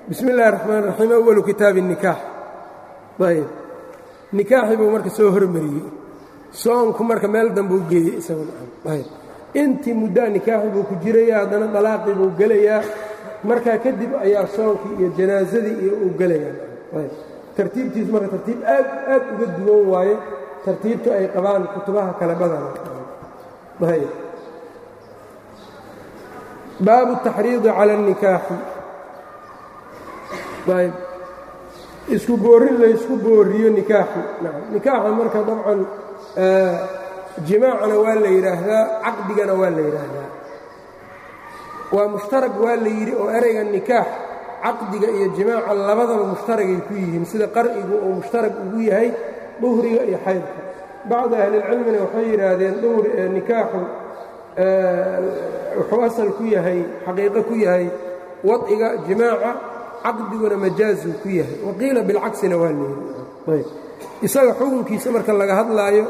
bismi اllahi الraxmaan الraxiim awalu kitaabi الnikaax ayb nikaaxii buu marka soo hormariyey soonku marka meel dambuu geeyey isagayb intii muddaa nikaaxi buu ku jiraya haddana dalaaqii buu gelayaa markaa kadib ayaa soonkii iyo janaasadii iyo uu gelayaa ayb tartiibtiis marka tartiib aad aad uga duwan waaye tartiibta ay qabaan kutubaha kale badana ayb baabu الtaxriidi calى الnikaaxi ayb isku boorin laysku booriyo nikaaxi nikaaxa marka dabcan jimaacana waa la yidhaahdaa caqdigana waa la yidhaahdaa waa mushtarag waa la yidhi oo ereyga nikaax caqdiga iyo jimaaca labadaba mushtaragay ku yihiin sida qar'igu uu mushtarag ugu yahay duhriga iyo xaydka bacdu ahlilcilmina waxay yidhaahdeen nikaaxu wuxuu asal ku yahay xaqiiqo ku yahay wadciga jimaaca caqdiguna majaazuu ku yahay waqiila bilcaksina waa la yidhi isaga xukunkiisa marka laga hadlaayo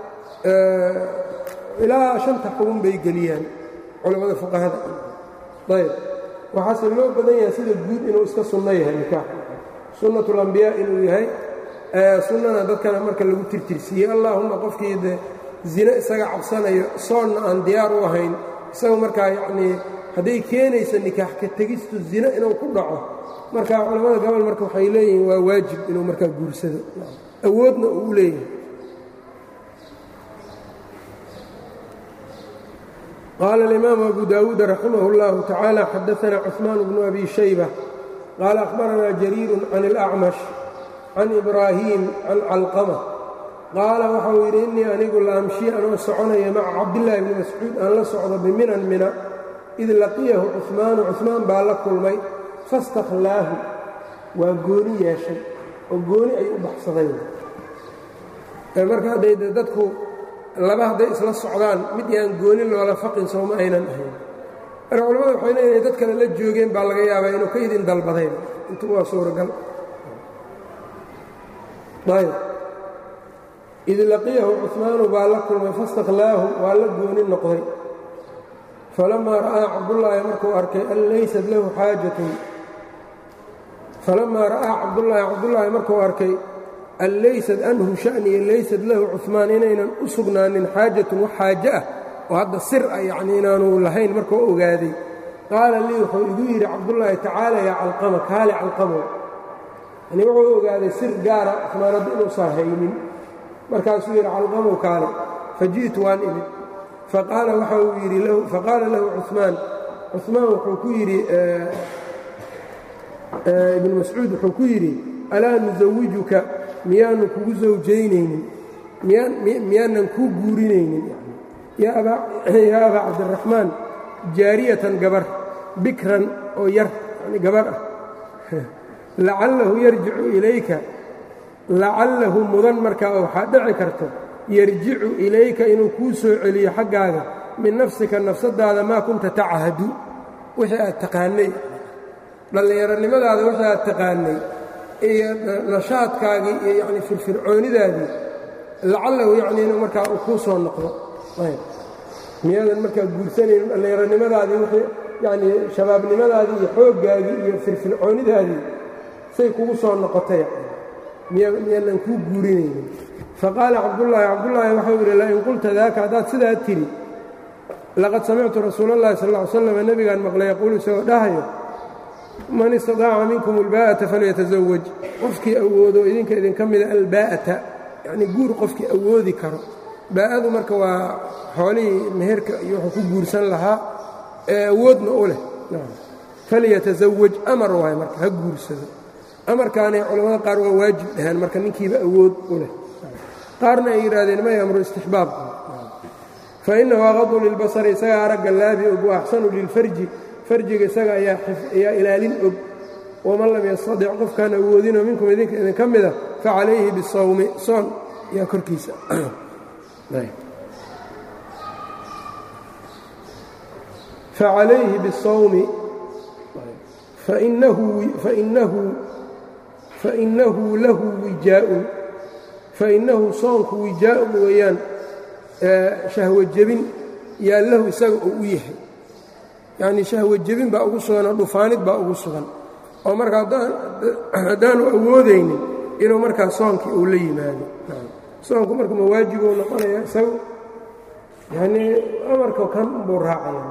ilaa shanta xugun bay geliyaan culammada fuqahada ayb waxaase loo badan yahay sida guud inuu iska sunno yahay nikaax sunnatulambiyaa inuu yahay sunnana dadkana marka lagu tirtirsiiyey allaahumma qofkii de zine isaga cabsanayo soonna aan diyaar u ahayn isaga markaa yacnii hadday keenaysa nikaax ka tegistu zine inuu ku dhaco marka culammada gobol marka waxay leeyihiin waa waajib inuu markaa guursado awoodna uu leeyahay qaala alimaamu abu daawuud raximah اllahu tacaala xadaana cuثmaan bnu abi shayba qaala akhbaranaa jariiru can اlacmash can ibraahiim can calqama qaala waxau yidhi innii anigu la amshi anoo soconaya maca cabdillaahi bni mascuud aan la socdo biminan mina id laqiyahu cuثmaanu cuثmaan baa la kulmay fastakhlaahu waa gooni yeeshay oo gooni ay u baxsadeen marka hadday de dadku laba hadday isla socdaan mid yaan gooni loola faqin sooma aynan ahayn marka culamada waxay leeyahay dad kale la joogeen baa laga yaabaa inuu ka idin dalbadayn intu waa suuragal ayb id laqiyahu cuثmaanu baa la kulmay fastakhlaahu waa la gooni noqday falamaa ra'aa cabdullaahi markuu arkay an laysat lahu xaajatun falamaa ra'aa cabdullaahi cabdullaahi markuu arkay an laysad anhu sha'niya laysad lahu cuثmaan inaynan u sugnaanin xaajatun wax xaaje ah oo hadda sir ah yacnii inaanu lahayn markuu ogaaday qaala lii wuxuu igu yidhi cabdullaahi tacaala yaa calqama kaale calqamow yani wuxuu ogaaday sir gaara cuثmaan hadda inuusan haynin markaasuu yidhi calqamow kaale faji'tu waan imid faqaala waxa uu yidhi faqaala lahu cuثmaan cuثmaan wuxuu ku yidhi ibnu mascuud wuxuu ku yidhi alaa nusawijuka miyaanu kugu sawjaynaynin miyaanan kuu guurinaynin yaa abaa cabdiraxmaan jaariyatan gabar bikran oo yar yani gabar ah lacallahu yarjicu ilayka lacallahu mudan markaa oo waxaa dhici karto yarjicu ilayka inuu kuu soo celiyo xaggaaga min nafsika nafsadaada maa kunta tachadu wixii aad taqaanay dhallinyaronimadaada wixii aad taqaanay iyo nashaadkaagii iyo yacni firfircoonidaadii lacallahu yacni inuu markaa uu kuu soo noqdo ayb miyaadan markaa guursanaynin dhallinyaronimadaadii wixii yacnii shabaabnimadaadii iyo xooggaagii iyo firfircoonidaadii say kugu soo noqotay miyaanan kuu guurinaynin faqaala cabdullaahi cabdullaahi waxau yidhi lain qulta daaka haddaad sidaa tidhi laqad samictu rasuula اllahi sal ll ly slam nebigaan maqlay yaquulu isagoo dhahayo man istadaaca minkum albaa'ata falyatazawaj qofkii awoodo idinka idinka mida albaa'ata yacnii guur qofkii awoodi karo baa'adu marka waa xoolihii meherka iyo wuxuu ku guursan lahaa ee awoodna u leh falyatazawaj amar waayo marka ha guursado amarkaanay culamada qaar waa waajib dhahaan marka ninkiiba awood u leh qaarna ay yidhaahdeen may amru istixbaab fa innahu aqadu lilbasari isagaa aragga laabi og wa axsanu lilfarji farjiga isaga ayaa ilaalin og waman lam yastadic qofkaan awoodinoo minkum idinka idinka mida facalayhi bisawmi soon yaa korkiisa facalayhi bisawmi fainahu lahu wijaaun fainahu soonku wijaa'un weeyaan shahwo jebin yaa lahu isaga oo u yahay yacnii shahwo jebin baa ugu sugan oo dhufaanid baa ugu sugan oo marka haddaanu awoodaynin inuu markaa soonkii uu la yimaado soonku marka ma waajibuu noqonaya isagu yanii amarka kan buu raacaya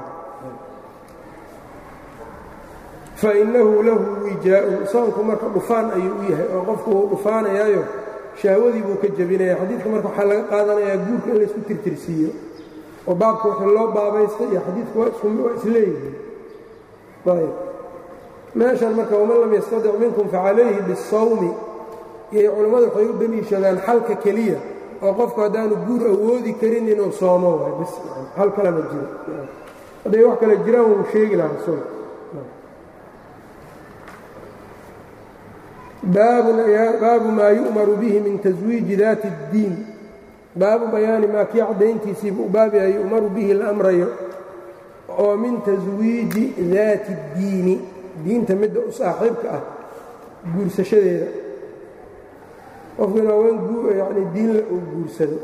fainahu lahu wijaa'un soonku marka dhufaan ayuu u yahay oo qofku wuu dhufaanayaayo shahwadii buu ka jebinaya xadiidka marka waxaa laga qaadanayaa guurka in laysku tirtirsiiyo oo baabka wixii loo baabaystay iyo xadiidku waa isleeyihiin ayb meeshan marka waman lam yastadic minkum facalayhi bisawmi iyo culammadu waxay u deliishadaan xalka keliya oo qofku haddaanu guur awoodi karin inuu soomo waay bis hal kalama jiro hadday wax kale jiraan wuu sheegi lahaa rasuulka baabu maa yu'maru bihi min taswiiji daati اddiin baabu bayaani maa kii caddayntiisiiba u baab yahay yu'maru bihi la amrayo oo min taswiiji daati اddiini diinta midda u saaxiibka ah guursashadeeda qofkuna haween yani diinla uu guursado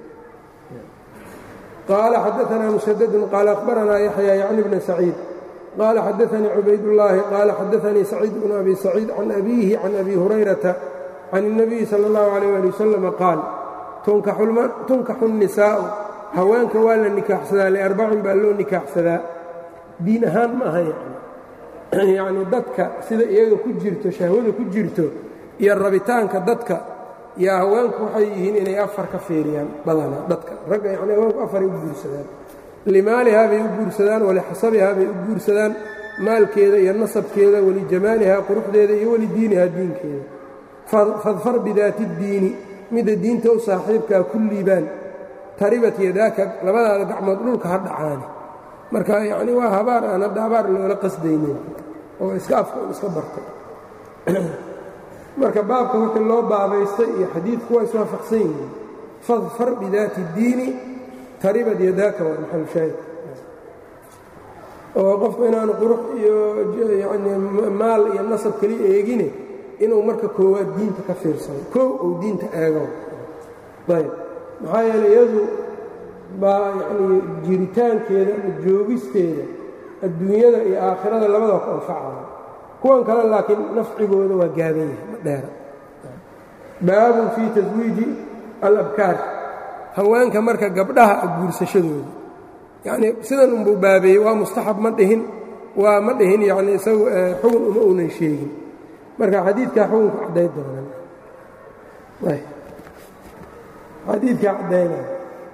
qaala xadaanaa musadadun qaala akhbaranaa yaxya yacni bna saciid qaala xadaanii cubaydullaahi qaala xadaanii saciid bnu abi saciid can abiihi can abi hurayrata can الnabiyi sala اllahu alayh ali wasalama qaal tunkaxu الnisaa'u haweenka waa la nikaaxsadaa liarbacin baa loo nikaaxsadaa diin ahaan ma aha yani yacni dadka sida iyaga ku jirto shahwada ku jirto iyo rabitaanka dadka yaa haweenku waxay yihiin inay afar ka fiiriyaan badanaa dadka ragga yacni haweenku afaray u guursadaan limaalihaa bay u guursadaan walixasabihaa bay u guursadaan maalkeeda iyo nasabkeeda walijamaalihaa quruxdeeda iyo walidiinihaa diinkeeda fadfar bidaati اddiini midda diinta u saaxiibkaa ku liibaan taribat yadaaka labadaada gacmood dhulka ha dhacaani marka yacni waa habaar aan hadda habaar loola qasdaynin oo iska afka un iska bartay marka baabka wixii loo baabaystay iyo xadiidku waa iswaafaqsan yihiin fadfar bidaati اddiini taribad yadaaka waa maxalu shaahid oo qofku inaanu qurux iyo yani maal iyo nasab keliya eegine inuu marka koowaad diinta ka fiirsado koow uu diinta eego ayb maxaa yeeley iyadu baa yacnii jiritaankeeda ama joogisteeda adduunyada iyo aakhirada labadaba ku anfacaya kuwan kale laakiin nafcigooda waa gaaban yahay ma dheera baabun fii taswiiji alabkaar haweenka marka gabdhaha guursashadooda yacnii sidan unbuu baabeeyey waa mustaxab ma dhihin waa ma dhihin yacnii isagu xugun uma uunan sheegin marka xadiidkaa xukunka cadday doonan xadiidkaa caddaynaya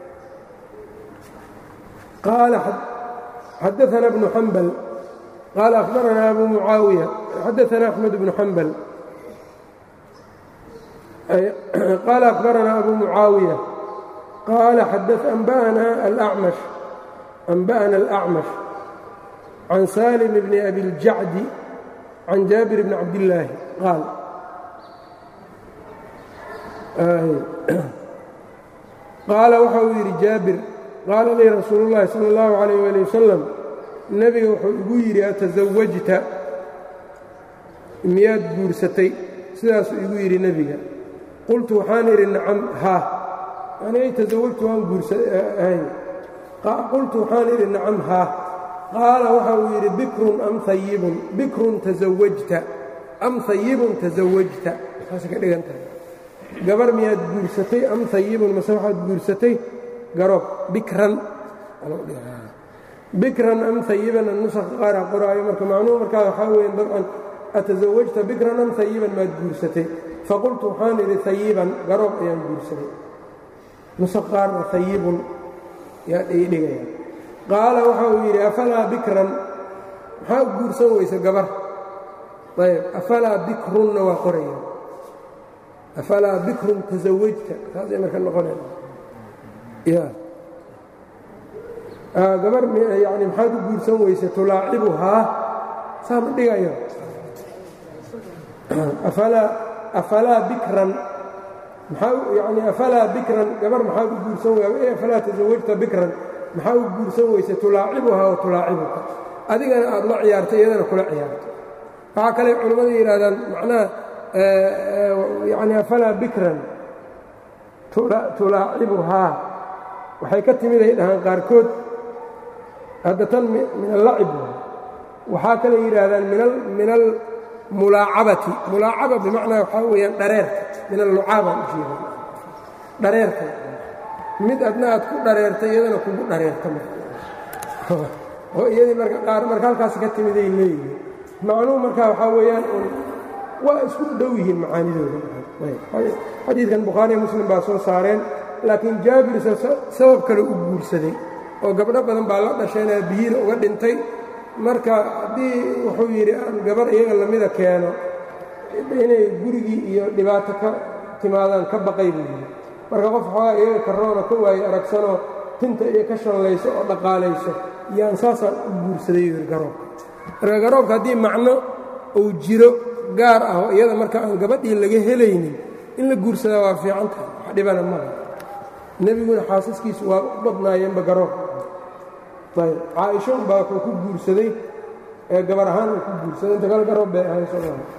qaala xadaثna bnu xambal qaala akhbaranaa abu mucaawiya xadaثna axmed bnu xambal qaala akhbaranaa abu mucaawiya qaala anba'ana alأcmash أنbأna الأcmash can salim bni abi اljacdi can jaabir bni cabdillaahi qaal qaala waxa uu yidhi jaabir qaala lii rasuulu اllahi salى اllahu عalayh ali wasalam nebiga wuxuu igu yidhi atasawajta miyaad guursatay sidaasuu igu yidhi nebiga qultu waxaan idhi nacam haa yani tasawajtu waan guursahay qultu waxaan idhi nacam haa qaala waxa uu yidhi bikrun am ayibun bikrun tasawajta am hayibun tasawajta maxaase ka dhigan tahay gabar miyaad guursatay am hayibun mase waxaad guursatay garoob bikran bikran am hayiban nusaqa qaara qoraayo marka macnuhu markaa waxaa weya dabcan atasawajta bikran am hayiban maad guursatay faqultu waxaan idhi hayiban garoob ayaan guursaday nusaq qaarna hayibun yaa dhigaya qaala waxa uu yidhi afalaa bikran maxaa u guursan weysa gabar ayb afalaa bikrunna waa qoraya afalaa bikrun tasawajta saasay marka noqonaya ya gabar yani maxaad u guursan weysa tulaacibuhaa saa ma dhigayo afalaa bikran yani afalaa bikran gabar maxaad u guursan wey afalaa tasawajta bikran maxaa u guursan weysa tulaacibuhaa wa tulaacibuka adigana aad la ciyaartay iyadana kula ciyaarto waxaa kale culimmadu yidhahdaan macnaha yani afalaa bikran tulaacibuhaa waxay ka timid ay dhahaan qaarkood hadda tan min allacib waxaa kale yidhaahdaan min mulaacabati mulaacaba bimacnaa waxaa weeyaan dhareerka min allucaabaan ujeeda dhareerka mid adna aad ku dhareerta iyadana kugu dhareerta oo iyadii marka qaar marka halkaas ka timiday leeyihiin macnuhu marka waxaa weeyaan un waa isku dhow yihiin macaanidooda xadiidkan bukhaariya muslim baa soo saareen laakiin jaabir sabab kale u guursaday oo gabdho badan baa la dhasheen aabihiina uga dhintay marka haddii wuxuu yidhi aan gabar iyaga lamida keeno inay gurigii iyo dhibaato ka timaadaan ka baqay buu yidhi marka qof xoogaa iyaga karoona ka waaye aragsanoo tinta iyo ka shallayso oo dhaqaalayso yaan saasaan u guursaday yidhi garoobka marka garoobka haddii macno uu jiro gaar ah oo iyada marka aan gabadhii laga helaynin in la guursadaa waa fiican tahay wax dhibana maha nebiguna xaasaskiisu waa u badnaayeenba garoobka ayb caaisho unbaa wuxuu ku guursaday ee gabar ahaan uu ku guursaday inta kale garoob bay ahay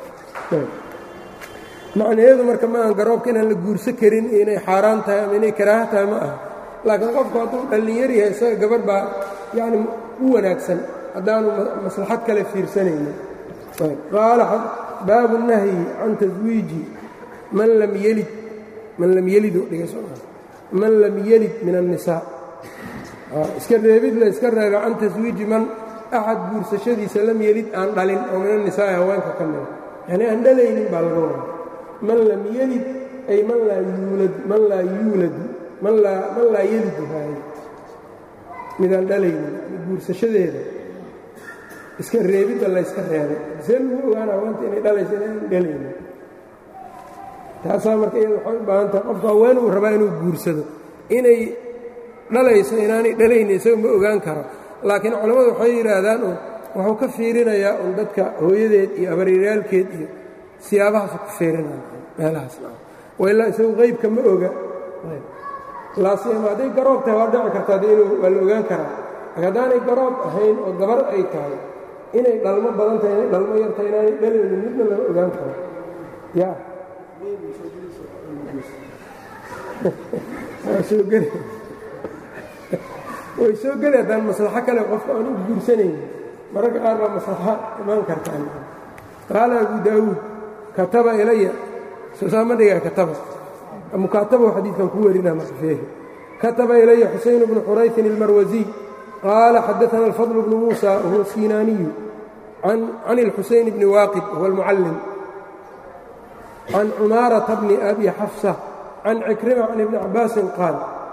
macnaheedu marka ma aan garoobka inaan la guursan karin inay xaaraan tahay ama inay karaaha tahay ma aha laakiin qofku hadduu dhallinyar yahay isaga gabarh baa yacni u wanaagsan haddaanu maslaxad kale fiirsanaynin qaala baabu nahyi can taswiiji man lam yelid man lam yelid man lam yelid min الnisaa iska reebid la iska reeba can taswiiji man axad guursashadiisa lam yelid aan dhalin oo min الnisaa'i haweenka ka mida yani aan dhalaynin baa laga wada man lam yelid ay man laa yuulad man laa yuuladu man laa man laa yelidu haay midaan dhalaynin guursashadeeda iska reebidda layska reebay see lagu ogaana haweenta inay dhalayso inaan dhalaynin taasaa marka iyada waxay u baahan tahay qofka haween uu rabaa inuu guursado inay dhalayso inaanay dhalaynin isaga ma ogaan karo laakiin culammadu waxay yidhaahdaan un wuxuu ka fiirinayaa un dadka hooyadeed iyo abaryaalkeed iyo siyaabahaas ku fiirinaya meelahaas wailaa isagu qaybka ma oga laasima hadday garoob tahay waa dhici kartaa de inuu waa la ogaan karaa laakiin haddaanay garoob ahayn oo gabar ay tahay inay dhalmo badan tahay inay dhalmo yar tahay inaanay dhalaynin midna lama ogaan karo ya soo geli way soo geli haddaan maslaxo kale qofka aan u guursanaynin mararka qaar baa maslaxo imaan kartaan qaala abu daawuud kataba ilaya sosaama dhigaa kataba mukaatabahu xadiidkan ku werina marfeehi kataba ilaya xusayn bnu xurayfin ilmarwasiy qaala xadaana alfadl bnu muusa wahuwa sinaaniyu can اlxusayn bni waaqid wahuwa almucallim can cumaarata bni abi xafsa can cikrima can ibni cabaasin qaal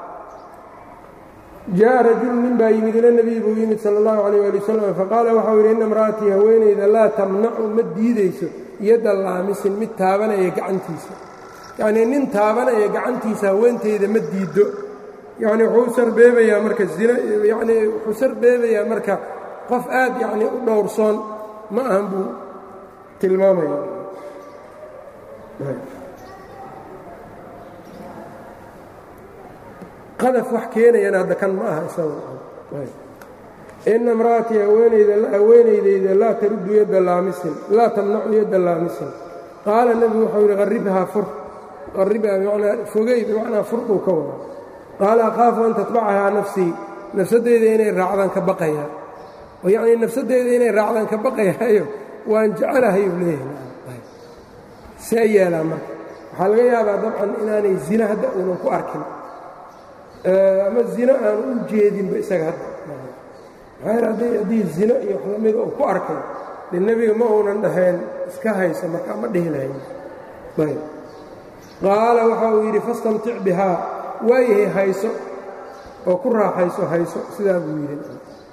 jaءa rajulu nin baa yimid ila nebiy buu yimid sala اllahu alayh ali wasalam faqaala waxau yidhi inna imra'atii haweenayda laa tamnacu ma diidayso yadda laamisin mid taabanaya gacantiisa yacnii nin taabanaya gacantiisa haweentayda ma diiddo yacni wuxuu u sarbeebayaa marka zina yacnii wuxuu sarbeebayaa marka qof aad yacnii u dhowrsoon ma ahan buu tilmaamaya qadaf wax keenayana hadda kan ma aha isaga ina imra'atii haweenaydayda laa taruddu yadda laamisin laa tamnacu yadda laamisin qaala nebigu waxau yidhi qarribhaa fur qarribhaa bimacnaa fogey bimacnaa furduu ka wada qaala akhaafu an tatbacahaa nafsii nafsadeyda inay raacdaan ka baqayaa oo yacnii nafsadeyda inay raacdaan ka baqayaayo waan jecelahayuu leeyahay see yeelaa marka waxaa laga yaabaa dabcan inaanay zina hadda uunan ku arkin ama zino aan u jeedinba isaga hadda maxaa haddii zino iyo wax lamida uu ku arkay de nebiga ma uunan dhahayn iska hayso markaa ma dhihi lahayn ayb qaala waxa uu yidhi fastamtic bihaa waayahay hayso oo ku raaxayso hayso sidaa buu yidhi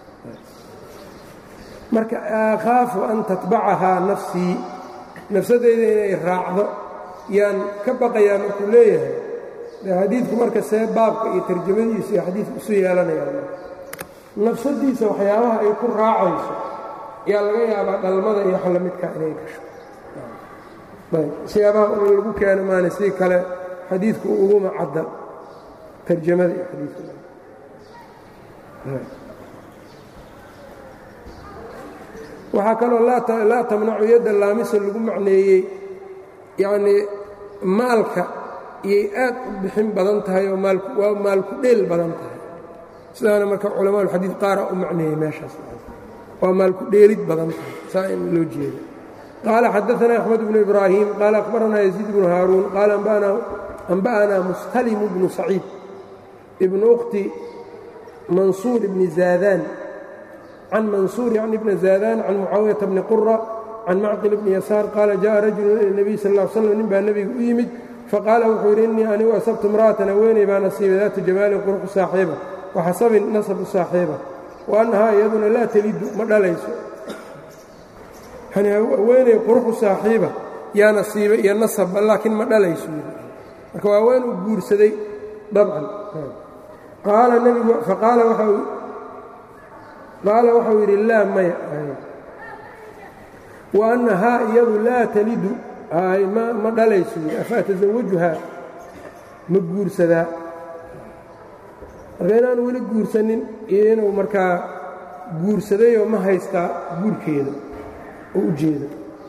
marka akhaafu an tatbacahaa nafsii nafsadeyda inay raacdo yaan ka baqayaa markuu leeyahay de xadiidku marka see baabka iyo tarjamadiisa iyo xadiidku isu yeelanayaan nafsadiisa waxyaabaha ay ku raacayso yaa laga yaabaa dhalmada iyo wax lamidka inay gasho siyaabaha un lagu keeno maana si kale xadiidku uguma cadda tarjamada iyo xadiidka waxaa kaloo laa tamnacu yadda laamisa lagu macneeyey yacnii maalka iyay aad u bixin badan tahay oo waa maalku dheel badan tahay sidaana marka culamaaulxadiid qaara u macneeyey meeshaas waa maalku dheelid badan tahay saa in loo jeeda qaala xadaثna أxmed bnu ibraahiim qaala akhbaranaa yaziid bnu haaruun qaala anba'anaa mustalimu bnu saciid ibnu ukhti mansuur bni zaadaan can mansuur yacni bni zaadaan can mucaawiyata bni qura can macqil bni yasaar qaala jaءa rajulu ila الnabiy sal ا l slam nin baa nebiga u yimid faqaala wuxuu yidhi innii anigu asabtu imra'atan haweeney baa nasiibay daatu jamaalin quruxu saaxiiba waxasabin nasabu saaxiiba wa annahaa iyaduna laa telidu ma dhalayso yani haweeney quruxu saaxiiba yaa nasiiba iyo nasabba laakiin ma dhalayso marka waa haween uu guursaday dabcan qaala nebigu faqaala qaala waxau yidhi laa maya wa annahaa iyadu laa telidu ma dhalayso afa atasawajuhaa ma guursadaa marka inaanu weli guursanin iyo inuu markaa guursadayoo ma haystaa guurkeeda oo u jeeda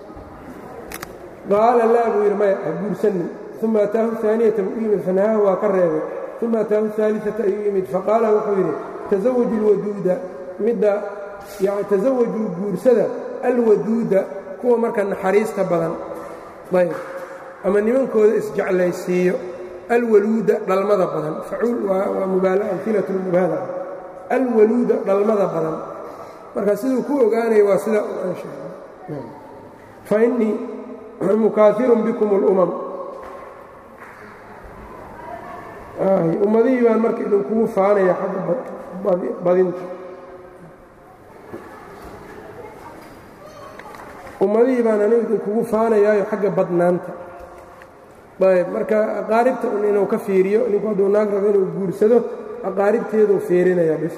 qaala laa buu yidhi maya ha guursanin uma ataahu aaniyata buu u yimid fanahaahu waa ka reebay uma ataahu aaliata ayuu yimid faqaala wuxuu yidhi tasawaju alwaduuda midda yani tasawajuu guursada alwaduuda kuwa marka naxariista badan ayb ama nimankooda isjeclaysiiyo alwaluuda dhalmada badan facuul waa amilatu lmubaalaga alwaluuda dhalmada badan marka siduu ku ogaanaya waa sida aan sheegay fa innii mukaafirun bikum اlumam ummadihii baan marka idinkugu faanaya xagga badinta ummadihii baan anigu idinkugu faanayaayo xagga badnaanta ayb marka aqaaribta un inuu ka fiiriyo ninku hadduu naag rabo inuu guursado aqaaribteeduu fiirinaya bis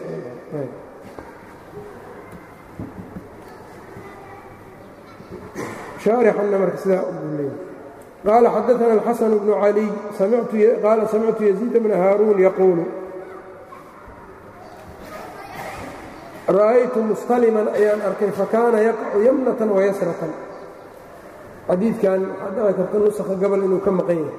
shaarixanna marka sidaa ugu leeyahy qaala xadaثana الxasan bnu caliy qaala samictu yaziid bna haaruun yaquulu ra'aytu mustaliman ayaan arkay fakaana yaqacu yamnatan wayasratan xadiidkan waxaa dhici karta nusakha gobol inuu ka maqan yahay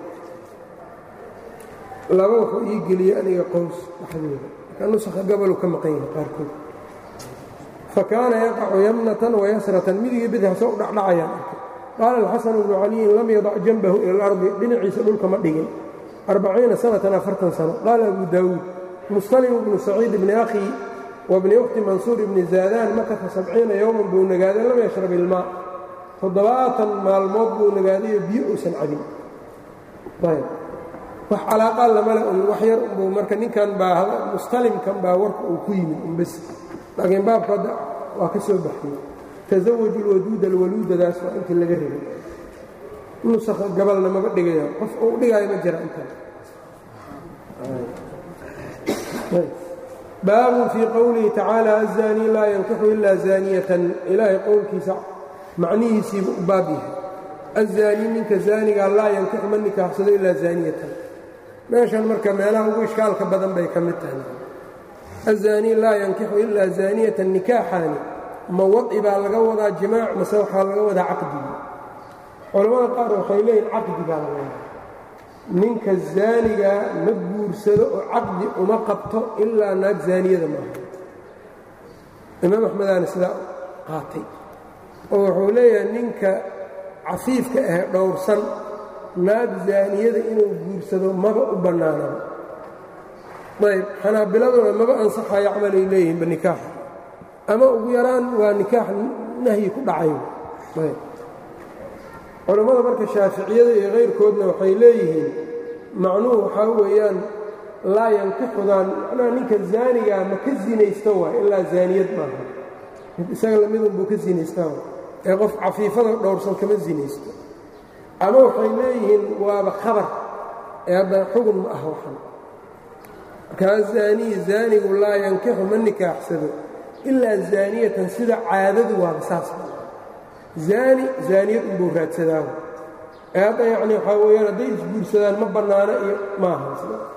laba wuxuu ii geliyey aniga qows dhexdooda marka nusakha goboluu ka maqan yahay qaarkood fakaana yaqacu yamnatan wayasratan midigii bidix soo u dhacdhacayaan arkay qaala alxasanu bnu caliyin lam yadac janbahu ila alardi dhinaciisa dhulka ma dhigin arbaciina sanatan afartan sano qaala abu daawuud mustalimu bnu saciid bni akhi wabni ukhti mansuur ibni zaadaan makasa sabciina yowman buu nagaaday lam yashrab ilmaa toddobaatan maalmood buu nagaadayo biyo uusan cabin ayb wax calaaqaa lamale un wax yar unbuu marka ninkan baa mustalimkan baa warka uu ku yimid unbes laakiin baabka hadda waa ka soo baxiyey tasawaju lwaduuda alwaluudadaas waa intii laga rabay nusakha gabalna maba dhigaya qof uu dhigaayo ma jira intaan baabun fii qowlihi tacaala aلzaanii laa yankixu ila zaaniyatan ilaahay qowlkiisa macnihiisiibu u baab yahay aلzaanii ninka zaanigaa laa yankixu ma nikaaxsado ilaa zaaniyatan meeshan marka meelaha ugu ishkaalka badan bay ka mid tahay aلzaanii laa yankixu ilaa zaaniyatan nikaaxaani ma wadci baa laga wadaa jimaac mase waxaa laga wadaa caqdigi culammada qaar waxay leeyihin caqdi baa laga wadaa ninka zaanigaa ma guursado oo caqdi uma qabto ilaa naag zaaniyada maaha imaam axmedaana sidaa qaatay oo wuxuu leeyahay ninka cafiifka ah dhowrsan naag zaaniyada inuu guursado maba u bannaanaba ayb xanaabiladuna maba ansaxayo camalay leeyihinba nikaaxa ama ugu yaraan waa nikaax nahyi ku dhacayo ayb culammada marka shaaficiyada iyo kayrkoodna waxay leeyihiin macnuhu waxaa weeyaan laa yankixudaan macnaha ninka zaanigaa ma ka zinaysto waay ilaa zaaniyad maaha mid isaga lamidunbuu ka zinaystaa waay ee qof cafiifada dhowrsan kama zinaysto ama waxay leeyihiin waaba khabar ee haddana xugun ma ah waxan markaa zaaniyi zaanigu laa yankixu ma nikaaxsado ilaa zaaniyatan sida caadadu waaba saas zaani zaaniyad unbuu raadsadaa ee hadda yacni waxaa weeyaan hadday isguursadaan ma bannaano iyo maaha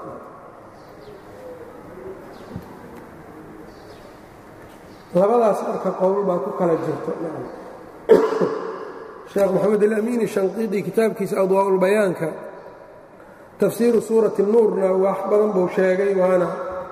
labadaas marka qowl baa ku kala jirto sheekh moxamed alamiini shanqiidi kitaabkiisa adwaa'ulbayaanka tafsiiru suurati nuurna wax badan buu sheegay waana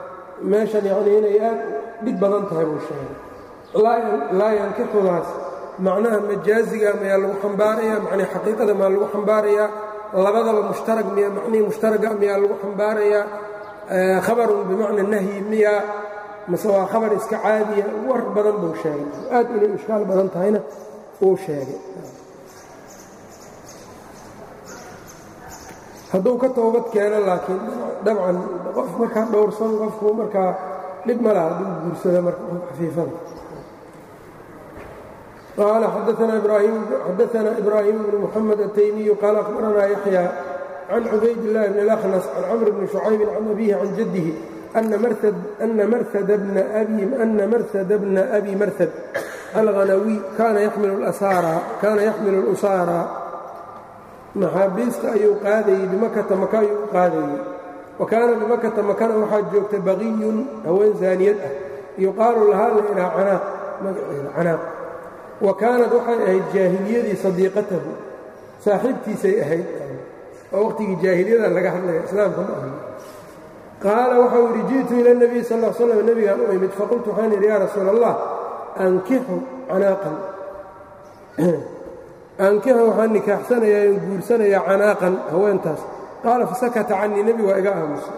meeshan yacnii inay aad dhib badan tahay buu sheegay laa yankixudaas macnaha majaaziga mayaa lagu xambaarayaa macnii xaqiiqada maa lagu xambaarayaa labadaba mushtarag miya macnihii mushtaraga miyaa lagu xambaarayaa khabarun bimacna nahyi miyaa mase waa khabar iska caadiya war badan buu sheegay aad inay ishkaal badan tahayna uu sheegay hadduu ka toobad keeno laakiin dabcan qof markaa dhowrsan qofku markaa dhib ma laha hadduu guursado marka xafiifada qaala xadaana ibraahim bnu muxamed ataymiyu qaala akhbaranaa yaxya can cubayd illaahi bn اlأkhnas can camr bni shucaybin can abihi can jaddihi ana marhad bna abi marhad alghanawiy kaana yaxmilu اlusaara maxaabiista ayuu qaadayey bimakata maka ayuu u qaadayey wa kaana bimakata makana waxaa joogta baqiyun haween zaaniyad ah yuqaalu lahaa la ilaa canaaq magaceeda canaaq wa kaanad waxay ahayd jaahiliyadii sadiiqatahu saaxiibtiisay ahayd oo waqhtigii jaahiliyada laga hadlaya islaamka ma ahan qaala waxau yidhi ji'tu ila اnebiy sal l slam nebigaan u imid faqultu waxaan yidhi yaa rasuula allah ankixu canaaqan aankixa waxaan nikaaxsanayaa in guursanayaa canaaqan haweentaas qaala fasakata canii nebi waa iga aamusay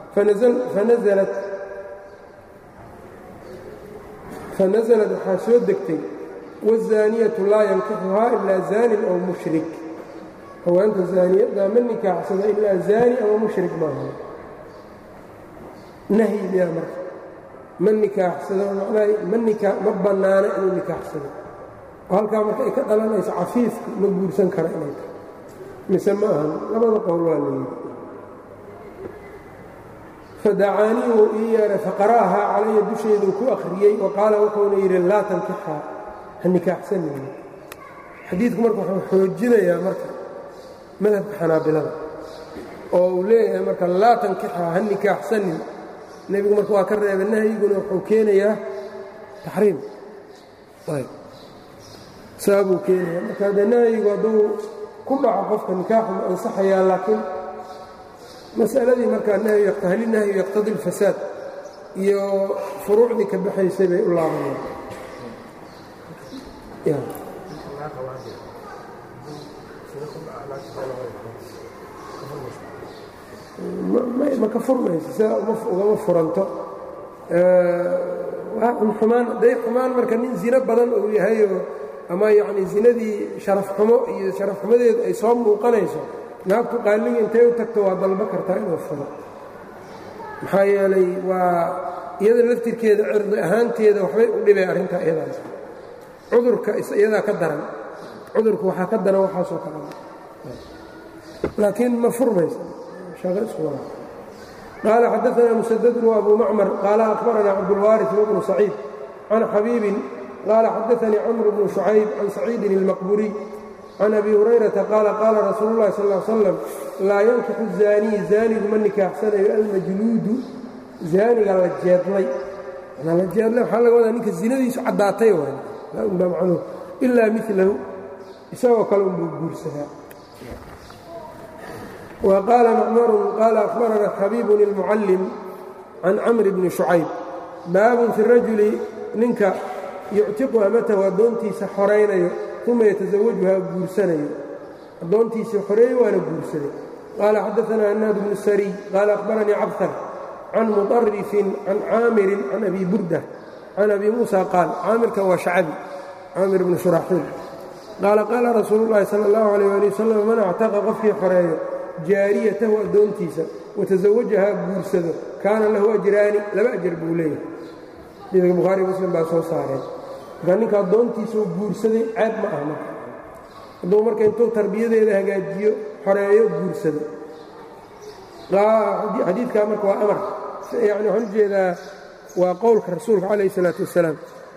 fanasalad waxaa soo degtay wazaaniyatu laa yankixuhaa ilaa zaanin aw mushrik haweenta zaaniyaddaa ma nikaaxsada ilaa zaani ama mushrik maaha nahyi miyaa marka ma nikaaxsado macnaha ma bannaano inuu nikaaxsado halkaa marka ay ka dhalanayso cafiifku ma guursan kara inay tahay mise ma ahan labada qowl waa la yidhi fadacaanii wuu ii yeedhay faqara'ahaa calaya dusheeduu ku akhriyey wa qaala wuxuuna yidhi laa tankixaa ha nikaaxsanayni xadiidku marka wuxuu xoojinayaa marka madhabka xanaabilada oo uu leeyahay marka laa tankixaa ha nikaaxsanin nebigu marka waa ka reebay nahyiguna wuxuu keenayaa taxriim saabuu keenaya marka haddee nahyigu hadduu ku dhaco qofka nikaaxu ma ansaxayaa laakiin mas'aladii markaa nahyu hali nahyu yaqtadi اlfasaad iyo furuucdii ka baxaysay bay u laabaneen ma ka furmayso sidaa ugama furanto xumaan hadday xumaan marka nin zino badan uu yahayoo ama yacni zinadii sharaf xumo iyo sharaf xumadeedu ay soo muuqanayso naagtu qaaliga intay u tagto waa dalbo kartaa inuu furo maxaa yeelay waa iyada laftirkeeda cirdi ahaanteeda waxbay u dhibay arrintaa iyadaas cudurka iyadaa ka daran cudurku waxaa ka daran waxaasoo kale laakiin ma furmaysa shaqo isku wada qaala xadaanaa musadadun wa abu macmar qaala akhbaranaa cabdulwaaris wabnu saciid can xabiibin qaala xadaanii camr bnu shucayb can saciidin اlmaqburiy can abi hurayrata qaala qaala rasuulu llahi sal l slam laa yankixu zaaniy zaanigu ma nikaaxsanayo almajluudu zaaniga la jeedlay la jeedlay waxaa laga wadaa ninka zinadiisu caddaatay waay unbaa macnuhu ilaa milahu isagoo kale unbuu guursadaa wa qaala macmarun qaala akhbaranaa xabiibun ilmucallim can camr bni shucayb baabun fi rajuli ninka yuctiqu amatahu addoontiisa xoraynayo uma yatasawajuhaa guursanayo addoontiisii xoreeye waana guursaday qaala xadaanaa hanaad bnu sariy qaala akhbaranii cabhar can muطarifin can caamirin can abi burda can abi muusa qaal caamirkan waa shacabi caamir bnu shuraaxiil qaala qaala rasuulu llahi sala اllahu alayh ali wasalam man actaqa qofkii xoreeyo jaariyatahu addoontiisa watasawajahaa guursado kaana lahu ajraani laba ajar buu leeyahay xadiidka bukhaari muslim baa soo saareen marka ninka addoontiisuu guursaday ceeb ma ah marka hadduu marka intuu tarbiyadeeda hagaajiyo xoreeyo guursado xadiidkaa marka waa amar yani waxaan ujeedaa waa qowlka rasuulka calayh isalaatu wassalaam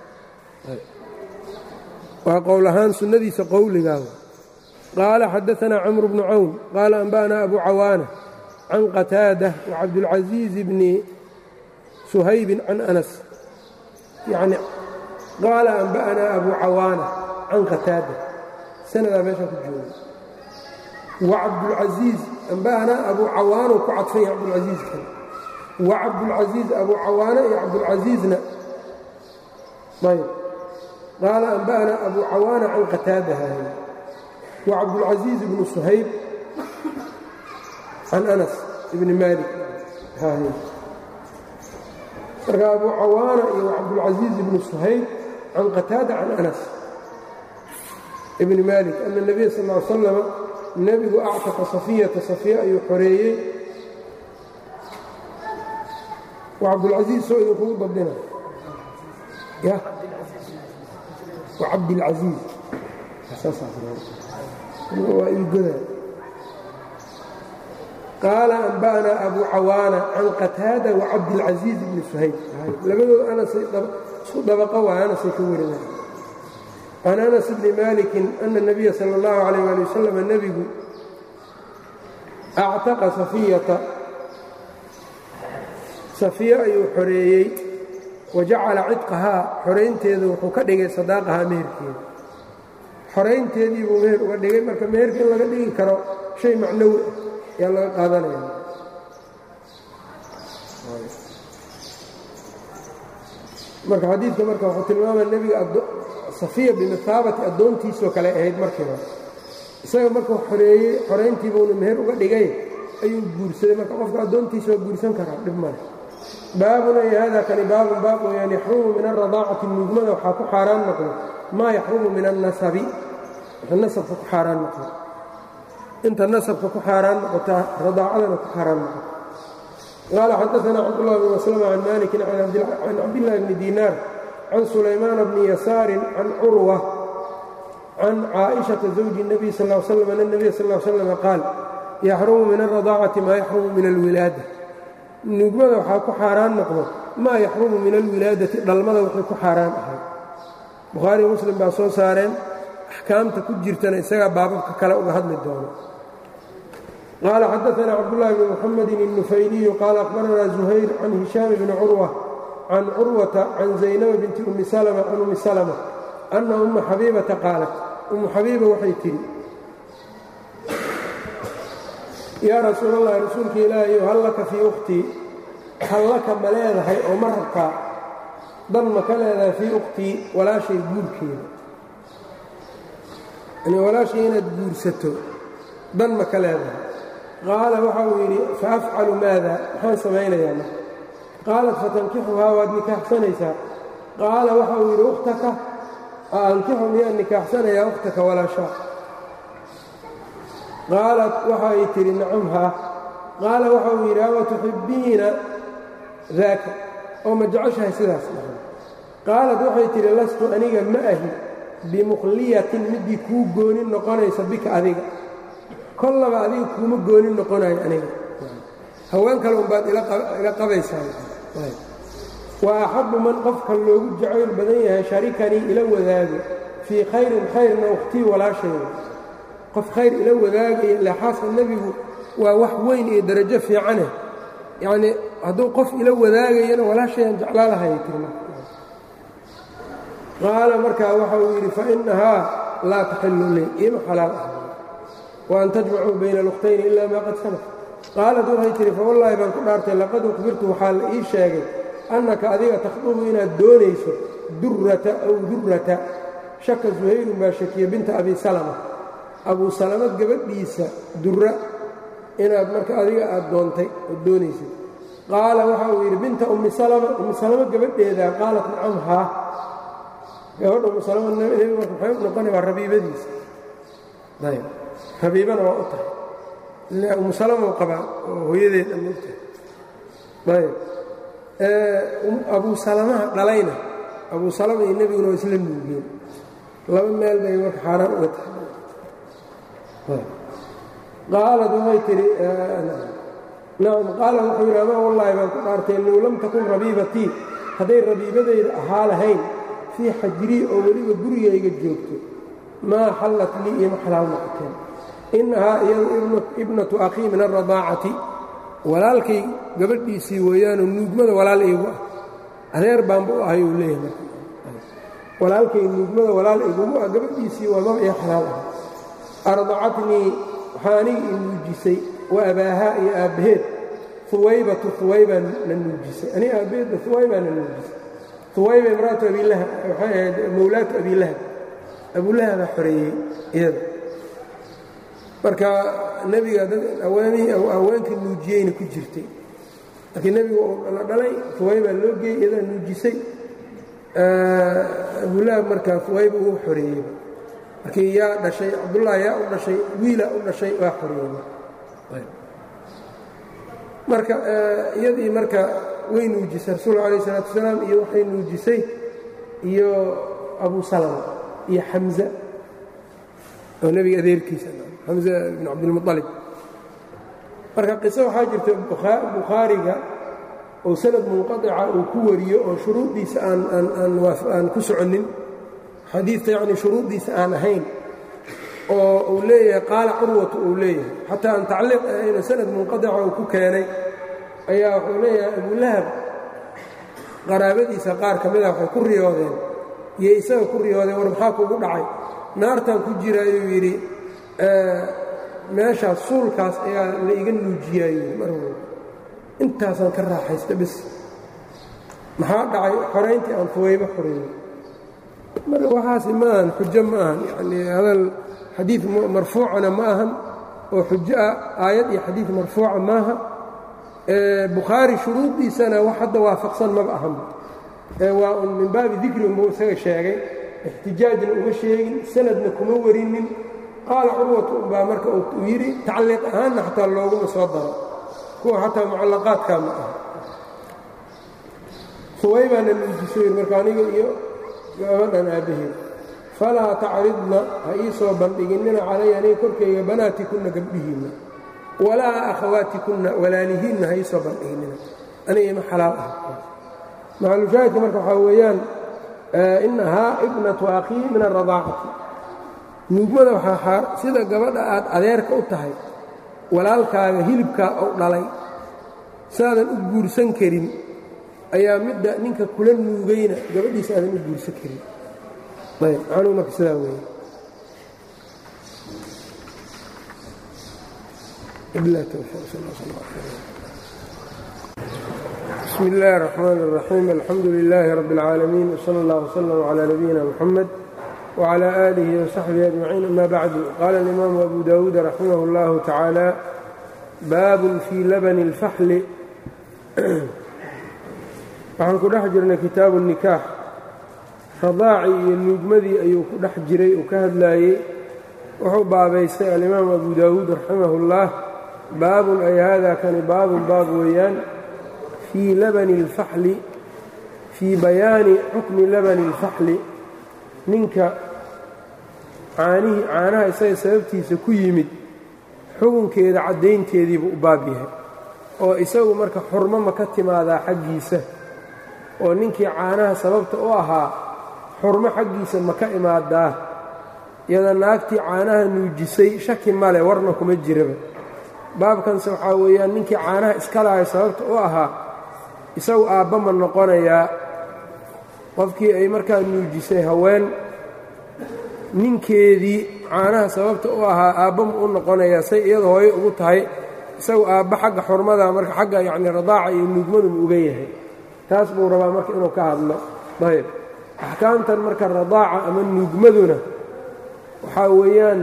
waa qowl ahaan sunnadiisa qowligaa qaala xadaanaa camru bnu cawn qaala anba'naa abu cawaana can qataada wacabdulcasiiz bni suhaybin can anas yani qaala anba'naa abu cawaana can qataada sanadaa meeshaa ku jooga wacabdulcasiiz anba'naa abu cawaanuu ku cadfanya cabdulcasiiz kale wacabdulcasiiz abu cawaana iyo cabdulcasiizna ayb qaala anba'ana abu cawaana can qataadaha wa cabdulcasiiz bnu suhayb can anas ibni maalik marka abu cawaana iyo cabdulcasiiz ibnu suhayb can qataada can anas ibni maalik ana nebiya sal ly slama nebigu actaqa safiyata safiya ayuu xoreeyey wa cabdulcasiiz soo idinkugu dabdina ya wa cabdilcasiiz waa igoda qaala anba'naa abu cawaana can qataada wa cabdilcasiiz ibni suhayb labadooda anasay isku dabaqo waa anasay ka warinaya can anas bni maalikin ana اnabiya sala اllahu alayh ali wasalam nebigu actaqa safiyata safiya ayuu xoreeyey wa jacala cidqahaa xoraynteedu wuxuu ka dhigay sadaaqahaa meherkeeda xoraynteedii buu meher uga dhigay marka meherka in laga dhigi karo shay macnowi ah ayaa laga qaadanaya marka xadiidka marka wuxuu tilmaamaya nebiga safiya bimithaabati addoontiisoo kale ahayd markiiba isaga markuu xoreeyey xorayntiibuuna meher uga dhigay ayuu guursaday marka qofka addoontiisa waa guursan karaa dhib male baabun ay hada kani baabun baab weyaan yaxrumu min alradaacati nuugmada waxaa ku xaaraan noqdo maa yaxrumu min annasabi wx nasabka ku xaaraan noqdo inta nasabka ku xaaraan noqotaa radaacadana ku xaaraan noqoto qaala xadaana cabdullah bn maslama can malikin can cabdillahi bni diinaar can sulaymaana bni yasaarin can curwa can caaئiشhaةa zawji الnabiy sal ا slam an الnabiy sal ا slam qaal yaxrumu min alradaacati maa yaxrumu min alwilaada nuugmada waxaa ku xaaraan noqdo maa yaxrumu min alwilaadati dhalmada wuxuu ku xaaraan ahay bukhaariy muslim baa soo saareen axkaamta ku jirtana isagaa baababka kale uga hadli doono qaala xadaana cabdullahi bni muxamedin الnufayliyu qaala akhbaranaa zuhayr can hishaam bni curwa can curwata can zaynaba binti umi salma can umi salma anna umma xabiibata qaalat ummu xabiiba waxay tidhi yaa rasuul allahi rasuulka ilaahayow hal laka fii ukhtii hal laka ma leedahay oo ma rabkaa dan ma ka leedahay fii ukhtii walaashay guurkeeda yani walaashay inaad guursato dan ma ka leedahay qaala waxa uu yidhi fa afcalu maada maxaan samaynayaa ma qaalat fatankixuhaa waad nikaaxsanaysaa qaala waxa uu yidhi ukhtaka aankixu miyaan nikaaxsanayaa ukhtaka walaashaa qaalat waxay tidhi nacam haa qaala waxa uu yidhi awa tuxibbiina daaka oo ma jeceshahay sidaas dhahan qaalat waxay tidhi lastu aniga ma ahi bimukhliyatin middii kuu goonin noqonaysa bika adiga kollaba adiga kuuma goonin noqonayo aniga haween kale unbaad ila qabaysaa wa axabbu man qofka loogu jacayl badan yahay sharikanii ila wadaago fii khayrin khayrna ukhtii walaashayda qof khayr ila wadaagaya ile xaaska nebigu waa wax weyn iyo darajo fiicane yacnii hadduu qof ila wadaagayana walaashayaan jeclaalahay tirma qaala markaa waxa uu yidhi fainahaa laa taxillu lii iima xalaal ah wa an tajmacuu bayna alukhtayni ilaa maa qad salaf qaalat waxay tihi fawallaahi baan ku dhaartay laqad ukhbirtu waxaa la ii sheegay annaka adiga takhdubu inaad doonayso durrata aw durrata shaka suhayrun baa shakiya binta abi salama abuu salama gabadhiisa durra inaad marka adiga aad doontay ood doonaysay qaala waxa uu yidhi binta ummi salama ummi salama gabadheedaa qaalat nacam haa gabadha ummu salama nebi marka maxay u noqonay waa rabiibadiisa ayb rabiibana waa u tahay ila ummu salama u qabaa oo hooyadeeda mogtahay ayb abuu salamaha dhalayna abuu salama iyo nebiguna waa isla nuugeen laba meel bay marka xaaraan uga tahay qaalad waxay tidhi nacam qaala wuxuu yidhi amaa wallaahi baan ku dhaartay low lam takun rabiibatii hadday rabiibadayda ahaa lahayn fii xajrii oo weliba gurigayga joogto maa xallat lii ima xalaal noqoteen innahaa iyadu ibnatu akhii min alradaacati walaalkay gabadhiisii weeyaanoo nuugmada walaal iigu ah adeer baanba u ahay uu leeyahay walaalkay nuugmada walaal igugu ah gabadhiisii waa maba iyo xalaal ah ardacatnii waxaa aniga i nuujisay wa abaahaa iyo aabbaheed huwaybatu huwaybaa na nuujisay aniga aabbaheedna huwaybaa na nuujisay huwayba imraatu abilahab waxay ahayd mowlaatu abilahab abulahabaa xoreeyey iyada marka nebiga dad haweenkii nuujiyeyna ku jirtay markii nebigu la dhalay huwaybaa loo geeyey iyadaa nuujisay abulahab markaa huwayba uu xoreeyey markii yaa dhashay cabdullaahi yaa u dhashay wiilaa u dhashay waa xoreeyey marka iyadii marka way nuujisay rasuulka alayh isalaatu wasalaam iyo waxay nuujisay iyo abu salama iyo xamza oo nebiga adeerkiisa xamza bn cabdilmualib marka qiso waxaa jirta bukhaariga oo sanad munqaطica uu ku wariyo oo shuruuddiisa aan ku soconnin xadiidka yacni shuruuddiisa aan ahayn oo uu leeyahay qaala curwatu uu leeyahay xataa aan tacliiq ahayno sanad munqadica uu ku keenay ayaa wuxuu leeyahay abulahab qaraabadiisa qaar ka mida waxay ku riyoodeen iyo isaga ku riyoodeen war maxaa kugu dhacay naartan ku jira ayuu yidhi meeshaas suulkaas ayaa la iga nuujiyaayey mar walba intaasaan ka raaxaysta bis maxaa dhacay xorayntii aan fuwayba xoreeyey marka waxaasi ma ahan xujo ma ahan yanii hadal xadiid marfuucana ma ahan oo xujo ah aayad iyo xadiid marfuuca maaha bukhaari shuruuddiisana wax hadda waafaqsan maba ahan waa un min baabi dikri unbuu isaga sheegay ixtijaajna uma sheegin sanadna kuma warinin qaala curwatu unbaa marka uu yidhi tacliiq ahaanna xataa looguma soo daro kuwa xataa mucallaqaadkaa ma aha suwaybaana nuujiso yidhi marka aniga iyo gabadhan aabbaheed falaa tacridna ha ii soo bandhiginnina calaya aniga korkayga banaatikunna gabdhihiinna walaa akhawaatikunna walaalihiinna ha ii soo bandhiginnina aniga ima xalaal ah macalushaahidka marka waxaa weeyaan inahaa ibnatu akhii min alradaacati nuugmada waxaa sida gabadha aad adeerka u tahay walaalkaaga hilibkaa ou dhalay saadan u guursan karin ayaa midda ninka kula nuugayna gabadhiisa aadan u guursan karin ayb macnuhu marka sidaa weeye bismi illaahi الرaxmaan الraxiim alxamdu lilaahi rabi اlcaalamiin wsala اllah wslm clى nabiyina mxamed wclى aalihi وsaxbihi ajmaciin ama bacdu qaala alimaamu abu dawuud raximah اllahu tacaala baabun fii labani اlfaxli waxaan ku dhex jirnay kitaabu nikaax radaacii iyo nuugmadii ayuu ku dhex jiray uu ka hadlaayey wuxuu baabaystay alimaamu abu daawuud raximah اllah baabun ay hada kani baabun baab weeyaan fii labani اlfaxli fii bayaani xukmi labani اlfaxli ninka caanihii caanaha isaga sababtiisa ku yimid xukunkeeda caddaynteediibuu u baab yahay oo isagu marka xurmo ma ka timaadaa xaggiisa oo ninkii caanaha sababta u ahaa xurmo xaggiisa ma ka imaadaa iyada naagtii caanaha nuujisay shaki male warna kuma jiraba baabkanse waxaa weeyaan ninkii caanaha iska lahay sababta u ahaa isagu aabba ma noqonayaa qofkii ay markaa nuujisay haween ninkeedii caanaha sababta u ahaa aabba ma u noqonayaa say iyada hooyo ugu tahay isagu aabba xagga xurmada marka xagga yacni radaaca iyo nuugmadu ma uga yahay taas buu rabaa marka inuu ka hadlo ayb axkaamtan marka radaaca ama nuugmaduna waxaa weeyaan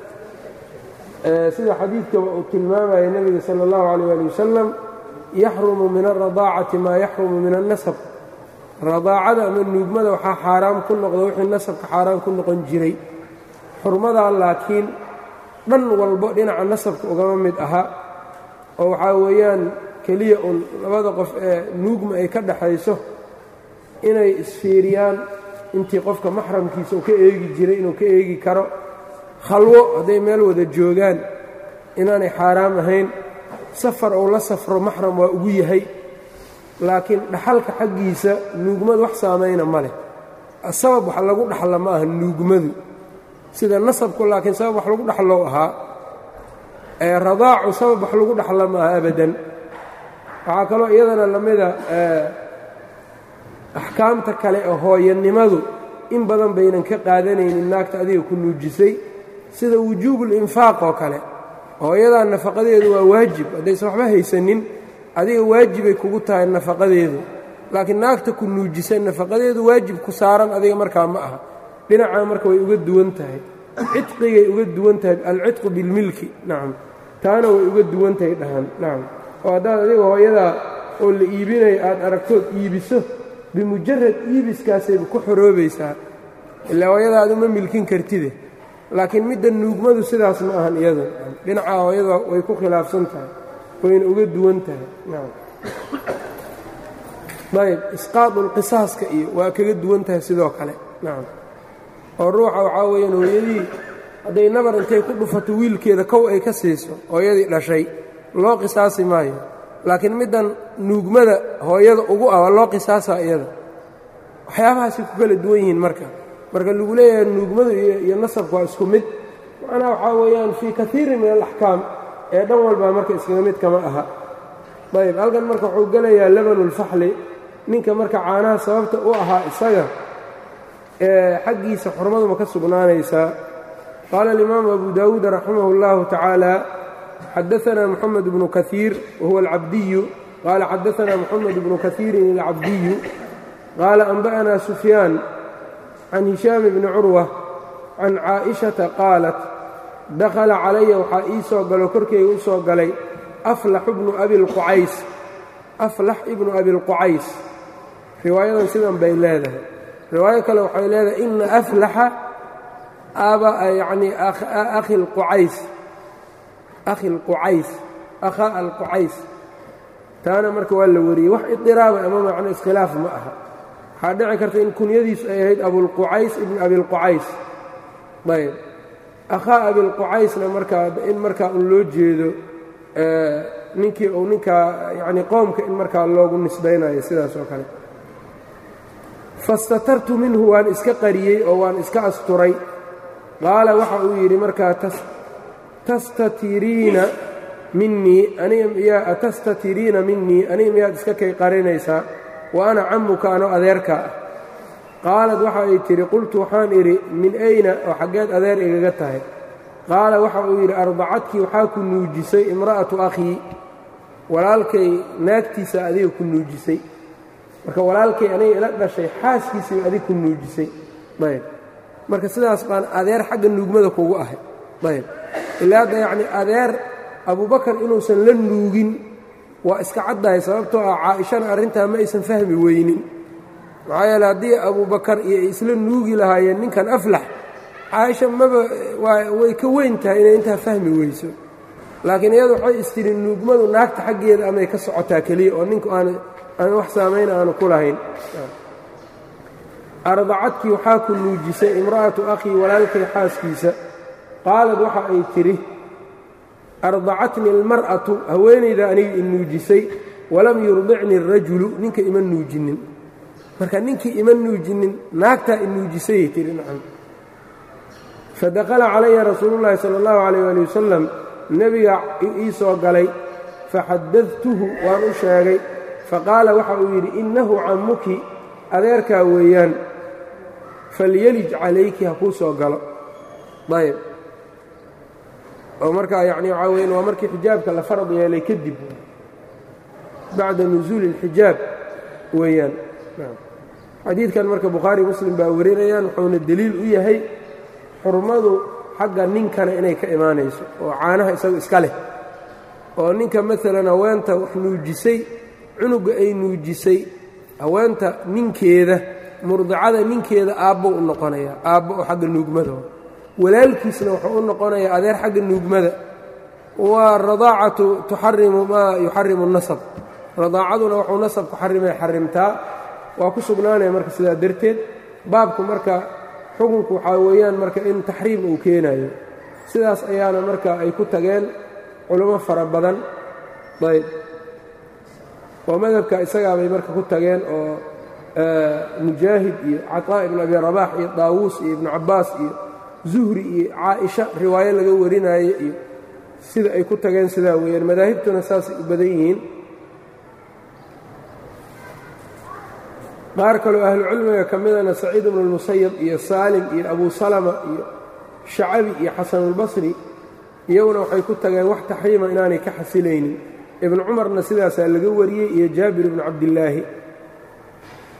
sida xadiidkaba uu tilmaamaya nebiga sala اllahu calayh ali wasalam yaxrumu min alradaacati maa yaxrumu min alnasab radaacada ama nuugmada waxaa xaaraam ku noqda wixii nasabka xaaraam ku noqon jiray xurmadaa laakiin dhan walbo dhinaca nasabka ugama mid aha oo waxaa weeyaan keliya uun labada qof ee nuugma ay ka dhaxayso inay isfiiriyaan intii qofka maxramkiisa uu ka eegi jiray inuu ka eegi karo khalwo hadday meel wada joogaan inaanay xaaraam ahayn safar ou la safro maxram waa ugu yahay laakiin dhaxalka xaggiisa nuugmadu wax saamayna ma leh sabab wax lagu dhaxla ma aha nuugmadu sida nasabku laakiin sabab wax lagu dhaxlow ahaa ee radaacu sabab wax lagu dhaxla ma aha abadan waxaa kaloo iyadana la mida axkaamta kale ee hooyanimadu in badan baynan ka qaadanaynin naagta adiga ku nuujisay sida wujuubulinfaaq oo kale hooyadaa nafaqadeedu waa waajib haddaysan waxba haysanin adiga waajibay kugu tahay nafaqadeedu laakiin naagta ku nuujisay nafaqadeedu waajib ku saaran adiga markaa ma aha dhinacaa marka way uga duwan tahay cidqigay uga duwan tahay alcidqu bilmilki nacam taana way uga duwan tahay dhahan nacam oo haddaad adiga hooyadaa oo la iibinayo aad aragtood iibiso bimujarad iibiskaasayba ku xoroobaysaa ilaa hooyadaadu ma milkin kartide laakiin midda nuugmadu sidaas ma ahan iyadu dhinacaa hooyada way ku khilaafsan tahay wayna uga duwan tahay nacam ayb isqaadulqisaaska iyo waa kaga duwan tahay sidoo kale nacam oo ruuxa waxaa weeyaan hooyadii hadday nabar intay ku dhufato wiilkeeda kow ay ka siiso hooyadii dhashay loo qisaasi maayo laakiin middan nuugmada hooyada ugu ah waa loo qisaasaa iyada waxyaabahaasay ku kala duwan yihiin marka marka lagu leeyahay nuugmadu iyo nasabku waa isku mid macnaha waxaa weeyaan fii kaiirin min alaxkaam ee dhan walbaa marka iskaga mid kama aha ayb halkan marka wuxuu gelayaa labanulfaxli ninka marka caanaha sababta u ahaa isaga ee xaggiisa xurmadu ma ka sugnaanaysaa qaala alimaamu abu daawuud raximah اllahu tacaala xadaana moxamed bnu kaiir wahuwa alcabdiyu qaala xadaana moxamed bnu kaiirin alcabdiyu qaala anba'ana sufyaan can hishaam bni curwa can caaئishata qaalat dakhala calaya waxaa ii soo galo korkeyga u soo galay aflax ibnu abilqucays aflax ibnu abilqucays riwaayadan sidan bay leedahay riwaayo kale waxay leedahay ina aflaxa aba yacni akhi alqucays akhi alqucays akhaa alqucays taana marka waa la wariyey wax idiraaba ama macno iskhilaaf ma aha waxaa dhici karta in kunyadiisu ay ahayd abulqucays ibn abilqucays ayb akhaa abilqucaysna markaa in markaa un loo jeedo ninkii uu ninkaa yacni qoomka in markaa loogu nisbaynayo sidaas oo kale fastatartu minhu waan iska qariyey oo waan iska asturay qaala waxa uu yidhi markaa tastatiriina minnii aniga miyaa tastatiriina minnii aniga miyaad iska kay qarinaysaa wa ana cammuka ano adeerka ah qaalad waxa ay tidhi qultu waxaan idhi min ayna oo xaggeed adeer igaga tahay qaala waxa uu yidhi ardacadkii waxaa ku nuujisay imra'atu akhii walaalkay naagtiisa adiga ku nuujisay marka walaalkay aniga ila dhashay xaaskiisii adig ku nuujisay ayb marka sidaas baan adeer xagga nuugmada kugu ahay ayb ilaa hadda yacnii adeer abubakar inuusan la nuugin waa iska caddahay sababtoo ah caa'ishana arrintaa ma aysan fahmi weynin maxaa yeele haddii abubakar iyo ay isla nuugi lahaayeen ninkan aflax caaisha maba way ka weyn tahay inay intaa fahmi weyso laakiin iyadu waxay istiri nuugmadu naagta xaggeeda amay ka socotaa keliya oo ninku aan aan wax saamayn aanu ku lahayn ardacadkii waxaa ku nuujisay imra'atu akhii walaalkay xaaskiisa qaalad waxa ay tidhi ardacatni almar'atu haweenayda aniga i nuujisay walam yurdicni arajulu ninka ima nuujinin marka ninkii ima nuujinin naagtaa i nuujisayay tihi nacam fadakhala calaya rasuulu llaahi sala allahu calayh ali wasalam nebiga ii soo galay faxadadtuhu waan u sheegay faqaala waxa uu yidhi innahu cammuki adeerkaa weeyaan falyelij calayki ha kuu soo galo ayb oo markaa yacni waxaa weyan waa markii xijaabka la farad yeelay kadib bacda nusuuli اlxijaab weeyaan xadiidkan marka bukhaari muslim baa warinayaan wuxuuna deliil u yahay xurmadu xagga ninkana inay ka imaanayso oo caanaha isagu iska leh oo ninka maalan haweenta wax nuujisay cunugga ay nuujisay haweenta ninkeeda murdicada ninkeeda aabbo u noqonayaa aabbo oo xagga nuugmada walaalkiisna wuxuu u noqonayaa adeer xagga nuugmada waa radaacatu tuxarimu maa yuxarimu nasab radaacaduna wuxuu nasabku xarimay xarimtaa waa ku sugnaanaya marka sidaa darteed baabku marka xukunku waxaa weeyaan marka in taxriim uu keenayo sidaas ayaana marka ay ku tageen culummo fara badan ayb oo madhabka isagaabay marka ku tageen oo mujaahid iyo caطaa ibn abi rabax iyo daawuus iyo ibnu cabbaas iyo zuhri iyo caaisha riwaayo laga warinaaye iyo sida ay ku tageen sidaa weeyaan madaahibtuna saasay u badan yihiin qaar kaloo ahlucilmiga ka midana saciid ibnu اlmusayab iyo saalim iyo abu salama iyo shacabi iyo xasanulbasri iyaguna waxay ku tageen wax taxriima inaanay ka xasilaynin ibnu cumarna sidaasaa laga wariyey iyo jaabir ibnu cabdillaahi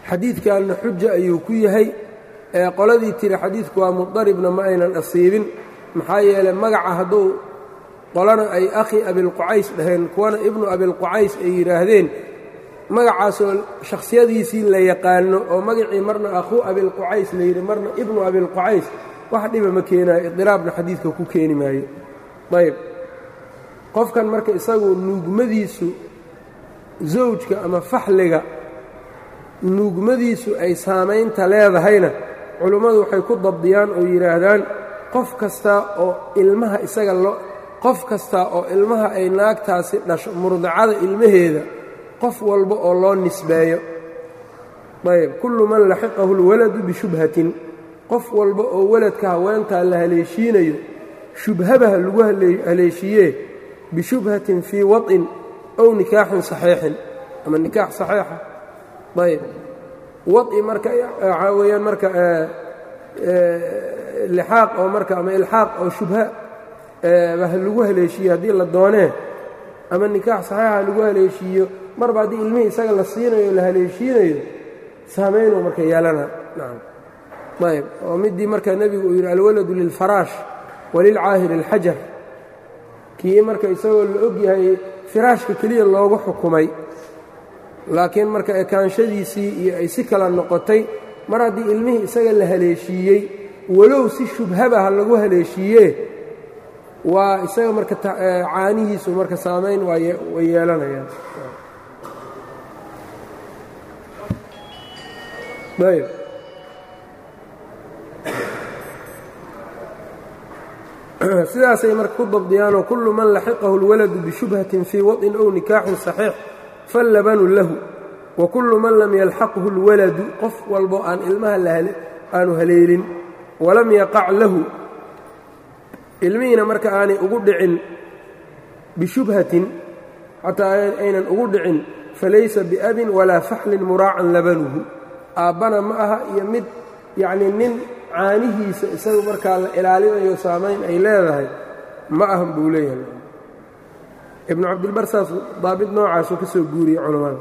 xadiidkanna xuja ayuu ku yahay ee qoladii tiri xadiidku waa mudaribna ma aynan asiibin maxaa yeelay magaca hadduu qolana ay akhi abilqucays dhaheen kuwana ibnu abilqucays ay yidhaahdeen magacaasoo shakhsiyadiisii la yaqaano oo magacii marna akhuu abilqucays la yidhi marna ibnu abilqucays wax dhiba ma keenaayo idiraabna xadiidka ku keeni maayo ayb qofkan marka isagu nuugmadiisu zawjka ama faxliga nuugmadiisu ay saamaynta leedahayna culummadu waxay ku dabdiyaan oo yidhaahdaan qof kasta oo ilmaha isaga loo qof kasta oo ilmaha ay naagtaasi dhasho murdacada ilmaheeda qof walba oo loo nisbeeyo ayb kullu man laxiqahu اlwaladu bishubhatin qof walba oo weladka haweentaa la haleeshiinayo shubhabaha lagu haleeshiiyee bishubhatin fii waطin ow nikaaxin saxiixin ama nikaax saxiixa ayb waطi marka waxaa weeyaan marka lixaaq oo marka ama ilxaaq oo shubha lagu haleeshiiyo haddii la doonee ama nikaax saxiixa lagu haleeshiiyo marba haddii ilmihii isaga la siinayo o la haleeshiinayo saamaynuu marka yeelana nacam ayb oo midii marka nebigu uu yidhi alwaladu lilfaraash walilcaahiri اlxajar kii marka isagoo la og yahay firaashka keliya loogu xukumay laakiin marka ekaanshadiisii iyo ay si kala noqotay mar haddii ilmihii isaga la haleeshiiyey walow si shubhabaha lagu haleeshiiyee waa isaga marka caanihiisu marka saamayn way yeelanayaan ayb sidaasay marka ku dabdiyaanoo kullu man laxiqahu اlwaladu bishubhatin fii waطin ow nikaaxin صaxiix fallabanu lahu wa kullu man lam yalxaqhu اlwaladu qof walbo aan ilmaha aanu haleelin walam yaqac lahu ilmihiina marka aanay ugu dhicin bishubhatin xataa aynan ugu dhicin falaysa biabin walaa faxlin muraacan labanuhu aabbana ma aha iyo mid yacnii nin caanihiisa isagu markaa la ilaalinayo saamayn ay leedahay ma ahan buu leeyahay ibnu cabdilbar saas daabit noocaasuu ka soo guuriyey culammada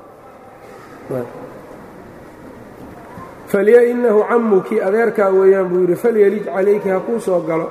falya inahu cammuki adeerkaa weeyaan buu yidhi falyalij calayki ha kuu soo galo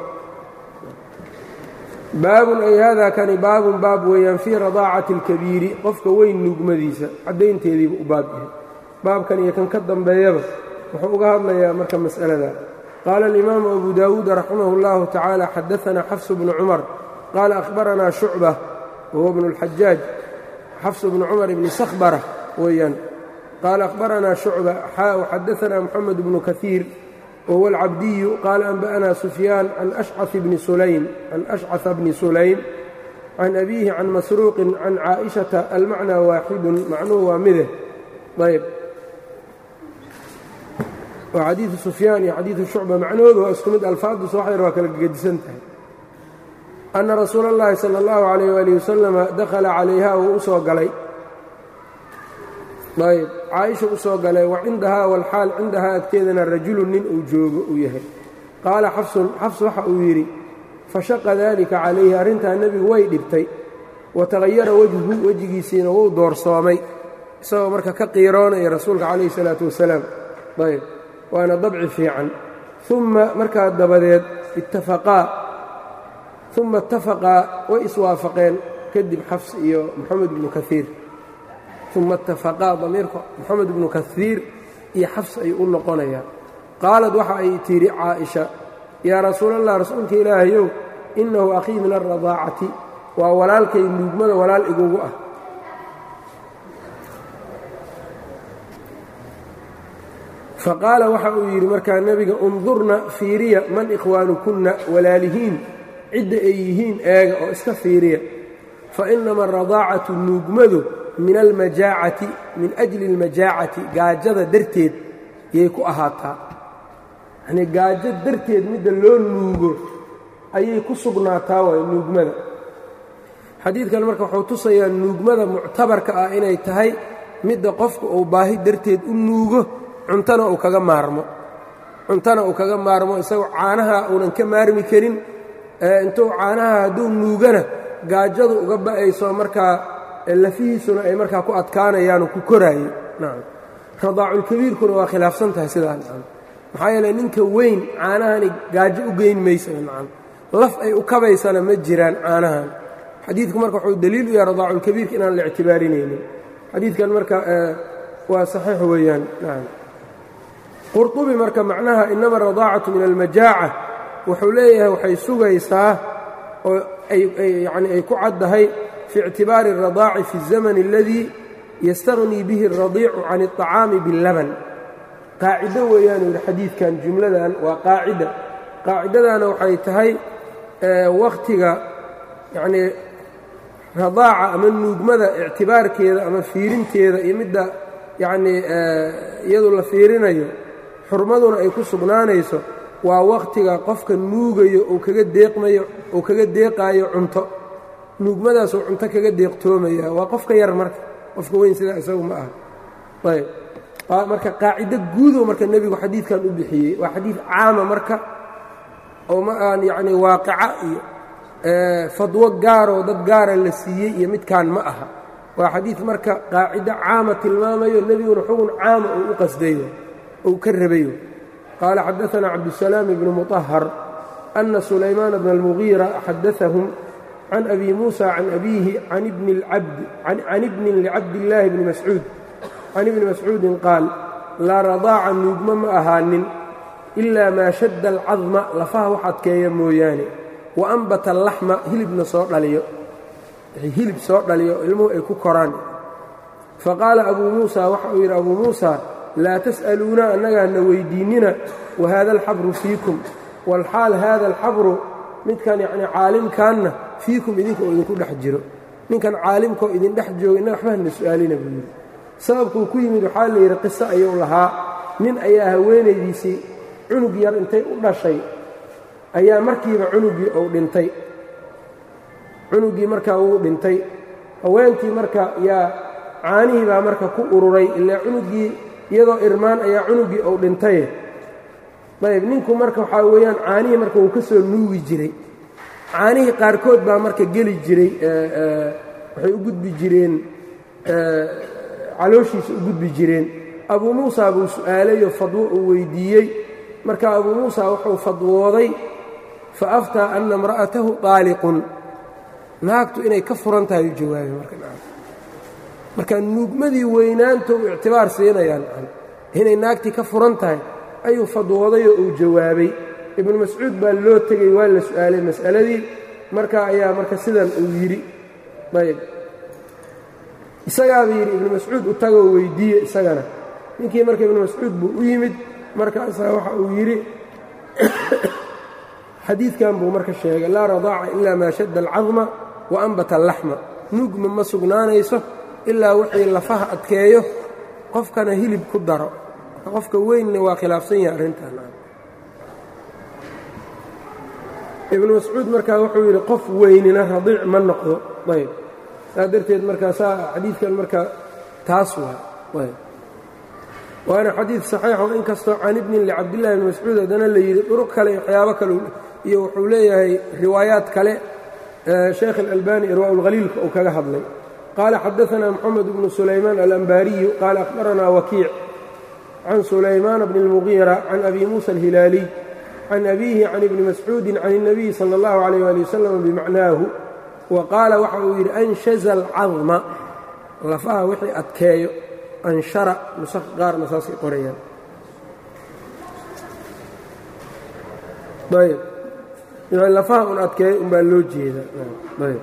baabun ay haadaa kani baabun baab weeyaan fii radaacati اlkabiiri qofka weyn nuugmadiisa caddaynteediiba u baab yahay baabkan iyo kan ka dambeeyaba wuxuu uga hadlayaa marka mas'alada qaala alimaamu abu daawuud raximah اllahu tacaala xadaanaa xafsu bnu cumar qaala ahbaranaa shucba wahuwa bnu اlxajaaj xafsu bnu cumar ibni sakhbara weeyaan qaala ahbaranaa shucba xadaanaa moxamed bnu kaiir wahuwa alcabdiyu qaala anba'anaa sufyaan can ashcaث bni sulaym can ashcaثa bni sulaym can abiihi can masruuqin can caaئishata almacnaa waaxidun macnuhu waa mide ayb oo xadiidu sufyaan iyo xadiidu shucba macnahoodu waa isku mid alfaaddu soo xayr waa kala gegedisan tahay anna rasuula اllahi salى اllahu عalayh wali wasalama dakhala calayha wuu u soo galay ayb caaisha u soo galay wa cindahaa walxaal cindahaa agteedana rajulun nin uu joogo uu yahay qaala xafsun xafs waxa uu yidhi fashaqa daalika calayhi arrintaa nebigu way dhibtay wa tagayara wejhu wejigiisiina wuu doorsoomay isagoo marka ka qiiroonaya rasuulka calayhi salaatu wasalaam ayb waana dabci fiican uma markaa dabadeed ittafaqaa uma ittafaqaa way iswaafaqeen kadib xafs iyo moxamed ibnu kaiir uma itafaqaa damiirka moxamed ibnu kaiir iyo xafs ayuu u noqonayaa qaalad waxa ay tidhi caaisha yaa rasuulallah rasuulka ilaahayow innahu akhii min alradaacati waa walaalkay nuugmada walaal igugu ah faqaala waxa uu yidhi markaa nebiga undurna fiiriya man ikhwaanukunna walaalihiin cidda ay yihiin eega oo iska fiiriya fa innama aradaacatu nuugmadu min almajaacati min ajli almajaacati gaajada darteed yay ku ahaataa yanii gaajo darteed midda loo nuugo ayay ku sugnaataa waay nuugmada xadiidkan marka wuxuu tusayaa nuugmada muctabarka ah inay tahay midda qofka uu baahi darteed u nuugo cuntana uu kaga maarmo cuntana uu kaga maarmo isagoo caanaha uunan ka maarmi karin intuu caanaha hadduu nuugana gaajadu uga ba'ayso markaa lafihiisuna ay markaa ku adkaanayaanoo ku koraayo nacam radaaculkabiirkuna waa khilaafsan tahay sidaa nacam maxaa yeele ninka weyn caanahani gaajo u geyn maysa nacam laf ay u kabaysana ma jiraan caanahan xadiidku marka wuxuu daliil u yahay radaaculkabiirka inaan la ictibaarinaynin xadiidkan marka waa saxiix weeyaan nacam qurطubi marka macnaha inama radaacatu min almajaaca wuxuu leeyahay waxay sugaysaa oo yani ay ku caddahay fi ictibaari الradaaci fi الzamn اladii yastaغnii bihi الradiicu can الطacaami biاllaban qaacido weeyaanu yidhi xadiidkan jumladan waa qaacida qaacidadana waxay tahay wakhtiga yanii radaaca ama nuugmada ictibaarkeeda ama fiirinteeda iyo midda yacnii iyadu la fiirinayo xurmaduna ay ku sugnaanayso waa wakhtiga qofka nuugayo ou kaga deeqmayo ou kaga deeqaayo cunto nuugmadaasuu cunto kaga deeqtoomaya waa qofka yar marka qofka weyn sidaa isagu ma aha ayb marka qaacido guudow marka nebigu xadiidkan u bixiyey waa xadiid caama marka oo ma aan yacnii waaqica iyo fadwo gaaroo dad gaara la siiyey iyo midkaan ma aha waa xadiid marka qaacido caama tilmaamayo nebiguna xugun caama uu u qasdayo ou ka rabayo qaala xadaثna cabdالsalaam bnu muطahar أna sulaymaan bna اlmugiira xadaثahum can abi muusa can abiihi can ibnin licabdillaahi bni mascuud can ibni mascuudin qaal laa radaaca nuugma ma ahaanin ilaa maa shadda alcadma lafaha wax adkeeya mooyaane wa ambata alaxma hilibna soo dhaliyo hilib soo dhaliyo ilmuhu ay ku koraan faqaala abuu muusa waxa uu yidhi abuu muusa laa tas'aluuna annagaana weyddiinnina wa haada alxabru fiikum walxaal haada alxabru midkan yacnii caalimkaanna fiikum idinka oo idinku dhex jiro ninkan caalimkaoo idin dhex jooga innaga waxbahana su'aalina buu yidhi sababkuu ku yimid waxaa la yidhi qiso ayuu lahaa nin ayaa haweenaydiisii cunug yar intay u dhashay ayaa markiiba cunuggii uu dhintay cunuggii markaa wuu dhintay haweentii marka yaa caanihii baa marka ku ururay ilaa cunuggii iyadoo irmaan ayaa cunuggii uu dhintaye ayb ninku marka waxaa weeyaan caanihii marka wuu ka soo nuugi jiray caanihii qaarkood baa marka geli jiray waxay u gudbi jireen calooshiisa u gudbi jireen abuu muusa buu su'aalayoo fadwo uu weyddiiyey marka abuu muusa wuxuu fadwooday fa aftaa anna imra'atahu taaliqun naagtu inay ka furan tahay u jawaabay marka marka nuugmadii weynaanta uu ictibaar siinayaan inay naagtii ka furan tahay ayuu fadwoodayoo uu jawaabay ibnu mascuud baa loo tegey waa la su'aalay mas'aladii marka ayaa marka sidan uu yidhi ayb isagaaba yidhi ibnu mascuud u tagoo weyddiiye isagana ninkii marka ibnu mascuud buu u yimid markaasaa waxa uu yidhi xadiidkan buu marka sheegay laa radaaca ilaa maa shadda alcadma wa ambata allaxma nuugma ma sugnaanayso ilaa wixii lafaha adkeeyo qofkana hilib ku daro qofka weynna waa khilaafsan yahay arrintan ibnu mascuud markaa wuxuu yidhi qof weynina radiic ma noqdo ayb saa darteed markaa saa xadiidkan markaa taas waa waana xadiid saxiixo inkastoo can ibnin licabdillahi bni mascuud haddana la yidhi duruq kale iyo waxyaabo kale iyo wuxuu leeyahay riwaayaad kale sheekh اlalbani irwaa اlhaliilka uu kaga hadlay qaala xadaثna moxamed bnu sulaymaan alanbaariyu qaala akhbaranaa wakiic can sulaymaana bni اlmugiira can abi muusa alhilaaliy can abiihi can ibni mascuudi can الnabiyi salى اllahu عalيyh ali wasalam bimacnaahu wa qaala waxa uu yidhi anshaza alcadma lafaha wixii adkeeyo anshara nusakh qaarna saasay qorayaan ayb lafaha un adkeeyo un baa loo jeedaa ayb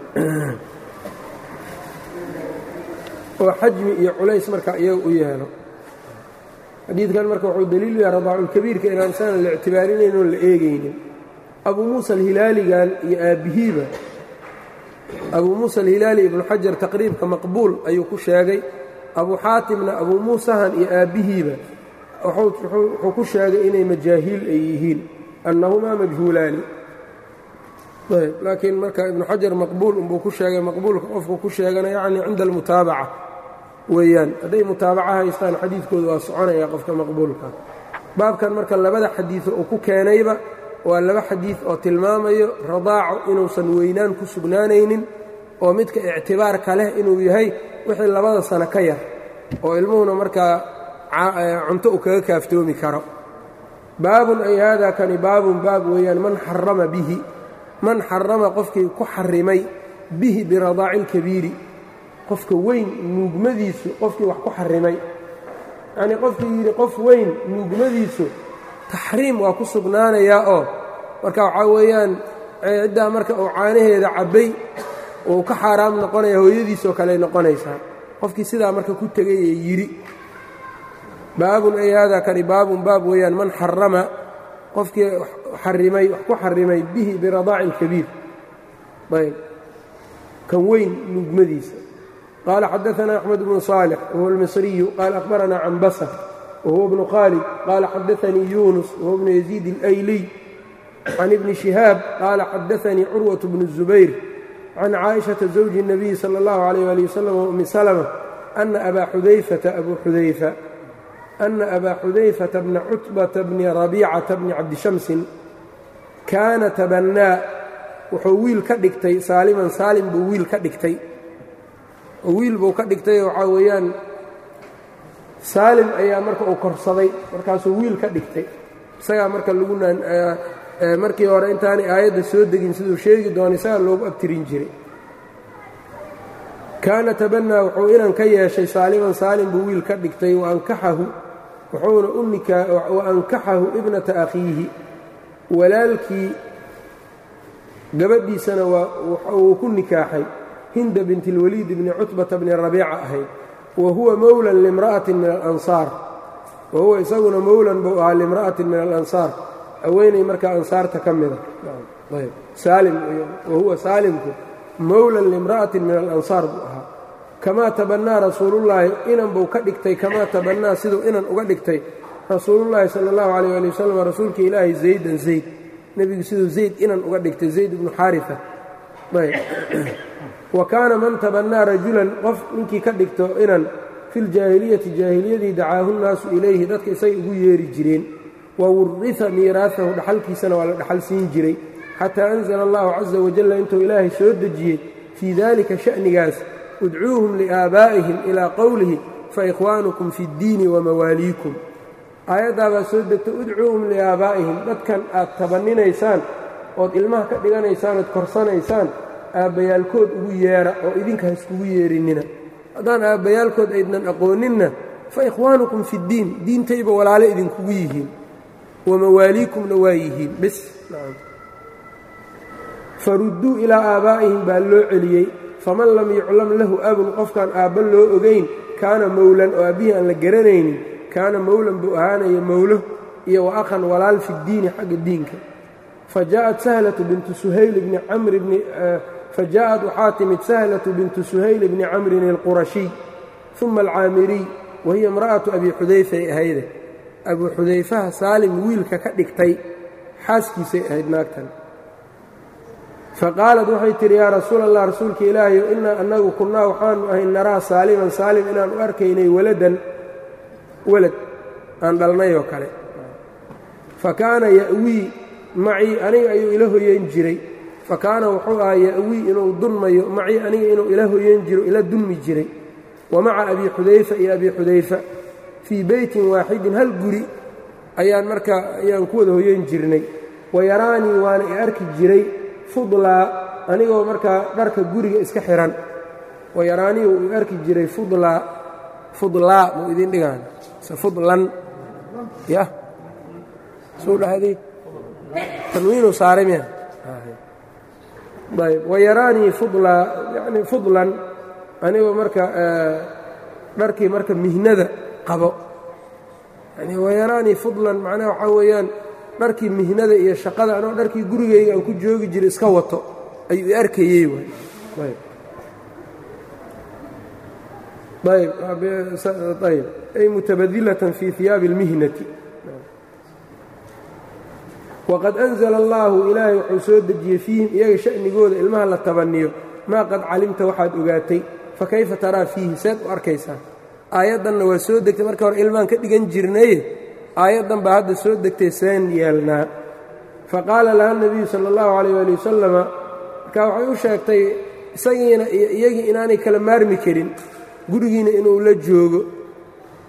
oo xajmi iyo culays marka iyaga u yeelo xadiidkan marka wuxuu daliilu yahay radaaculkabiirka inaan isaana la ictibaarinayn oon la eegaynin abuu muusa alhilaaligan iyo aabbihiiba abuu muusa alhilaali ibnu xajar taqriibka maqbuul ayuu ku sheegay abuu xaatimna abuu muusahan iyo aabbihiiba wuxuu ku sheegay inay majaahiil ay yihiin annahumaa majhuulaani ayb laakiin marka ibnu xajar maqbuul unbuu ku sheegay maqbuulka qofku ku sheegana yacni cinda almutaabaca weeyaan hadday mutaabaca haystaan xadiidkooda waa soconaya qofka maqbuulka baabkan marka labada xadiido uu ku keenayba waa laba xadiid oo tilmaamayo radaaco inuusan weynaan ku sugnaanaynin oo midka ictibaarka leh inuu yahay wixii labada sano ka yar oo ilmuhuna markaa cunto uu kaga kaaftoomi karo baabun ay haadaa kani baabun baab weeyaan man xarama bihi man xarama qofkii ku xarimay bihi biradaaci اlkabiiri qofka weyn nuugmadiisu qofkii wax ku xarimay yacnii qofkii yidhi qof weyn nuugmadiisu taxriim waa ku sugnaanayaa oo marka waxaa weeyaan ciddaa marka uu caanaheeda cabbay uu ka xaaraam noqonaya hooyadiisoo kale noqonaysaa qofkii sidaa marka ku tegay ee yidhi baabun ay haadaa kani baabun baab weeyaan man xarama qofkii xarimay wax ku xarimay bihi biradaaci اlkabiir ayb kan weyn nuugmadiisa qaala xadaثna أxmed bnu صaalح wahuwa اlmisriyu qaala akhbarana canbasa wahuwa bnu khaalid qaala xadaثanii yunus wahuwa bnu yaziid اlayliy can ibni shihaab qaala xadaثanii curwaة bnu الzubayr can caaئiشhaةa zawji الnabiyi salى اllahu عalيyه ali waslm wumi slmة ana abaa xudayfata abu xudayfa ana abaa xudayfata bna cutbata bni rabiicata bni cabdishamsin kaana tabannaa wuxuu wiil ka dhigtay saaliman saalim buu wiil ka dhigtay oo wiil buu ka dhigtay waxaa weeyaan saalim ayaa marka uu korsaday markaasuu wiil ka dhigtay isagaa marka lagu markii hore intaanay aayadda soo degin siduu sheegi doona isagaa loogu abtirin jiray kaana tabannaa wuxuu inan ka yeeshay saaliman saalim buu wiil ka dhigtay waankaxahu wuxuuna u nikaa wa ankaxahu ibnata akhiihi walaalkii gabadhiisana wuu ku nikaaxay hinda binti اlwaliid bni cutbata bni rabiica ahayd wa huwa mowlan limra'atin min alansaar wa huwa isaguna mowlan buu ahaa limra'atin min alansaar haweenay markaa ansaarta ka mida saalim wa huwa saalimku mowlan limra'atin min alansaar buu ahaa kamaa tabannaa rasuulullaahi inan buu ka dhigtay kamaa tabannaa siduu inan uga dhigtay rasuulullaahi sala allahu calayh ali wasalam rasuulka ilaahi zaydan zayd nebigu siduu zayd inan uga dhigtay zayd ibnu xaarifa wa kaana man tabannaa rajulan qof ninkii ka dhigto inan filjaahiliyati jaahiliyadii dacaahu nnaasu ilayhi dadka isay ugu yeeri jireen wa wurriha miiraahahu dhaxalkiisana waa la dhaxal siin jiray xataa anzala allahu casa wajalla intuu ilaahay soo dejiyey fii daalika sha'nigaas udcuuhum liaabaa'ihim ilaa qowlihi faikhwaanukum fi ddiini wamawaaliikum aayaddaabaa soo degta udcuuhum liaabaa'ihim dadkan aad tabanninaysaan ood ilmaha ka dhiganaysaan ood korsanaysaan aabbayaalkood ugu yeedha oo idinka ha iskugu yeerinnina haddaan aabbayaalkood aydnan aqooninna fa ikhwaanukum fiddiin diintayba walaale idinkugu yihiin wamawaaliikumna waa yihiin bis farudduu ilaa aabaa'ihim baa loo celiyey faman lam yuclam lahu abun qofkaan aabba loo ogayn kaana mowlan oo aabbihii aan la garanaynin kaana mowlan buu ahaanaya mowlo iyo wa akhan walaal fiddiini xagga diinka fajaءat sahlatu bintu suhayl bni camri bni fajaءat waxaa timid sahlatu bintu suhayl bni camrin اlqurashiy uma alcaamiriy wa hiya imra'atu abi xudayfay ahayde abuu xudayfaha saalim wiilka ka dhigtay xaaskiisay ahayd naagtan faqaalat waxay tidhi yaa rasuul allah rasuulka ilaahayo innaa annagu kunnaa waxaanu ahay naraa saaliman saalim inaan u arkaynay waladan walad aan dhalnay oo kale fa kaana ya'wii macii aniga ayuu ila hoyeyn jiray fa kaana wuxuu ahaa ya'wii inuu dunmayo macii aniga inuu ila hoyeyn jiro ila dunmi jiray wa maca abi xudayfa iyo abi xudayfa fii beytin waaxidin hal guri ayaan markaa ayaan ku wada hoyeyn jirnay wa yaraanii waana i arki jiray fudlaa anigoo markaa dharka guriga iska xihan wa yaraanii uu i arki jiray fudlaa fudlaa muu idin dhigaan se fudlan yah suu dhahday tanwiinuu saaray miya ayb wa yaraanii fudlaa yani fudlan anigoo marka dharkii marka mihnada qabo yani wa yaraanii fudlan macnaha waxaa weeyaan dharkii mihnada iyo shaqada anoo dharkii gurigayga aan ku joogi jiray iska wato ayuu i arkayey ayb ay mutabadilatan fii hiyaabi اlmihnati waqad anzla allaahu ilaahay wuxuu soo dejiyey fiihim iyaga sha'nigooda ilmaha la tabaniyo maa qad calimta waxaad ogaatay fakayfa taraa fiihi seed u arkaysaa aayaddanna waa soo degtay marka hore ilmaan ka dhigan jirnaye aayaddan baa hadda soo degtay seen yeelnaa faqaala laha nebiyu sala allahu calayh waali wasalama markaa waxay u sheegtay isagiina iyo iyagii inaanay kala maarmi karin gurigiina inuu la joogo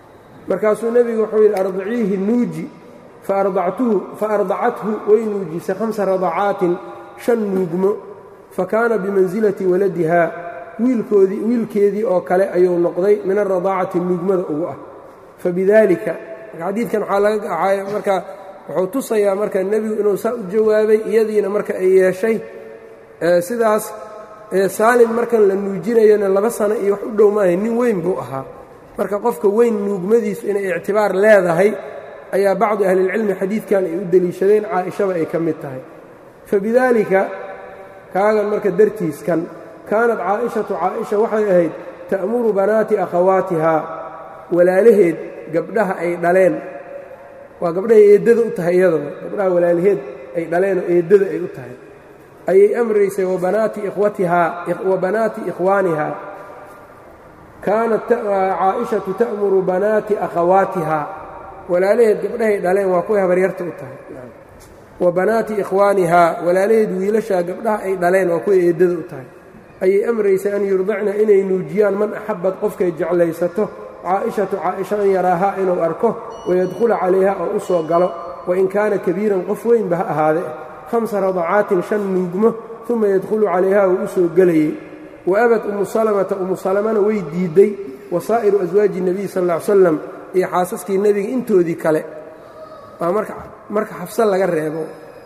markaasuu nebigu wuxuu yidhi ardiciihi nuuji faardactuhu faardacathu way nuujisay hamsa radacaatin shan nuugmo fa kaana bimansilati waladihaa wiilkoodii wiilkeedii oo kale ayuu noqday min alradaacati nuugmada ugu ah fabidaalika xadiidkan waxaa laga acaaya marka wuxuu tusayaa marka nebigu inuu saa u jawaabay iyadiina marka ay yeeshay sidaas saalim markan la nuujinayona laba sano iyo wax u dhow maahay nin weyn buu ahaa marka qofka weyn nuugmadiisu inay ictibaar leedahay ayaa bacdu ahlilcilmi xadiidkan ay u deliishadeen caaishaba ay ka mid tahay fabidaalika kaagan marka dartiiskan kaanat caa'ishatu caaisha waxay ahayd ta'muru banaati akhawaatihaa walaalaheed gabdhaha ay dhaleen waa gabdhahay eeddada u tahay iyadaba gabdhaha walaalaheed ay dhaleenoo eeddada ay u tahay ayay amraysay wabanaati ikhwatihaa wa banaati ikhwaanihaa kaanat caa'ishatu ta'muru banaati akhawaatihaa walaalaheed gabdhahay dhaleen waa kuway habaryarta u tahay wa banaati ikhwaanihaa walaalaheed wiilashaa gabdhaha ay dhaleen waa kuway eeddada u tahay ayay amraysay an yurdacna inay nuujiyaan man axabad qofkay jeclaysato caa'ishatu caaisha an yaraahaa inuu arko wayadkhula calayha oo u soo galo wain kaana kabiiran qof weynba ha ahaade hamsa radacaatin shan nuugmo uma yadkhulu calayha uu u soo gelayey wa abad umu salamata umu salamana way diidday wa saa'iru aswaaji nebiy sal ll ly slam iyo xaasaskii nebiga intoodii kale waa marka xafse laga reebo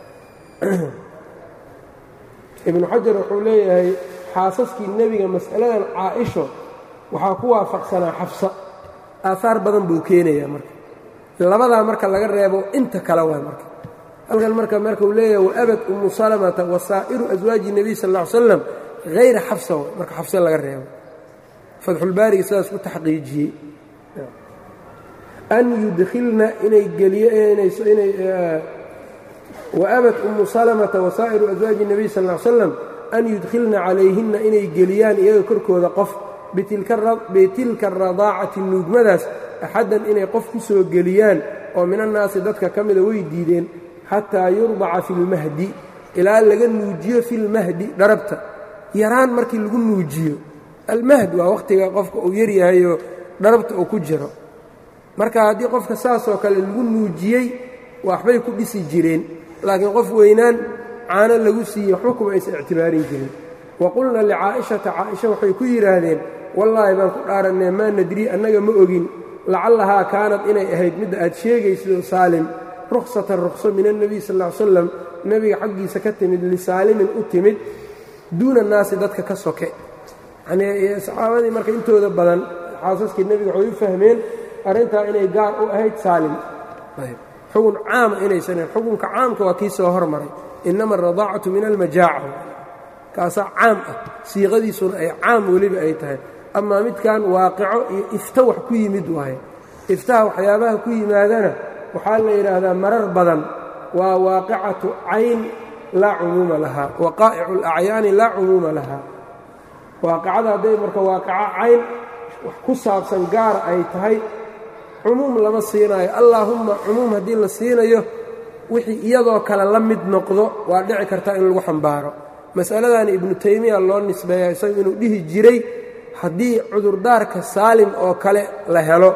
ibnu xajar wuxuu leeyahay xaasaskii nebiga mas'aladan caa'isho waxaa ku waafaqsanaa xafsa aahaar badan buu keenayaa marka labadaa marka laga reebo inta kale waay marka halkan marka markuu leeyahay waabad umu salamata wa saa'iru aswaaji nebiy sal ll ly slam hayra xafsa way marka xafse laga reebo fatxulbaariga sidaas ku taxqiijiyey an yudkhilna inay geliyoinay waabad umu salamata wa saa'iru aswaaji nebiy sal ll slam an yudkhilna calayhinna inay geliyaan iyaga korkooda qof bitilka aradaacati nuugmadaas axaddan inay qof ku soo geliyaan oo minannaasi dadka ka mida way diideen xataa yurdaca fi lmahdi ilaa laga nuujiyo fi lmahdi dharabta yaraan markii lagu nuujiyo almahd waa wakhtiga qofka uu yaryahayoo dharabta uu ku jiro marka haddii qofka saasoo kale lagu nuujiyey waxbay ku dhisi jireen laakiin qof weynaan caano lagu siiyey waxba kuma aysan ictibaarin jirin wa qulna licaa'ishata caaisha waxay ku yidhaahdeen wallaahi baan ku dhaarannee maa nadrii annaga ma ogin lacallahaa kaanad inay ahayd midda aad sheegayso saalim ruksatan rukso min annebiy sal ll ly slam nebiga xaggiisa ka timid lisaalimin u timid duuna naasi dadka ka soke yanii saxaabadii marka intooda badan xaasaskii nebiga waxay u fahmeen arrintaa inay gaar u ahayd saalim xugun caama inaysanen xukunka caamka waa kii soo hormaray innama aradaacatu min almajaaca kaasaa caam ah siiqadiisuna ay caam weliba ay tahay amaa midkan waaqico iyo ifta wax ku yimid waaye iftaha waxyaabaha ku yimaadana waxaa la yidhaahdaa marar badan waa waaqicatu cayn laa cumuuma lahaa waqaa'icu alacyaani laa cumuuma lahaa waaqicada hadday marka waaqico cayn wax ku saabsan gaara ay tahay cumuum lama siinaayo allaahumma cumuum haddii la siinayo wixii iyadoo kale la mid noqdo waa dhici kartaa in lagu xambaaro mas'aladan ibnu taymiya loo nisbeeya isagu inuu dhihi jiray haddii cudurdaarka saalim oo kale la helo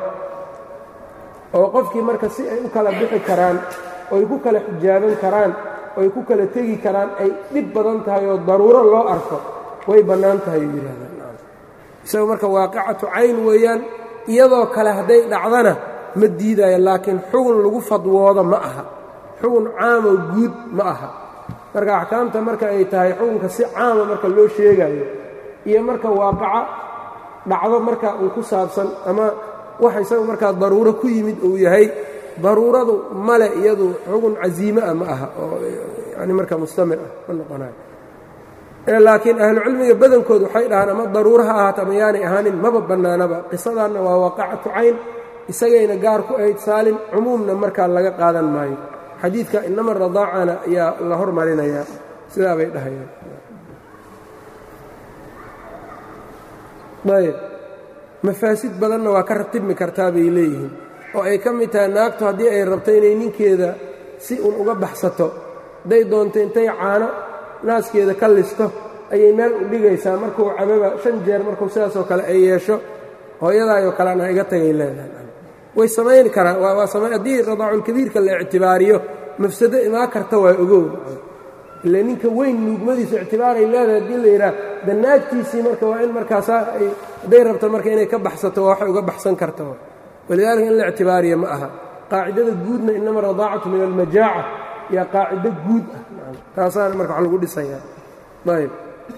oo qofkii marka si ay u kala bixi karaan oy ku kala xijaaban karaan oy ku kala tegi karaan ay dhib badan tahay oo daruuro loo arko way bannaan tahay uu yidhahdaan isagu marka waaqicatu cayn weeyaan iyadoo kale hadday dhacdana ma diidaayo laakiin xugun lagu fadwoodo ma aha xugun caamoo guud ma aha marka axkaamta marka ay tahay xukunka si caama marka loo sheegayo iyo marka waaqaca dhacdo marka uu ku saabsan ama wax isaga markaa daruuro ku yimid uu yahay daruuradu male iyadu xugun casiime ah ma aha oo yani marka mustamir ah ma noqonayo laakiin ahlucilmiga badankood waxay dhahaan ama daruuro ha ahaato ama yaanay ahaanin maba bannaanaba qisadaanna waa waaqacatu cayn isagayna gaar ku ahayd saalim cumuumna markaa laga qaadan maayo xadiidka inama radaacana ayaa la hormarinayaa sidaa bay dhahayaan ayb mafaasid badanna waa ka ratibmi kartaa bay leeyihiin oo ay ka mid tahay naagtu haddii ay rabto inay ninkeeda si un uga baxsato hadday doonto intay caano naaskeeda ka listo ayay meel u dhigaysaa markuu cababa shan jeer markuu sidaasoo kale ay yeesho hooyadaayoo kalean ha iga tagay leedahay way samayn karaan haddii radaaculkabiirka la ictibaariyo mafsado imaan karta waa ogow ile ninka weyn nuugmadiisu ictibaaray leedahay haddii la yidhaah danaagtiisii marka waa in markaasaa hadday rabto marka inay ka baxsato waa waxay uga baxsan karta walidaalika in la ictibaariya ma aha qaacidada guudna inama radaacatu min almajaaca yaa qaacido guud ah taasaana marka wax lagu dhisayaa ayb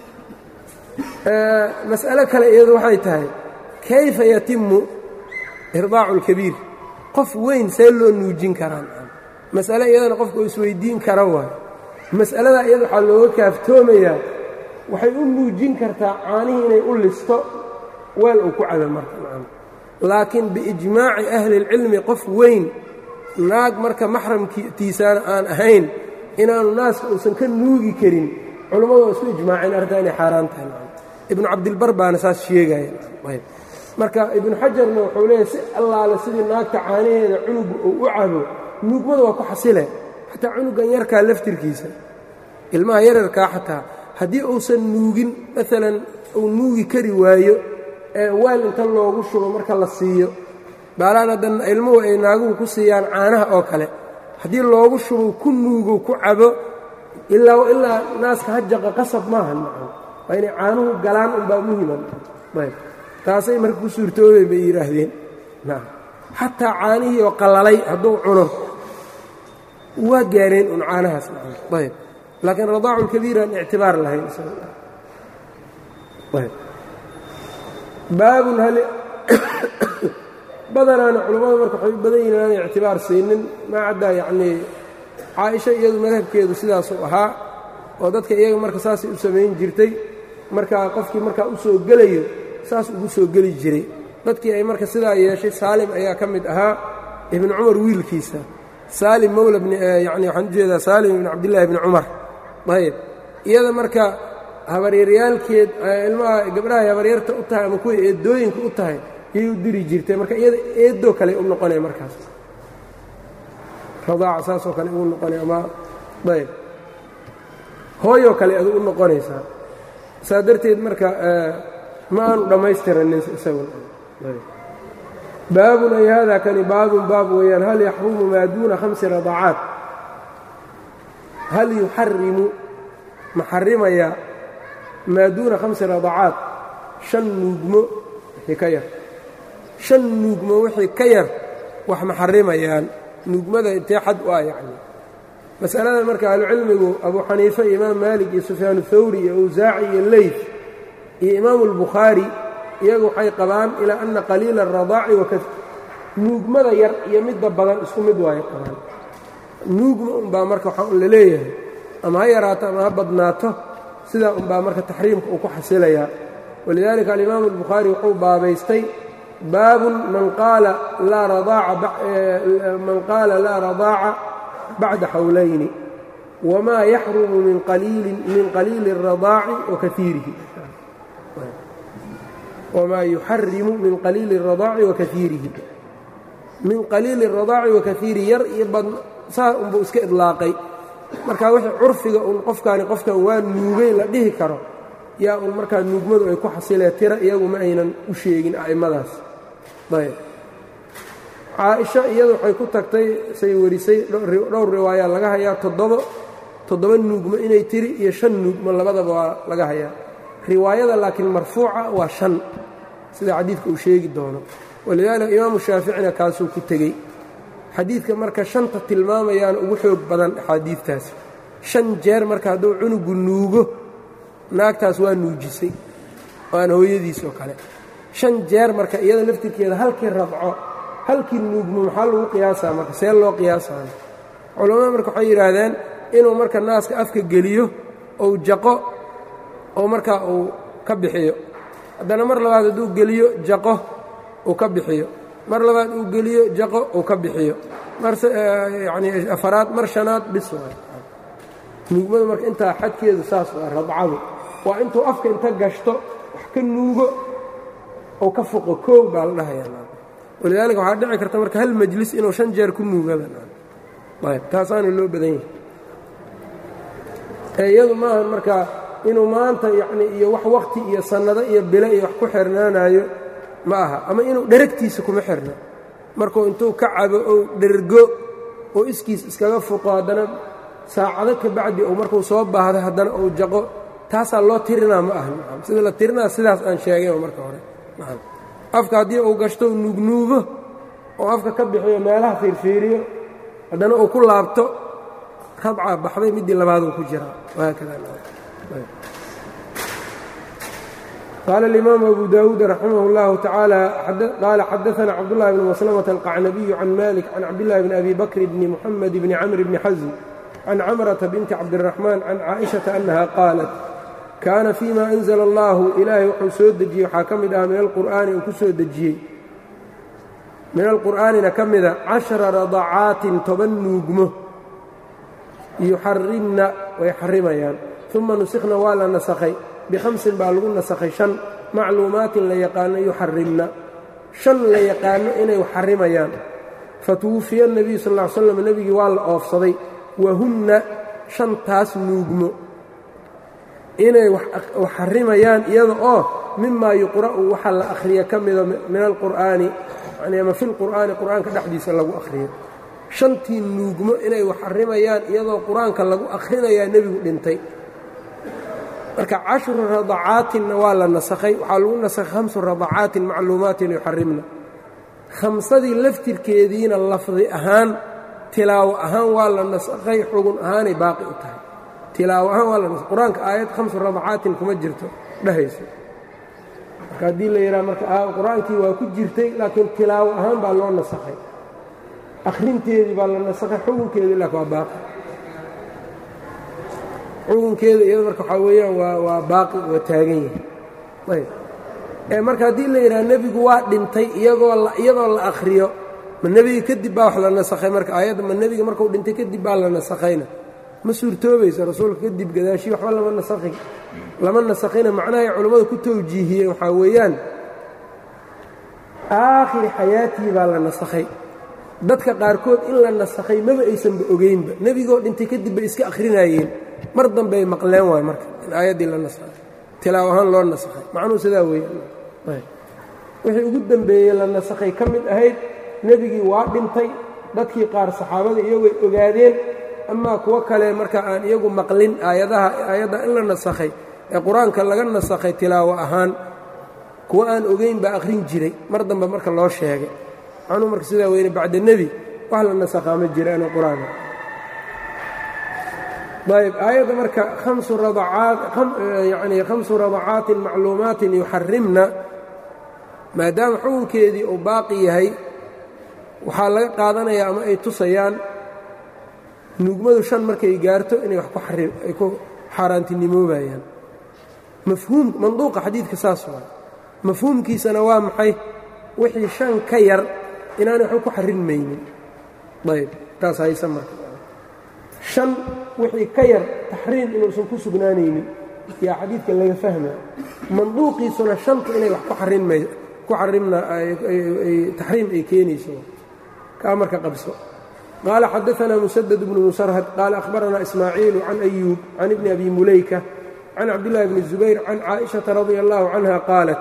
mas'alo kale iyadu waxay tahay kayfa yatimu irdaacu اlkabiir qof weyn see loo nuujin karaan mas'ale iyadana qofka uu isweydiin kara waay mas'alada iyada waxaa looga kaaftoomayaa waxay u nuujin kartaa caanihii inay u listo weel uu ku cabo marka laakiin biijmaaci ahli اlcilmi qof weyn naag marka maxramkiisaana aan ahayn inaanu naaska uusan ka nuugi karin culammadu waa isku ijmaaceen arrintaa inay xaaraan tahay ibnu cabdilbar baana saas sheegaya marka ibnu xajarna wuxuu leeyahy si allaale sidii naagta caanaheeda cunugu uu u cabo nuugmada waa ku xasile xataa cunugan yarkaa laftirkiisa ilmaha yararkaa xataa haddii uusan nuugin maalan uu nuugi kari waayo ee waal inta loogu shubo marka la siiyo baalaan haddan ilmuhu ay naaguhu ku siiyaan caanaha oo kale haddii loogu shubo ku nuugo ku cabo ilaa ilaa naaska hajaqa qasab maaha waa inay caanuhu galaan unbaa muhiman taasay marka ku suurtoobay bay yidhaahdeen xataa caanihii oo qallalay hadduu cuno waa gaareen un caanahaas ayb laakiin radaacu lkabiir aan ictibaar lahayn baabun hal badanaana culammada marka waxay u badan yihin aanay ictibaar siinin maa caddaa yacnii caaisha iyadu madhabkeedu sidaasuu ahaa oo dadka iyaga marka saasay u samayn jirtay markaa qofkii markaa u soo gelayo saas ugu soo geli jiray dadkii ay marka sidaa yeeshay saalim ayaa ka mid ahaa ibnu cumar wiilkiisa saalim mowla yani waxaan ujeedaa saalim ibn cabdillahi ibni cumar ayb iyada marka habaryaryaalkeed ilmaha gabdhahay habaryarta u tahay ama kuway eedooyinka u tahay yay u diri jirtay marka iyada eedoo kale u noqonaya markaas radaaca saasoo kale ugu noqonay ama ayb hooyoo kale adu u noqonaysaa saa darteed marka ma aanu dhammaystiranin isagunbaabun ay hada kani baabun baab weeyaan hal yaxrumu maa duuna hamsi radaacaat hal yuxarimu ma xarimaya maa duuna khamsi radaacaat shan nuugmo wixii ka yar shan nuugmo wixii ka yar wax ma xarimayaan nuugmada intee xad u ah yacni masalada marka ahlucilmigu abuu xaniife iyo imaam maalik iyo sufyaan thawri iyo awsaaci iyo leyf iyo imaamu albukhaari iyagu waxay qabaan ilaa anna qaliila aradaaci wakaf nuugmada yar iyo midda badan isku mid waay qabaan nuugma unbaa marka waxaa un la leeyahay ama ha yaraato ama ha badnaato sidaa unbaa marka taxriimka uu ku xasilayaa walidaalika alimaamu albukhaari wuxuu baabaystay baabun man qaala man qaala laa radaaca bacda xawlayni wamaa yaxrumu min qaliili اradaaci wakaiirihi wamaa yuxarimu min qaliili اradaaci wakaiirihi min qaliili اradaaci wakaiirihi yar iyo bad saa unbuu iska idlaaqay marka wixii curfiga uun qofkaani qofkan waa nuugay la dhihi karo yaa uun markaa nuugmadu ay ku xasilee tira iyagu ma aynan u sheegin a'immadaas ayb caaisha iyadu waxay ku tagtay say warisay dhowr riwaaya laga hayaa toddoba toddoba nuugmo inay tiri iyo shan nuugmo labadaba waa laga hayaa riwaayada laakiin marfuuca waa shan sida xadiidka uu sheegi doono walidaalika imaamu shaaficina kaasuu ku tegey xadiidka marka shanta tilmaamayaana ugu xoog badan axaadiidtaasi shan jeer marka hadduu cunugu nuugo naagtaas waa nuujisay waana hooyadiis oo kale shan jeer marka iyada laftirkeeda halkii radco halkii nuugmo maxaa lagu qiyaasaa marka see loo qiyaasayo culammada marka waxay yidhaahdeen inuu marka naaska afka geliyo ou jaqo oo markaa uu ka bixiyo haddana mar labaad hadduu geliyo jaqo uu ka bixiyo mar labaad uu geliyo jaqo uu ka bixiyo maryani afaraad mar shanaad bis waay nuugmadu marka intaa xadkeedu saas waa radcadu waa intuu afka inta gashto wax ka nuugo oo ka foqo koow baa la dhahayaa walidaalika waxaa dhici karta marka hal majlis inuu shan jeer ku nuugaba ayb taasaana loo badan yahay ee iyadu maaha marka inuu maanta yacni iyo wax wakhti iyo sannado iyo bilo iyo wax ku xirnaanayo ma aha ama inuu dheragtiisa kuma xirna markuu intuu ka cabo ou dhergo oo iskiis iskaga fuqo haddana saacado ka bacdi ou markuu soo baahdo haddana uu jaqo taasaa loo tirinaa ma aha sida la tirinaa sidaas aan sheegay marka hore afka haddii uu gashto u nuugnuugo oo afka ka bixiyo meelaha fiirfiiriyo haddana uu ku laabto radca baxday middii labaaduu ku jiraa qaala اlimaamu abu dawuud raximah اllahu tacaala qaala xadaana cabdullahi bn maslamة alqacnabiyu can malik can cabdillahi bni abi bakr bni muxamed bni camr bni xasm can camrata binti cabdiraxmaan can caaئiشhaةa annaha qaalat kaana fima anzla allahu ilaahay wuxuu soo dejiyey waxaa ka mid ah min alqur'aani uu ku soo dejiyey min alqur'aanina ka mida cashara radacaatin toban nuugmo yuxarimna way xarimayaan uma nusikhna waa la nasakhay bikhamsin baa lagu nasakhay shan macluumaatin la yaqaano yuxarimna shan la yaqaano inay xarimayaan fatuwufiya nebiyu sal ll ly slam nebigii waa la oofsaday wahunna shantaas nuugmo inay wax xarimayaan iyada oo mimaa yuqra'u waxa la akhriya ka mida min alqur'aani yani ama fi lqur'aani qur'aanka dhexdiisa lagu akhriyo shantii nuugmo inay wax xarimayaan iyadoo qur-aanka lagu akhrinayaa nebigu dhintay marka cashru radacaatinna waa la nasakhay waxaa lagu nasakhay hamsu radacaatin macluumaatin yuxarimna khamsadii laftirkeediina lafdi ahaan tilaawo ahaan waa la nasakhay xugun ahaanay baaqi u tahay tilaawo ahaan waa la nasakhay qur-aanka aayad hamsu radacaatin kuma jirto dhehayso marka haddii la yidhaha marka qur-aankii waa ku jirtay laakiin tilaawo ahaan baa loo nasakhay akhrinteedii baa la nasakhay xugunkeedii laakin waa baaqi xugunkeeda iyada marka waxaa weeyaan waa waa baaqi waa taagan yahay ayb marka haddii la yidhaha nebigu waa dhintay iyagoo iyadoo la akhriyo ma nebiga kadib baa wax la nasakhay marka aayadda ma nebiga markuu dhintay kadib baa la nasakhayna ma suurtoobaysa rasuulka kadib gadaashii waxba lama nasakhi lama nasakhayna macnahay culammada ku tawjiihiyeen waxaa weeyaan aakhiri xayaatii baa la nasakhay dadka qaarkood in la nasakhay maba aysanba ogeynba nebigoo dhintay kadib bay iska akhrinayeen mar dambey maqleen waay marka in aayaddii la nasakhay tilaaw ahaan loo nasakhay macnuhu sidaa weeyaan wixii ugu dembeeyey la nasakhay ka mid ahayd nebigii waa dhintay dadkii qaar saxaabada iyagooy ogaadeen amaa kuwo kale marka aan iyagu maqlin aayadaha aayadda in la nasakhay ee qur-aanka laga nasakhay tilaawo ahaan kuwo aan ogeyn baa akhrin jiray mar dambe marka loo sheegay macnuu marka sidaa weyne bacda nebi wax la nasakhaa ma jiraan qur-aanka ayb aayadda marka amsu yani khamsu radacaatin macluumaatin yuxarimna maadaama xukunkeedii uu baaqi yahay waxaa laga qaadanayaa ama ay tusayaan nuugmadu shan markay gaarto inay wax ay ku xaaraantinimoobayaan mafhuum manduuqa xadiidka saas waay mafhuumkiisana waa maxay wixii shan ka yar inaanay waxba ku xarinmaynin ayb taas haysa marka shan wixii ka yar taxriim inuusan ku sugnaanaynin yaa xadiidkan laga fahmaya manduuqiisuna shanta inay wax ku xarinmay ku xarimna taxriim ay keenayso kaa marka qabso qaala xadaثna mسدد بن msrhد qaala أhbarana ismaaciilu can أyuub can ibni abi mulayka can cabdالlahi bni الزubayr can caaئiشhaةa radي الlahu canha qaalat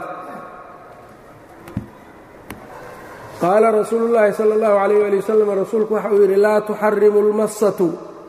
qaala rasuulu الlahi salى الlahu عalيه alي wsلم rasuulku waxa uu yidhi laa tuxarimu اlmasatu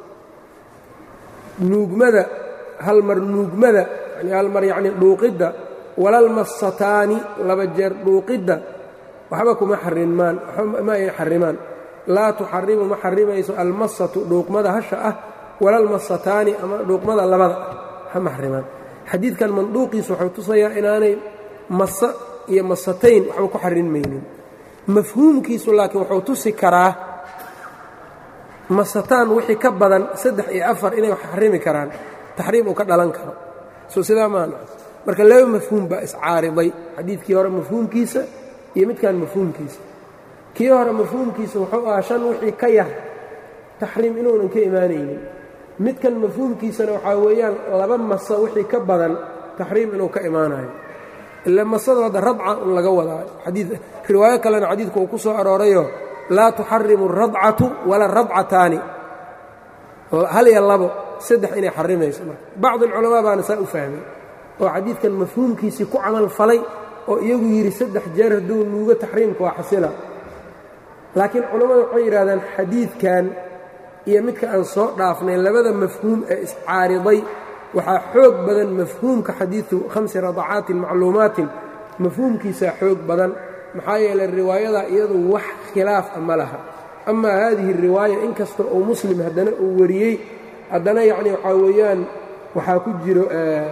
nuugmada hal mar nuugmada yani hal mar yacni dhuuqidda walalmasataani laba jeer dhuuqidda waxba kuma xarimaan ma ay xarimaan laa tuxarimu ma xarimayso almasatu dhuuqmada hasha ah walalmasataani ama dhuuqmada labada ah ma xarimaan xadiidkan manduuqiisu wuxuu tusayaa inaanay masa iyo masatayn waxba ku xarinmaynin mafhuumkiisu laakiin wuxuu tusi karaa masataan wixii ka badan saddex iyo afar inay wax xarimi karaan taxriim uu ka dhalan karo soo sidaa maana marka laba mafhuum baa iscaariday xadiidkii hore mafhuumkiisa iyo midkan mafhuumkiisa kii hore mafhuumkiisa wuxuu ahaa shan wixii ka yar taxriim inuunan ka imaanaynin midkan mafhuumkiisana waxaa weeyaan laba masa wixii ka badan taxriim inuu ka imaanayo ila masada hadda radca un laga wadaa xadii riwaayo kalena xadiidku uu ku soo aroorayo laa tuxarimu اradcatu wala radcataani hal iyo labo saddex inay xarimayso marka bacd alculamaa baana saa u fahmay oo xadiidkan mafhuumkiisii ku camal falay oo iyagu yidhi saddex jeer hadduu nuugo taxriimka waa xasila laakiin culammadu waxay yidhahdaan xadiidkan iyo midka aan soo dhaafnay labada mafhuum ee iscaariday waxaa xoog badan mafhuumka xadiidu khamsi radacaatin macluumaatin mafhuumkiisaa xoog badan maxaa yeelay riwaayada iyadu wax khilaaf a ma laha amaa haadihi riwaaya inkasta uu muslim haddana uu wariyey haddana yacni waxaa weeyaan waxaa ku jiro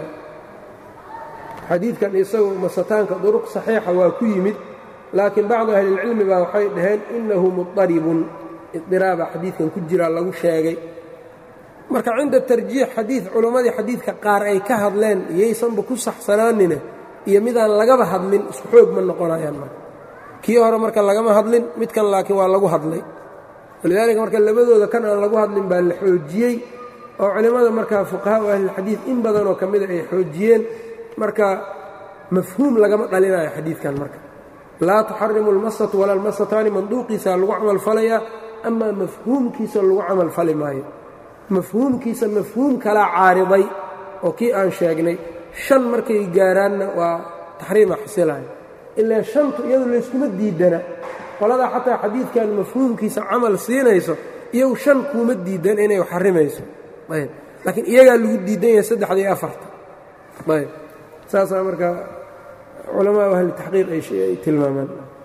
xadiidkan isagu masataanka duruq saxiixa waa ku yimid laakiin bacdu ahlilcilmi baa waxay dhaheen innahu mudaribun idiraaba xadiidkan ku jiraa lagu sheegay marka cinda tarjiix xadiid culammadii xadiidka qaar ay ka hadleen iyaysanba ku saxsanaanina iyo midaan lagaba hadlin isku xoog ma noqonayaan marka kii hore marka lagama hadlin midkan laakiin waa lagu hadlay walidaalika marka labadooda kan aan lagu hadlin baa la xoojiyey oo culimmada markaa fuqahaa u ahlilxadiid in badanoo ka mida ay xoojiyeen marka mafhuum lagama dhalinayo xadiidkan marka laa tuxarimu almasatu walaa almasataani manduuqiisa lagu camal falayaa amaa mafhuumkiisa lagu camal fali maayo mafhuumkiisa mafhuum kalaa caariday oo kii aan sheegnay shan markay gaaraanna waa taxriima xasilayo ilaa shantu iyadu layskuma diidana qoladaa xataa xadiidkan mafhuumkiisa camal siinayso iyagu shan kuuma diidan inay xarimayso ayb laakiin iyagaa lagu diidan yahay saddexda iyo afarta ayb saasaa marka culamaa ahli taxqiiq ay tilmaamaan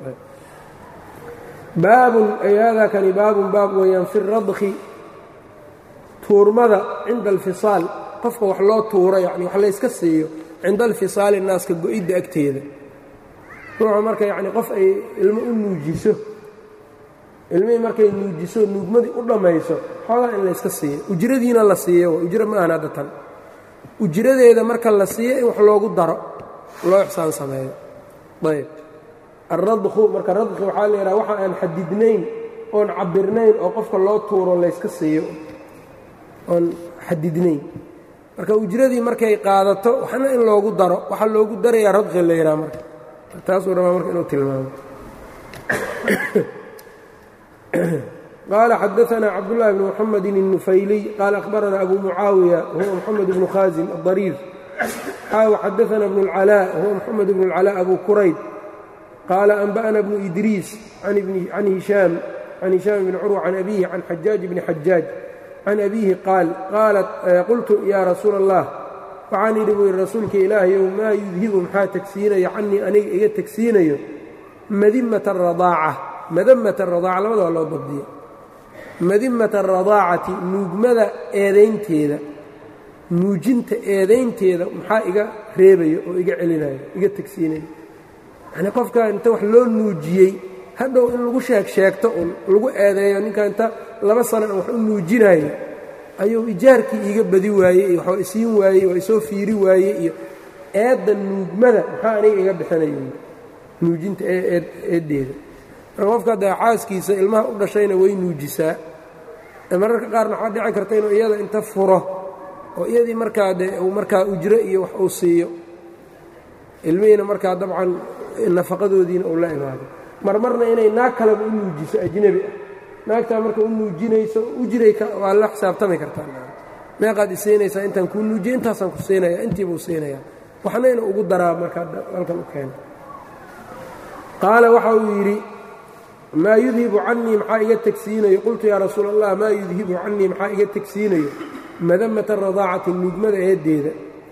baabun ay haadaa kani baabun baab weeyaan fi radki tuurmada cinda alfisaal qofka wax loo tuuro yani wax layska siiyo cinda alfisaali naaska go-idda agteeda ruuxu marka yacni qof ay ilmo u nuujiso ilmihii markay nuujiso nuugmadii u dhammayso xoogaa in layska siiyo ujradiina la siiyo ujro ma ahan hadda tan ujradeeda marka la siiyo in wax loogu daro loo ixsaan sameeyo ayb alradku marka radki waxaa la yidhaha waxa aan xadidnayn oon cabirnayn oo qofka loo tuuro layska siiyo oon xadidnayn marka ujradii markay qaadato waxna in loogu daro waxaa loogu darayaa radki la yidhaha marka taasuu rabaa marka inuu tilmaamo qaala xadaثna cabdالlahi bn mxamedi النufayliy qaala akhbarana abu mucaawiya wahuwa mxamed bnu khaasim الضariir xaaw xadaثna bn اlcalاء wahuwa mxamed bn اlcalاء abu qurayd qaala anba'na bnu idriis can hishaam can hishaam bni curwa can abihi can xajaaj bni xajaaj can abihi qaal qaalat qultu ya rasuula الlah waxaan idhi buu yidhi rasuulka ilaahayow maa yudhibu maxaa tegsiinayo canii aniga iga tegsiinayo madimata aradaaca madamata aradaaca labada waa loo dabdiya madimata aradaacati nuugmada eedaynteeda nuujinta eedaynteeda maxaa iga reebayo oo iga celinayo iga tegsiinayo yacnii qofka inta wax loo nuujiyey hadhow in lagu sheeg sheegto un lagu eedeeyo ninka inta laba sana aan wax u nuujinayo ayuu ijaarkii iiga badi waayey iyo waxba isiin waayey waa isoo fiiri waayey iyo eedda nuugmada maxaa aniga iga bixinayo nuujinta eeddeeda marka qofka dee xaaskiisa ilmaha u dhashayna way nuujisaa mararka qaarna waxaa dhici karta inuu iyada inta furo oo iyadii markaa dee uu markaa ujro iyo wax uu siiyo ilmihiina markaa dabcan nafaqadoodiina uu la imaado marmarna inay naag kaleba u nuujiso ajnebi ah naagtaa marka u nuujinayso ujray waa la xisaabtami kartaa meeqaad isiinaysaa intaan kuu nuujiya intaasaan ku siinaya intiibuu siinaya waxna inuu ugu daraa markaa halkan u keena qaala waxa uu yidhi maa yudhibu canii maxaa iga tegsiinayo qultu yaa rasuul allah maa yudhibu canii maxaa iga tegsiinayo madamata radaacati nuugmada eeddeeda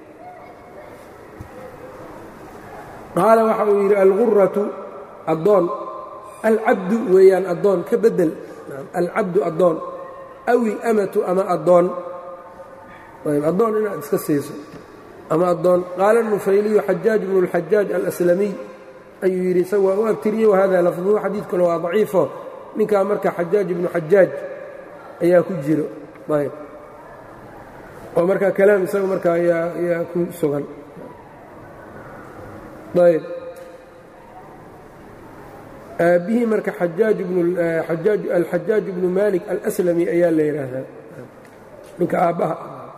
qaala waxa uu yidhi alguratu addoon alcabdu weeyaan addoon ka beddel alcabdu addoon aw ilamatu ama addoon addoon inaad iska siiso ama addoon qaala nufayliyu xajaaj bnu اlxajaaj alaslamiy ayuu yidhi isaga waa u abtiriyey wahada lafduhu xadiidkuna waa daciifo ninkaa marka xajaaj ibnu xajaaj ayaa ku jiro ayb oo marka kalaam isaga marka ayaa ku sugan ayb aabbihii marka alxajaaj bnu malik alslami ayaa la yidhaahdaa ninka aabbaha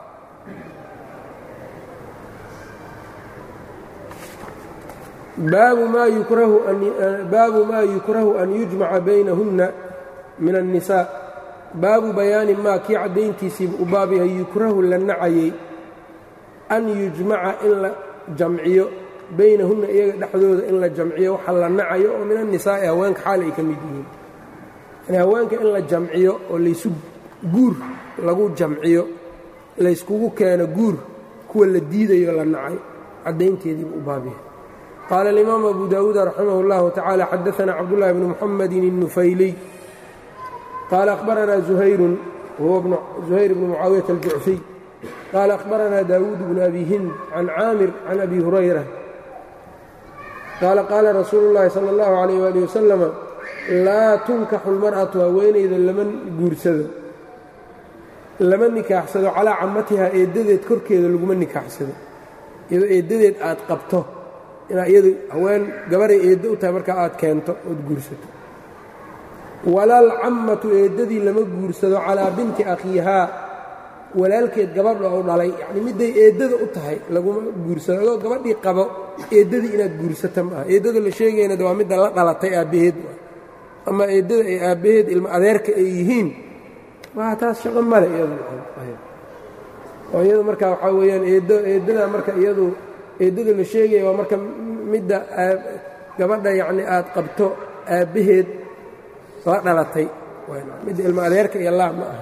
baabu maa yukrahu an yujmaca baynahunna min الnisaa baabu bayaani maa kii caddayntiisiiba u baab yahay yukrahu la nacayey an yujmaca in la jamciyo baynahunna iyaga dhexdooda in la jamciyo waxa la nacayo oo min annisaa'i haweenka xaal ay ka mid yihiin yani haweenka in la jamciyo oo laysu guur lagu jamciyo layskugu keeno guur kuwa la diidayo la nacay caddaynteediibu u baabyahay qaala alimaamu abu daawuud raximah اllahu tacaala xadaana cabdullahi bni muxamedin الnufayliy qaala akhbaranaa zuhayrun wahuwa zuhayr bnu mucaawiyata aljucfiy qaala akhbaranaa daawuud bnu abi hind can caamir can abi hurayra qaala qaala rasuulu اllahi salى اllahu alayh wali wasalama laa tunkaxu lmar'atu haweenayda lama guursado lama nikaaxsado calaa camatihaa eeddadeed korkeeda laguma nikaaxsado iyadoo eeddadeed aad qabto inaa iyadu haween gabaray eeddo u tahay markaa aad keento ood guursato walaal cammatu eeddadii lama guursado calaa binti akhiihaa walaalkeed gabadha u dhalay yacnii midday eeddada u tahay laguma guursado adoo gabadhii qabo eeddadii inaad guursata ma aha eeddada la sheegayna de waa midda la dhalatay aabbaheed ama eeddada ay aabbaheed ilmo adeerka ay yihiin waa taas shaqo male iyadu oo iyadu marka waxaa weeyaan eeddo eeddada marka iyadu eeddada la sheegaya waa marka midda gabadha yacni aad qabto aabbaheed la dhalatay midda ilmo adeerka iyo laa ma aha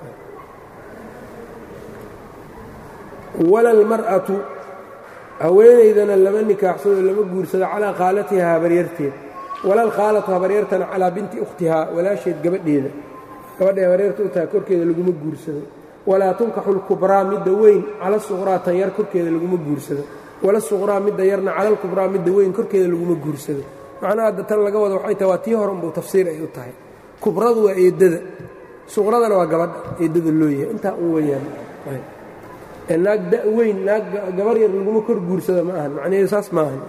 wala almar'atu haweenaydana lama nikaaxsado lama guursado calaa khaalatihaa habaryarteed walal khaalatu habaryartana calaa binti ukhtihaa walaasheed gabadheeda gabadhay habaryarta u tahay korkeeda laguma guursado walaa tunkaxu lkubraa midda weyn cala suqraa tan yar korkeeda laguma guursado wala suqraa midda yarna cala lkubraa midda weyn korkeeda laguma guursado macnaha hadda tan laga wada waxay tahay waa tii horanbuu tafsiir ay u tahay kubradu waa eeddada suqradana waa gabadha eeddada loo yahay intaa un weyaan naag da weyn naag gabar yar laguma kor guursado ma ahan macnaheedu saas maahan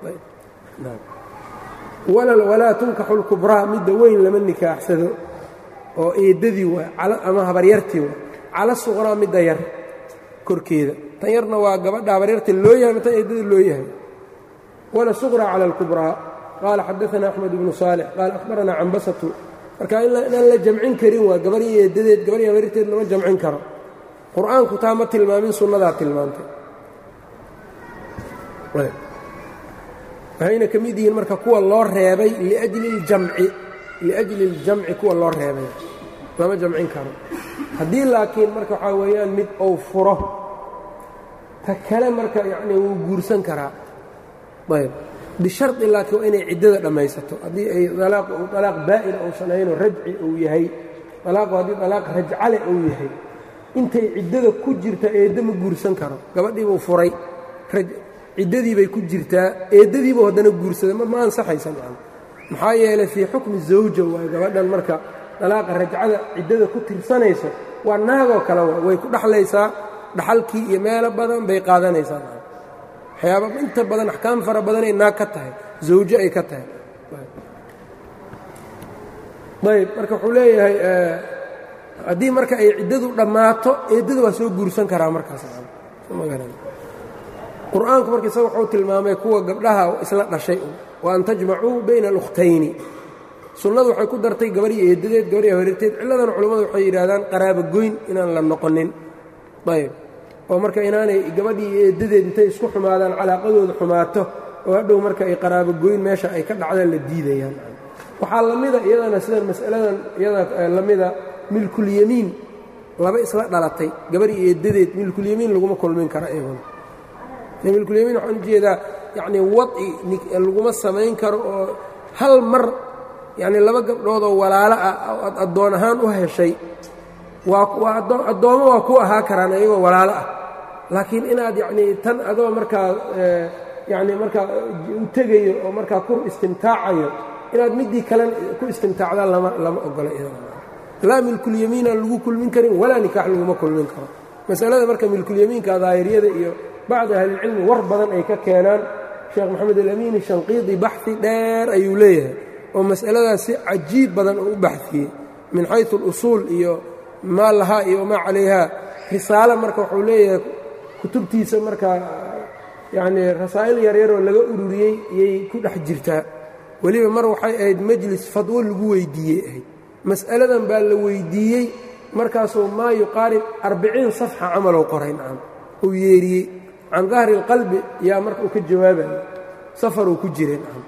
walaa tunkaxu lkubraa midda weyn lama nikaaxsado oo eeddadii waa ama habaryartii waa cala suqraa midda yar korkeeda tan yarna waa gabadha habaryarta loo yahay ma tan eeddada loo yahay wala suqraa cala alkubraa qaala xadaana axmed ibnu saalix qaala akhbaranaa cambasatu marka inaan la jamcin karin waa gabar iyo eeddadeed gabar iyo habaryarteed lama jamcin karo qur-aanku taa ma tilmaamin sunnadaa tilmaantay waxayna ka mid yihiin marka kuwa loo reebay liajli اljamci liajli اljamci kuwa loo reebay lama jamcin karo haddii laakiin marka waxaa weeyaan mid ou furo ta kale marka yacni wuu guursan karaa ayb bishardi laakiin waa inay ciddada dhammaysato haddii ay alaaq alaaq baa'ina uusan ahaynoo rajci uu yahay alaaqu haddii alaaq rajcale uu yahay intay ciddada ku jirta eedda ma guursan karo gabadhiibuu furay ciddadii bay ku jirtaa eeddadiibuu haddana guursaday ma ansaxaysa macana maxaa yeelay fii xukmi zawja waay gabadhan marka dalaaqa rajcada ciddada ku tirsanayso waa naagoo kale wa way ku dhaxlaysaa dhaxalkii iyo meelo badan bay qaadanaysaa waxyaaba inta badan axkaam fara badanay naag ka tahay zawjo ay ka tahay ayb marka wuxuu leeyahay haddii marka ay ciddadu dhammaato eeddada waa soo guursan karaa markaas qur-aanku marka isaga wuxuu tilmaamay kuwa gabdhaha isla dhashay wa an tajmacuu bayna alukhtayni sunnadu waxay ku dartay gabadhii eeddadeed gabadhii habaryarteed cilladan culammadu waxay yidhaahdaan qaraaba goyn inaan la noqonin ayb oo marka inaanay gabadhii eeddadeed intay isku xumaadaan calaaqadooda xumaato oo hadhow marka ay qaraabo goyn meesha ay ka dhacdaan la diidayaan waxaa la mida iyadana sidan mas'aladan iyada la mida milkulyamiin laba isla dhalatay gabadhii eeddadeed milkulyamiin laguma kulmin kara iyaguna milkulyamiin waxaan ujeedaa yacnii wadci laguma samayn karo oo hal mar yacnii laba gabdhoodoo walaalo ah oad addoon ahaan u heshay waa waa addoommo waa ku ahaa karaan iyagoo walaalo ah laakiin inaad yacnii tan adoo markaa yacnii markaa u tegayo oo markaa ku istimtaacayo inaad middii kalen ku istimtaacdaan lama lama ogola laa milkulyamiina lagu kulmin karin walaa nikaax laguma kulmin karo masalada marka milkulyamiinka daahiriyada iyo bacdi ahlilcilmi war badan ay ka keenaan sheekh moxamed alamiini shanqiidi baxi dheer ayuu leeyahay oo mas'aladaas si cajiib badan oo u baxiyey min xaysu alusuul iyo maa lahaa iyo wamaa calayhaa risaalo marka wuxuu leeyahay kutubtiisa markaa yacnii rasaa'il yaryaroo laga ururiyey iyay ku dhex jirtaa weliba mar waxay ahayd majlis fadwo lagu weyddiiyey ahayd mas'aladan baa la weyddiiyey markaasuu maa yuqaarib arbiciin safxa camalow qoray nacam uu yeeriyey can dahri اlqalbi yaa marka uu ka jawaabayo safaruu ku jiray nacam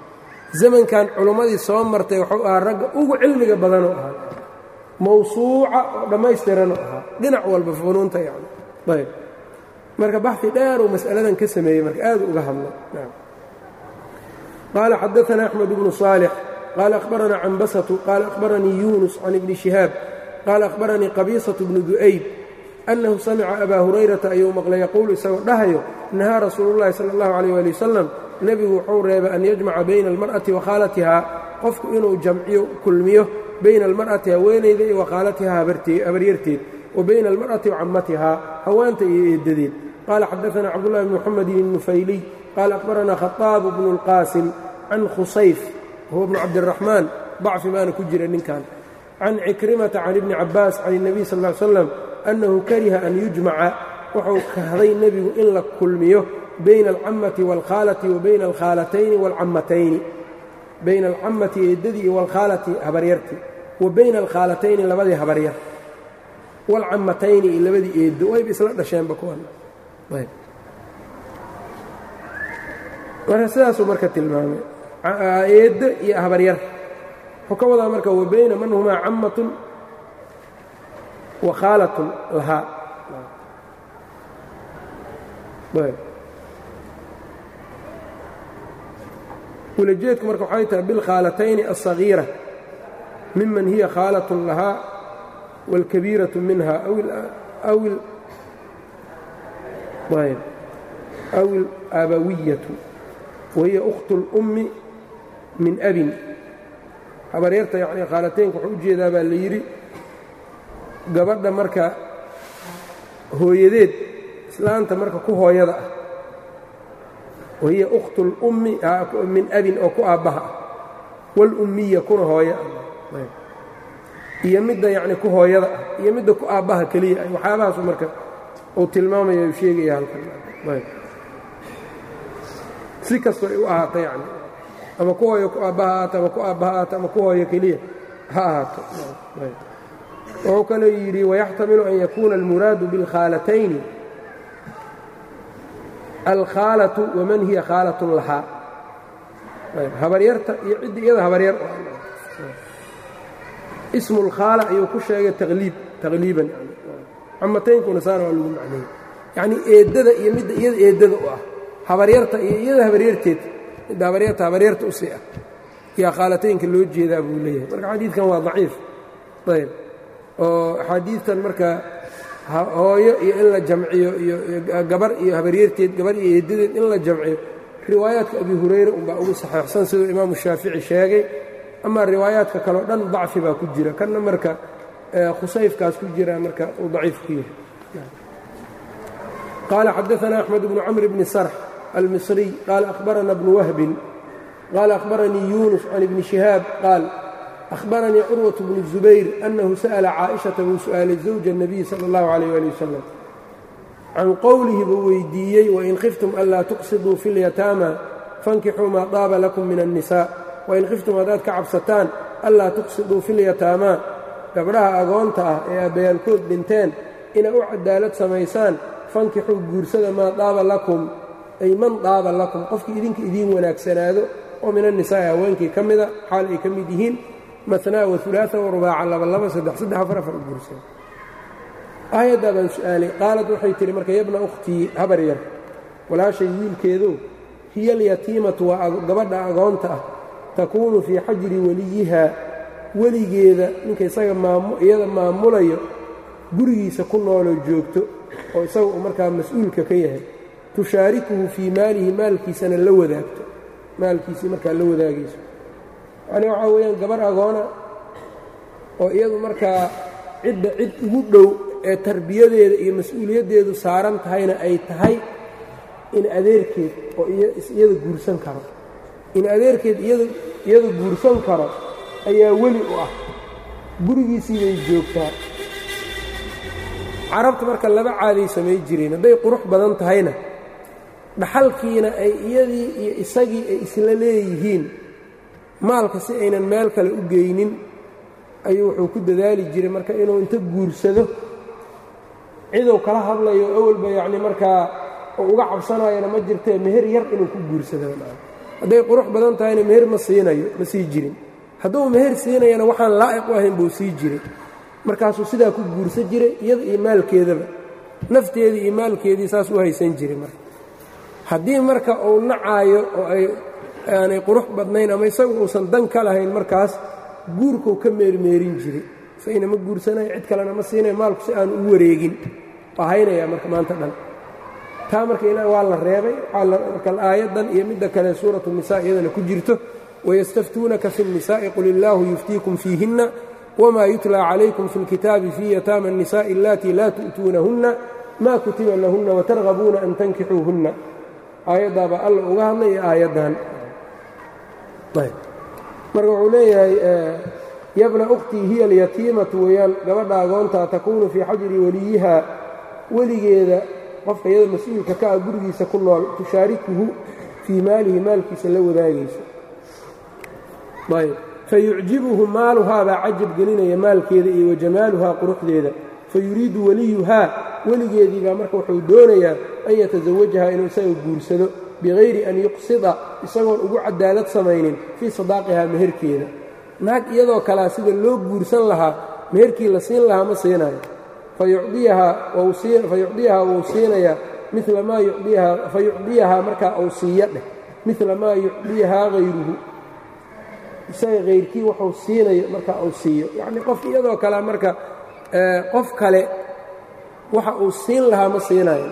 zamankan culummadii soo martay wuxuu ahaa ragga ugu cilmiga badanoo ahaa mawsuuca oo dhammaystiranoo ahaa dhinac walba funuunta yani ayb marka baxi dheer uu mas'aladan ka sameeyey marka aad uga hadlay qaala xadaana axmed bnu صaalix qaala akhbaranaa cambasatu qaala akhbaranii yunus can ibni shihaab qaala akhbaranii qabiisaة bnu du'ayb annahu samica abaa hurayrata ayuu maqlay yaquulu isagoo dhahayo nahaa rasuulu llahi sala allahu calayh waali wasalam nebigu wuxuu reebay an yajmaca bayna almar'ati wa khaalatihaa qofku inuu jamciyo kulmiyo bayna almar'ati haweenayda iyo wa khaalatihaa habaryarteed wa bayna almar'ati wa cammatihaa hawaanta iyo eeddadeed qaala xadaana cabdullahi bn muxamedin الnufayliy qaala akhbaranaa khaطaabu bnu اlqaasim can khusayf huwa bnu cabdiraxmaan dacfi baana ku jira ninkan can cikrimata can ibni cabaas can الnabiy sal ly slam annahu kariha an yujmaca wuxuu kahday nebigu in la kulmiyo bayna alcammati waalkhaalati wa bayna alkhaalatayni waalcammatayni bayna alcammati eeddadii iyo waalkhaalati habaryartii wa bayna alkhaalatayni labadii habaryar waalcammatayni iyo labadii eeddo wayba isla dhasheenba kuwan ayb marka sidaasuu marka tilmaamay eeddo iyo habaryar wuxuu ka wadaa marka wa bayna man humaa cammatun wa khaalatun lahaa wulajeedku marka waxay tahay bilkhaalatayni alsagiira miman hiya khaalatun lahaa wاlkabiiraةu minha aw اlaabawiyatu wahiya أkhtu اlأmmi min abin habaryarta yani khaalataynka wuxuu u jeedaa baa la yidhi gabadha marka hooyadeed islaanta marka ku hooyada ah wahiya ukhtu اlummi min abin oo ku aabbaha ah wاlummiya kuna hooyo ah iyo midda yacni ku hooyada ah iyo midda ku aabbaha keliya ah waxyaabahaasu marka uu tilmaamaya u sheegaya halkan si kastoo ay u ahaato yani ama ku hooyo ku aabbaha ahaato ama ku aabbaha ahaato ama ku hooyo keliya ha ahaato wuxuu kaloo yidhi wayaxtamilu an yakuuna almuraadu biاlkhaalatayni alkhaalatu waman hiya khaalatun lahaa habaryarta iyo cidda iyada habaryar ismu اlkhaala ayuu ku sheegay taqliib taqliiban camataynkuna saana waa lagu macneeyey yacnii eeddada iyo midda iyada eeddada u ah habaryarta iyo iyada habaryarteed midda habaryarta habaryarta u sii ah yaa khaalataynka loo jeedaa buu leeyahay marka xadiidkan waa daciif ayb oo axaadiidtan marka hooyo iyo in la jamciyo iyo gabar iyo habaryarteed gabar iyo eeddadeed in la jamciyo riwaayaadka abi hurayra unbaa ugu saxeixsan siduu imaamu shaafici sheegay amaa riwaayaadka kaleo dhan dacfi baa ku jira kanna marka khusayfkaas ku jira marka uu daciif ku yahay qaala xadaana axmed bnu camr bni sarx almisriy qaala ahbarana bnu wahbin qaala ahbaranii yunus can ibni shihaab qaal أhbaranii curwaة bnu الزubayr أnnahu sa'la caaئiشhaةa buu su'aalay زawja الnabiy salى اllahu عalيh ali wasalam can qowlihi buu weydiiyey wain khiftum anlaa tuqsiduu fi اlyataama fankixuu maa daaba lakum min الnisaa wain khiftum haddaad ka cabsataan anlaa tuqsiduu fi اlyataamaa gabdhaha agoonta ah ee aabbayaalkood dhinteen inay u cadaalad samaysaan fankixuu guursada maa daaba lakum ay man daaba lakum qofkii idinka idiin wanaagsanaado oo min annisaa'i haweenkii ka mida xaal ay ka mid yihiin manaa waulaaa warubaaca labalaba saddex saddex afar afar guursan aayaddaa baan su'aalay qaalad waxay tihi marka yabna ukhtii habar yar walaashay wiilkeedu hiya alyatiimatu waa gabadha agoonta ah takuunu fii xajri weliyihaa weligeeda ninka isaga iyada maamulayo gurigiisa ku nooloo joogto oo isaga uu markaa mas-uulka ka yahay tushaarikuhu fii maalihi maalkiisana la wadaagto maalkiisii markaa la wadaagayso yani waxaa weeyaan gabar agoona oo iyadu markaa cidda cid ugu dhow ee tarbiyadeeda iyo mas-uuliyaddeedu saaran tahayna ay tahay in adeerkeed oo iyada guursan karo in adeerkeed iyada guursan karo ayaa weli u ah gurigiisii bay joogtaa carabta marka laba caaday samay jireen hadday qurux badan tahayna dhaxalkiina ay iyadii iyo isagii ay isla leeyihiin maalka si aynan meel kale u geynin ayuu wuxuu ku dadaali jiray marka inuu inta guursado ciduu kala hadlayo awalba yacni markaa uu uga cabsanayana ma jirtee meher yar inuu ku guursado hadday qurux badan tahayna meher ma siinayo ma sii jirin hadduu meher siinayana waxaan laa'iq u ahayn buu sii jiray markaasuu sidaa ku guursan jiray iyada iyo maalkeedaba nafteedii iyo maalkeedii saas u haysan jiray marka haddii marka uu nacaayo oo ay aanay qurux badnayn ama isagu uusan dan ka lahayn markaas guurkuu ka meermeerin jiray isagina ma guursanayo cid kalena ma siinayo maalku si aanu u wareegin waa haynayaa marka maanta dhan taa marka ila waa la reebay marka aayaddan iyo midda kale suuratu nisa iyadana ku jirto wayastaftuunaka fi الnisaaءi qul illaahu yuftiikum fiihinna wma yutlى calaykum fi اlkitaabi fii yataama الnisaaءi allatii laa tu'tuunahunna ma kutiba lahunna watargabuuna an tankixuuhunna aayaddaabaa alla uga hadlay iyo aayaddan marka wuxuu leeyahay yabna ukhtii hiya alyatiimatu weeyaan gabadha agoontaa takuunu fii xajri weliyiha weligeeda qofka iyada mas-uulka ka ah gurigiisa ku nool tushaarikuhu fii maalihi maalkiisa la wadaagayso ayb fayucjibuhu maaluhaa baa cajab gelinaya maalkeeda iyo wajamaaluhaa quruxdeeda fayuriidu weliyuhaa weligeedii baa marka wuxuu doonayaa an yatasawajaha inuu isaga guursado bikayri an yuqsida isagoon ugu cadaalad samaynin fii sadaaqihaa meherkeeda naag iyadoo kalea sida loo guursan lahaa meherkii la siin lahaa ma siinayo fayucdiyahaa wuu siinayaa mila maa yudiyahaa fayucdiyahaa markaa uu siiya dheh mila maa yucdiyahaa hayruhu isaga hayrkii wuxuu siinayo marka uu siiyo yacnii qof iyadoo kale marka qof kale waxa uu siin lahaa ma siinayo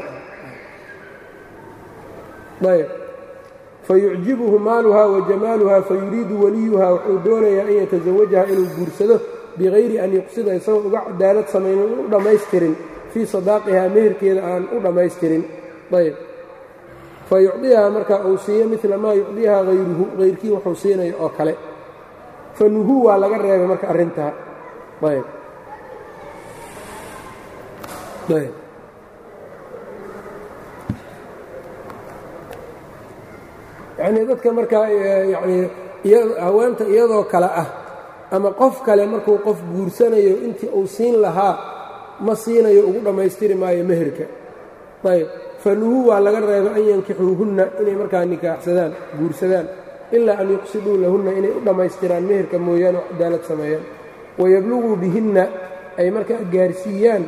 ayb fayucjibuhu maaluhaa wa jamaaluhaa fayuriidu weliyuhaa wuxuu doonayaa an yatasawajaha inuu guursado bikayri an yuqsida isagoo uga cadaalad samaynin u dhammaystirin fii sadaaqihaa meherkeeda aan u dhammaystirin ayb fayucdiyahaa marka uu siiyo mila maa yucdiyahaa hayruhu hayrkii wuxuu siinayo oo kale fanuhuu waa laga reebay marka arrintaa ayb ayb yacnii dadka markaa yacnii haweenta iyadoo kale ah ama qof kale markuu qof guursanayo intii uu siin lahaa ma siinayo ugu dhammaystiri maayo meherka ayb fanuhuu waa laga reebay an yankixuuhunna inay markaa nikaaxsadaan guursadaan ilaa an yuqsiduu lahunna inay u dhammaystiraan meherka mooyaane oo cadaalad sameeyaan wayabluguu bihinna ay markaa gaarsiiyaan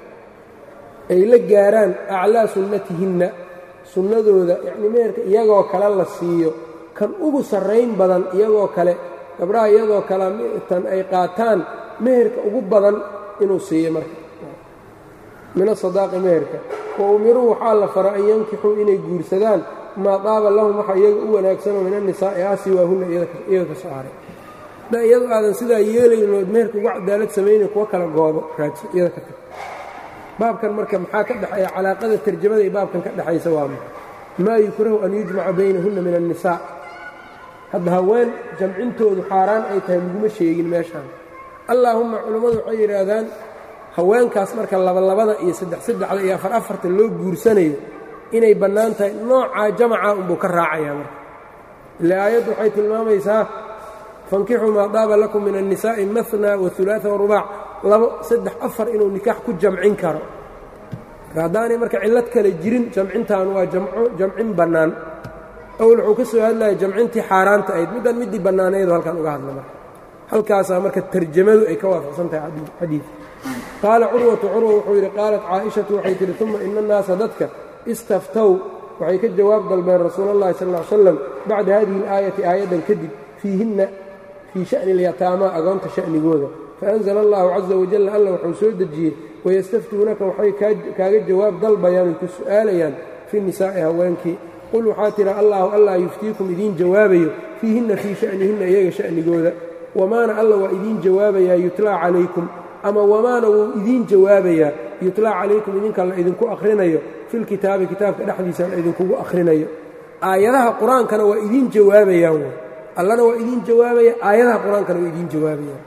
ay la gaaraan aclaa sunnatihinna sunnadooda yacnii meherka iyagoo kale la siiyo kan ugu sarrayn badan iyagoo kale gabdhaha iyadoo kale tan ay qaataan meherka ugu badan inuu siiyo marka min asadaaqi meherka wa umiruu waxaa la fara an yankixuu inay guursadaan maa daaba lahum waxa iyaga u wanaagsanoo min annisaa'i ah siwaahunna iyaga ka soo haray da iyadoo aadan sidaa yeelayno ood meherka ugu cadaalad samaynayn kuwa kala goobo raadso iyada ka tag baabkan marka maxaa ka dhexeeya calaaqada tarjamada iyo baabkan ka dhexaysa waa ma maa yukrahu an yujmaca baynahunna min annisaa hadda haween jamcintoodu xaaraan ay tahay laguma sheegin meeshaan allaahumma culammadu waxay yidhaahdaan haweenkaas marka labalabada iyo saddex saddexda iyo afar afarta loo guursanayo inay bannaan tahay noocaa jamaca unbuu ka raacayaa marka ile aayaddu waxay tilmaamaysaa fankixuu maa daaba lakum min annisaa'i mahna waulaaa warubaac labo saddex afar inuu nikaax ku jamcin karo haddaanay marka cillad kale jirin jamcintan waa jamcin bannaan awl wuxuu ka soo hadlaya jamcintii xaaraanta ahayd middan middii bannaanaydoo halkan uga hadla marka halkaasaa marka tarjamadu ay ka waafaqsan tahay xadiidka qaala curwatu curwa wuxuu yidhi qaalat caaishatu waxay tihi uma ina annaasa dadka istaftow waxay ka jawaab dalbeen rasuul اllahi sal ly slam bacda hadihi اlaayati aayaddan kadib fiihinna fii sha'ni اlyataamaa agoonta sha'nigooda faأnzla allahu caza wajal alla wuxuu soo dejiyey wayastaftuunaka waxay kaaga jawaab dalbayaan ay ku su'aalayaan fi nisaa'i haweenkii qul waxaa tidha allahu allah yuftiikum idiin jawaabayo fiihinna fii sha'nihinna iyaga sha'nigooda wamaana alla waa idiin jawaabayaa yutlaa calaykum ama wamaana wuu idiin jawaabayaa yutlaa calaykum idinka la idinku akhrinayo filkitaabi kitaabka dhexdiisa la idinkugu akhrinayo aayadaha qur-aankana waa idiin jawaabayaan wy allana waa idiin jawaabaya aayadaha qur-aankana waa idiin jawaabayaan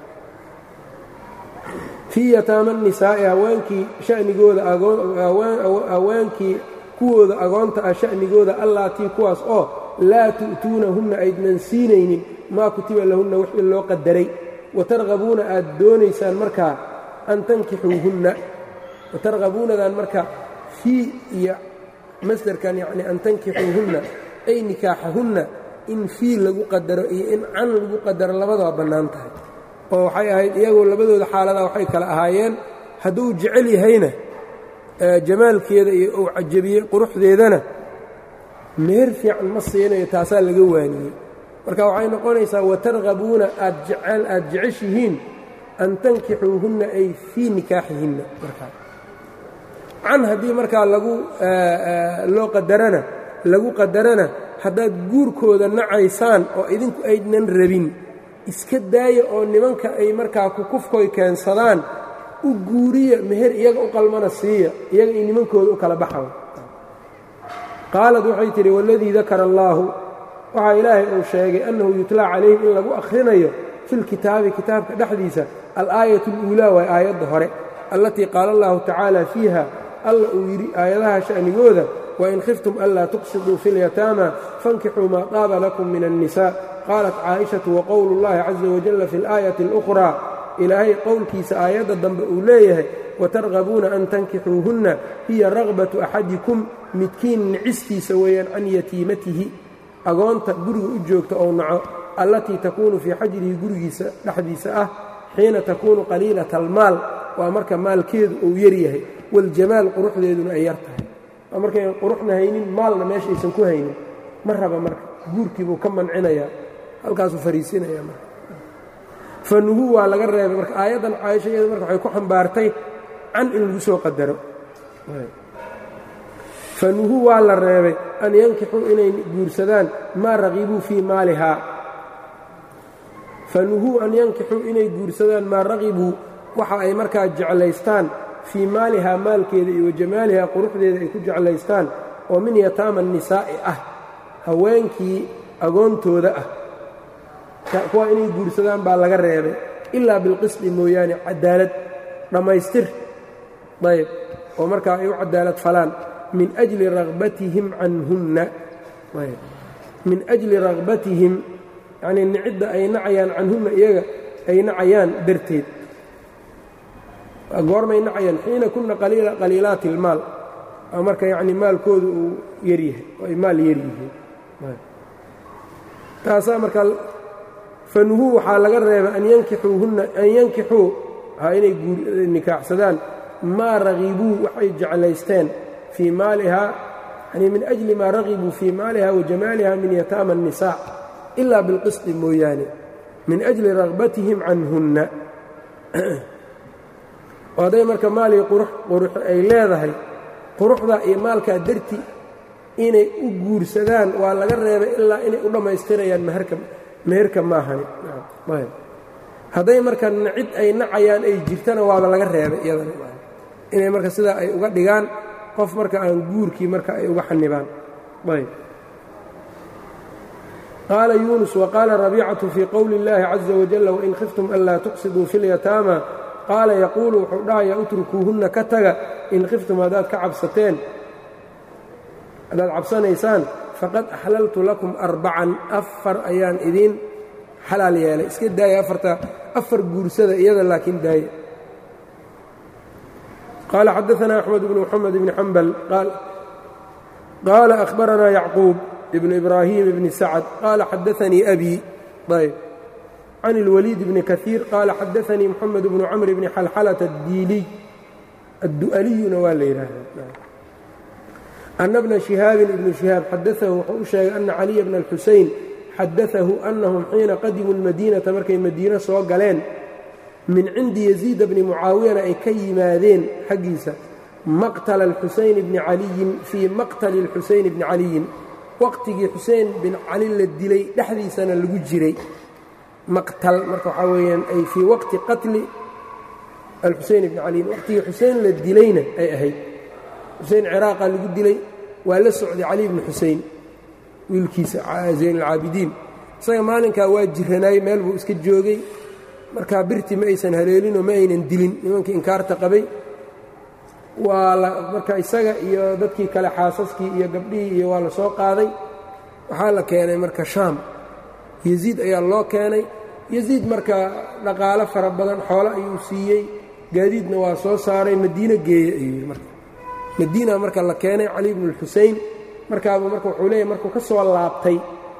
fii yataama nisaa'i haweenkii shanigooda haweenkii kuwooda agoonta ah sha'nigooda allaatii kuwaas oo laa tu'tuunahunna aydnan siinaynin maa kutiba lahunna wixii loo qadaray watargabuuna aad doonaysaan markaa an tankixuuhunna watargabuunadan marka fii iyo masdarkan yacni an tankixuuhunna ay nikaaxahunna in fii lagu qadaro iyo in can lagu qadaro labadaba bannaan tahay oo waxay ahayd iyagoo labadooda xaaladaa waxay kala ahaayeen hadduu jecel yahayna jamaalkeeda iyo uu cajabiyey quruxdeedana meer fiican ma siinayo taasaa laga waaniyey marka waxay noqonaysaa watargabuuna aad jecel aad jeceshihiin an tankixuuhunna ay fii nikaaxihinna markaa can haddii markaa lagu loo qadarana lagu qadarana haddaad guurkooda nacaysaan oo idinku aydnan rabin iska daaya oo nimanka ay markaa kukufkoy keensadaan u guuriya meher iyaga u qalmana siiya iyaga iyo nimankooda u kala baxaw qaalad waxay tidhi waladii dakara allaahu waxaa ilaahay uu sheegay annahu yutlaa calayhim in lagu akhrinayo filkitaabi kitaabka dhexdiisa alaayat اluulaa waa aayadda hore allatii qaala allahu tacaala fiiha alla uu yidhi aayadaha sha'nigooda wain khiftum anlaa tuqsiduu fi اlyataama fankixuu maa qaaba lakum min الnisa qaalat caaئishatu waqowlu اllahi caza wajalla fi اlaayati اlأkhraa ilaahay qowlkiisa aayadda dambe uu leeyahay watargabuuna an tankixuuhunna hiya ragbatu axadikum midkiin nicistiisa weeyaan can yatiimatihi agoonta guriga u joogta ou naco allatii takuunu fii xajrihi gurigiisa dhexdiisa ah xiina takuunu qaliilata almaal waa marka maalkeedu uu yaryahay waljamaal quruxdeeduna ay yar tahay waa markayn quruxna haynin maalna meesha aysan ku haynin ma raba marka guurkiibuu ka mancinayaa halkaasuu fariisinaya marka fanuhu waa laga reebay marka aayaddan caaisha iyada marka waxay ku xambaartay can in lagu soo qadaro fanuhu waa la reebay an yankixuu inay guursadaan maa raqibuu fii maalihaa fanuhuu an yankixuu inay guursadaan maa raqibuu waxa ay markaa jeclaystaan fii maalihaa maalkeeda iyo wajamaalihaa quruxdeeda ay ku jeclaystaan oo min yataama nisaa'i ah haweenkii agoontooda ah kuwa inay guursadaan baa laga reebay ilaa bilqisdi mooyaane cadaalad dhammaystir ayb oo markaa ay u cadaalad falaan min ajli ragbatihim canhunna min ajli ragbatihim yacnii nicidda ay nacayaan canhunna iyaga ay nacayaan darteed goormay nacayaan xiina kunna qaliilaati ilmaal marka yacni maalkooda uu yaryahay oo ay maal yaryihiin taasaa marka fanuhuu waxaa laga reebay an yankixuuhunna an yankixuu ha inay nikaaxsadaan maa ragibuu waxay jeclaysteen fii maalihaa yani min ajli maa ragibuu fii maaliha wa jamaaliha min yataama الnisaa ilaa bilqisdi mooyaane min ajli ragbatihim canhunna hadday marka maalii qurux ay leedahay quruxda iyo maalkaa darti inay u guursadaan waa laga reebay ilaa inay u dhammaystirayaan meherka meherka maahani hadday marka cid ay nacayaan ay jirtana waaba laga reebay iyadana inay marka sidaa ay uga dhigaan qof marka aan guurkii marka ay uga xanibaan ayb qaala yuunus waqaala rabiicatu fii qowli اllaahi caza wajalla wain khiftum anlaa tuqsiduu fi اlyataama qaala yaquulu wuxuu dhahayaa utrukuuhunna ka taga in khiftum haddaad ka cabsateen haddaad cabsanaysaan faqad axlaltu lakum arbacan afar ayaan idiin xalaal yeelay iska daaya afarta afar guursada iyada laakiin daaya qaala xadaanaa axmed bnu moxamed bni xambal qaala ahbaranaa yacquub ibnu ibraahim bni sacad qaala xadaanii abi ayb can اlwaliid bni kaiir qaala xadaanii moxamed bnu camr bni xalxalata addiiliy addu'aliyuna waa la yidhaahdaa ana bna shihaabin ibnu shihaab xadaahu wuxuu u sheegay ana caliya bna alxusein xadaahu annahum xiina qadimuu lmadiinata markay madiino soo galeen min cindi yaziida bni mucaawiyana ay ka yimaadeen xaggiisa maqtala alxusayn bni caliyin fii maqtali alxusayn bni caliyin waqtigii xusein bin cali la dilay dhexdiisana lagu jiray maqtal marka waxaa weeyaan ay fii waqti qatli alxuseyn bni caliyin waqtigii xusein la dilayna ay ahayd xusein ciraaqa lagu dilay waa la socday cali bni xusein wiilkiisa zayn alcaabidiin isaga maalinkaa waa jiranaay meel buu iska joogay markaa birti ma aysan haleelinoo ma aynan dilin nimankii inkaarta qabay waa marka isaga iyo dadkii kale xaasaskii iyo gabdhihii iyo waa la soo qaaday waxaa la keenay marka shaam yasiid ayaa loo keenay yasiid marka dhaqaalo fara badan xoolo ayuu siiyey gaadiidna waa soo saaray madiino geeye ayuu yidhi marka madiina marka la keenay cali bnu اlxusein markaabuu marka wuxuu leeyahy markuu ka soo laabtay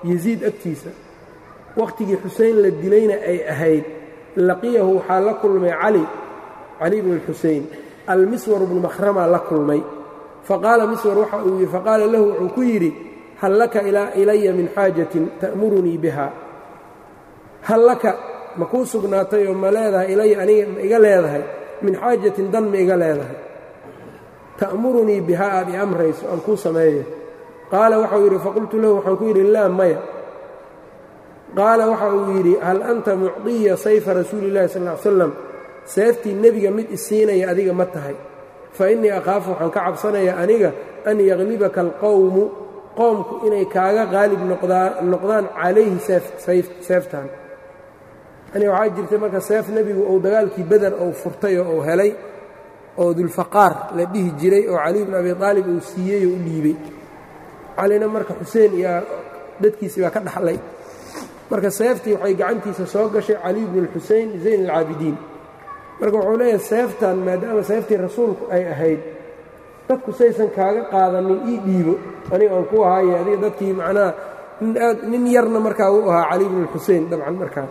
yasiid agtiisa wakhtigii xusein la dilayna ay ahayd laqiyahu waxaa la kulmay cali cali bnu اlxusein almiswar bnu makhramaa la kulmay faqaala miswar waxa uu yidhi faqaala lahu wuxuu ku yidhi hal laka ilaya min xaajatin ta'murunii biha hal laka ma kuu sugnaatay oo ma leedahay ilaya aniga ma iga leedahay min xaajatin dan ma iga leedahay ta'murunii bihaa aad i amrayso aan kuu sameeyo qaala waxau yidhi faqultu lahu waxaan ku yidhi laa maya qaala waxa uu yidhi hal anta mucdiya sayfa rasuuli illahi sal ly slam seeftii nebiga mid isiinaya adiga ma tahay fa innii akhaafu waxaan ka cabsanayaa aniga an yaklibaka alqowmu qoomku inay kaaga qaalib noqdaan calayhi seeftan yani waxaa jirtay marka seef nebigu uu dagaalkii beder uu furtay oo uu helay oo dulfaqaar la dhihi jiray oo cali bn abi aalib uu siiyey oo u dhiibey calina marka xuseen iyo dadkiisii baa ka dhaxlay marka seeftii waxay gacantiisa soo gashay cali bnu اlxusein zayn alcaabidiin marka wuxuu leeyahay seeftan maadaama seeftii rasuulku ay ahayd dadku saysan kaaga qaadanin ii dhiibo aniga aan ku ahaaye adiga dadkii macnaha aad nin yarna markaa uu ahaa cali bnu اlxusein dabcan markaa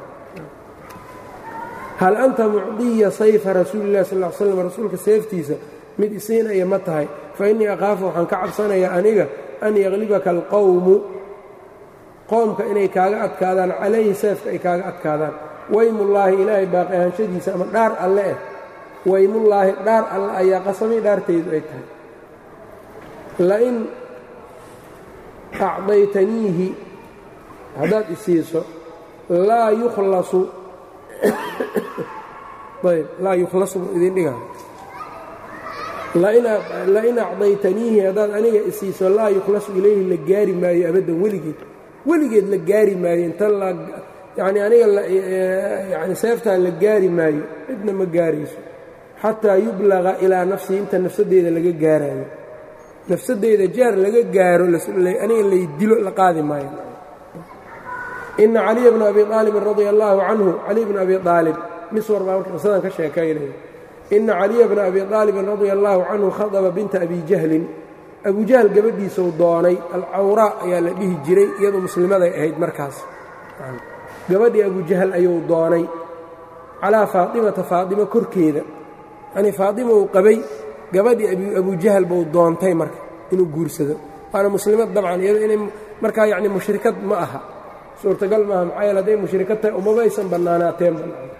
hal anta mucdiya sayfa rasuuli illahi sal l slam rasuulka seeftiisa mid isiinaya ma tahay fa innii akhaafu waxaan ka cabsanayaa aniga an yaklibaka alqowmu qoomka inay kaaga adkaadaan calayhi seefka ay kaaga adkaadaan weymullaahi ilaahay baaqi ahaanshadiisa ama dhaar alle eh weymullaahi dhaar alle ayaa qasamay dhaartaydu ay tahay lain acdaytaniihi haddaad isiiso laa yukhlasu ayb laa yukhlasu buu idin dhigaa lain acdaytaniihi haddaad aniga isiiso laa yukhlasu ilayhi la gaari maayo abaddan weligeed weligeed la gaari maayo inta yani aniga yani seeftaan la gaari maayo cidna ma gaarayso xataa yublaga ilaa nafsii inta nafsadeyda laga gaaraayo nafsadeyda jaar laga gaaro aniga lay dilo la qaadi maayo ina caliya bna abi aalibin radia allaahu canhu cali bna abi aalib miswar baa marka qisadan ka sheekaynaya ina caliya bna abi aalibin radia allaahu canhu khadaba binta abi jahlin abu jahl gabadhiisau doonay alcawraa ayaa la dhihi jiray iyadoo muslimaday ahayd markaas gabadhii abu jahl ayuu doonay calaa faatimata faatima korkeeda yanii faatima uu qabay gabadhii abu jahl buu doontay marka inuu guursado waana muslimad dabcan iyado inay markaa yacni mushrikad ma aha suurtagal maaha maxaa yeele hadday mushrikad tahay umabaysan bannaanaateen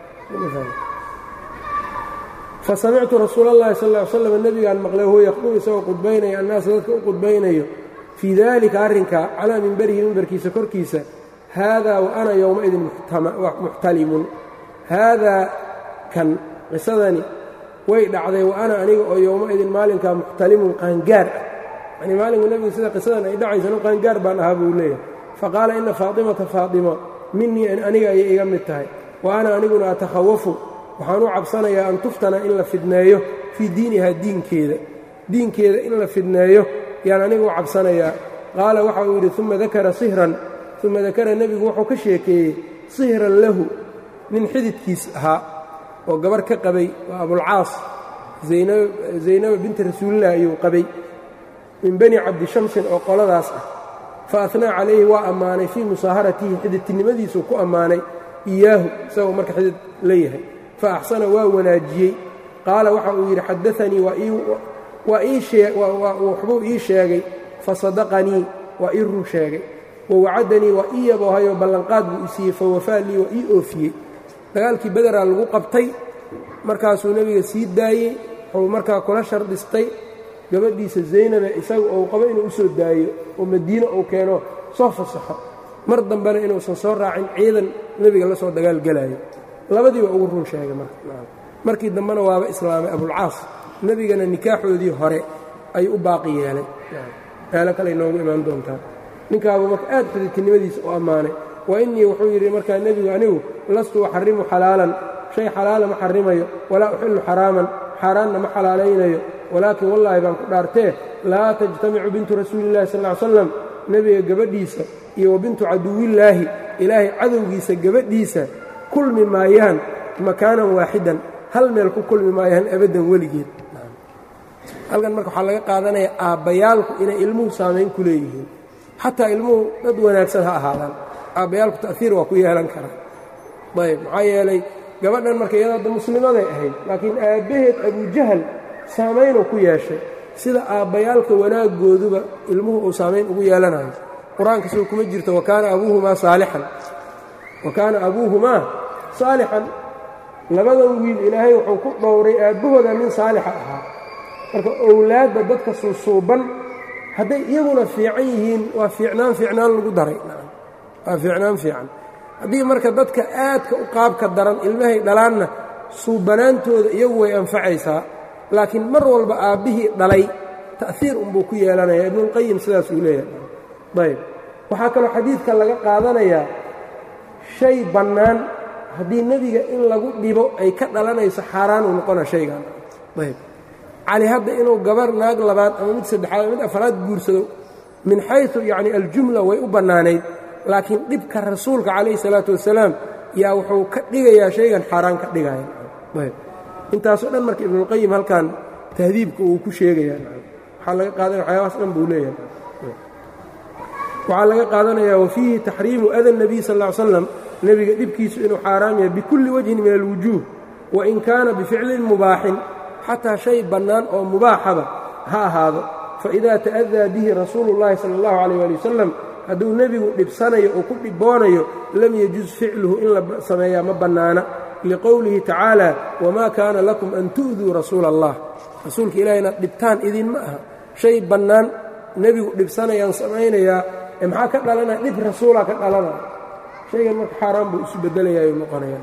fa samictu rasuula اllahi sal ly slam nebigaan maqlay huwa yaqdubu isagoo qudbaynaya annaasa dadka u qudbaynayo fii dalika arrinkaa calaa mimberihi mimbarkiisa korkiisa haadaa wa ana yowmaidin muxtalimun haadaa kan qisadani way dhacday wa ana aniga oo yowmaidin maalinkaa muxtalimun qaangaar ah yanii maalinku nebigu sida qisadan ay dhacaysa anu qaangaar baan ahaa buu leeyahay faqaala ina faatimata faatima minii aniga ayay iga mid tahay wa ana aniguna atakhawafu waxaan u cabsanayaa an tuftana in la fidneeyo fii diinihaa diinkeeda diinkeeda in la fidneeyo yaan anigu u cabsanayaa qaala waxa uu yidhi uma dakara sihran uma dakara nebigu wuxuu ka sheekeeyey sihran lahu nin xididkiis ahaa oo gabar ka qabay waa abulcaas zaynaba binti rasuulilah ayuu qabay min bani cabdishamsin oo qoladaas ah fa ahnaa calayhi waa ammaanay fii musaaharatihi xididtinimadiisuu ku ammaanay iyaahu isagoo marka xidid leeyahay fa axsana waa wanaajiyey qaala waxa uu yidhi xadaanii waxbuu ii sheegay fasadaqanii waa ii run sheegay wawacadanii waa ii yaboohayoo ballanqaad buu isiiyey fawafaa lii waa ii oofiyey dagaalkii bederaa lagu qabtay markaasuu nebiga sii daayey wuxuu markaa kula shardhistay gabadhiisa zaynabe isaga ou qabo inuu u soo daayo oo madiine uu keeno soo fasaxo mar dambena inuusan soo raacin ciidan nebiga la soo dagaalgelaayo labadii waa ugu run sheegay markii dambena waaba islaamay abulcaas nebigana nikaaxoodii hore ayuu u baaqi yeelay meelo kale inoogu imaan doontaa ninkaabuu marka aad xididtinimadiisa u ammaanay wa innii wuxuu yidhi markaa nebigu anigu lastu uxarimu xalaalan shay xalaala ma xarimayo walaa uxillu xaraaman xaaraanna ma xalaalaynayo walaakin wallaahi baan ku dhaartee laa tajtamicu bintu rasuulillahi sal ly slam nebiga gabadhiisa iyo wa bintu caduwillaahi ilaahay cadowgiisa gabadhiisa kulmi maayaan makaanan waaxidan hal meel ku kulmi maayaan abaddan weligeed halkan marka waxaa laga qaadanaya aabbayaalku inay ilmuhu saamayn ku leeyihiin xataa ilmuhu dad wanaagsan ha ahaadaan aabbayaalku ta'hiir waa ku yeelan karaa ayb maxaa yeelay gabadhan marka iyada hadda muslimaday ahayd laakiin aabbaheed abujahal saamaynuu ku yeeshay sida aabbayaalka wanaaggooduba ilmuhu uu saamayn ugu yeelanayo qur-aanka soo kuma jirto wakaana abuuhumaa saalixan wa kaana abuuhumaa saalixan labadan wiil ilaahay wuxuu ku dhowray aabbahooda nin saalixa ahaa marka owlaadda dadka suusuuban hadday iyaguna fiican yihiin waa fiicnaan fiicnaan lagu daray waa fiicnaan fiican haddii marka dadka aadka u qaabka daran ilmahay dhalaanna suubanaantooda iyagu way anfacaysaa laakiin mar walba aabbihii dhalay ta'hiir unbuu ku yeelanaya ibnuulqayim sidaasuu leeyahay ayb waxaa kaloo xadiidka laga qaadanayaa shay bannaan haddii nebiga in lagu dhibo ay ka dhalanayso xaaraan uu noqona shaygan ayb cali hadda inuu gabar naag labaad ama mid saddexaad mid afraad guursado min xaysu yacni aljumla way u bannaanayd laakiin dhibka rasuulka calayhi salaatu wasalaam yaa wuxuu ka dhigayaa shaygan xaaraan ka dhigaya ayb intaasoo dhan marka ibnuulqayim halkan tahdiibka uu ku sheegayaa waxaa laga qaadanaya waxyaabahaas dhan buu leeyahay waxaa laga qaadanayaa wafiihi taxriimu ada nebiy sal ll ly slam nebiga dhibkiisu inuu xaaraam yahay bikulli wajhin min alwujuuh wain kaana bificlin mubaaxin xataa shay bannaan oo mubaaxaba ha ahaado faidaa ta'adaa bihi rasuulu llahi sala allahu calayh waali wasalam hadduu nebigu dhibsanayo oo ku dhiboonayo lam yajuz ficluhu in la sameeyaa ma bannaana liqowlihi tacaala wamaa kaana lakum an tu'duu rasuula allah rasuulka ilaah inaad dhibtaan idinma aha shay bannaan nebigu dhibsanayaan samaynayaa ee maxaa ka dhalanaya dhib rasuulaa ka dhalanaya shaygan marka xaaraan buu isu beddelayaayu noqonaya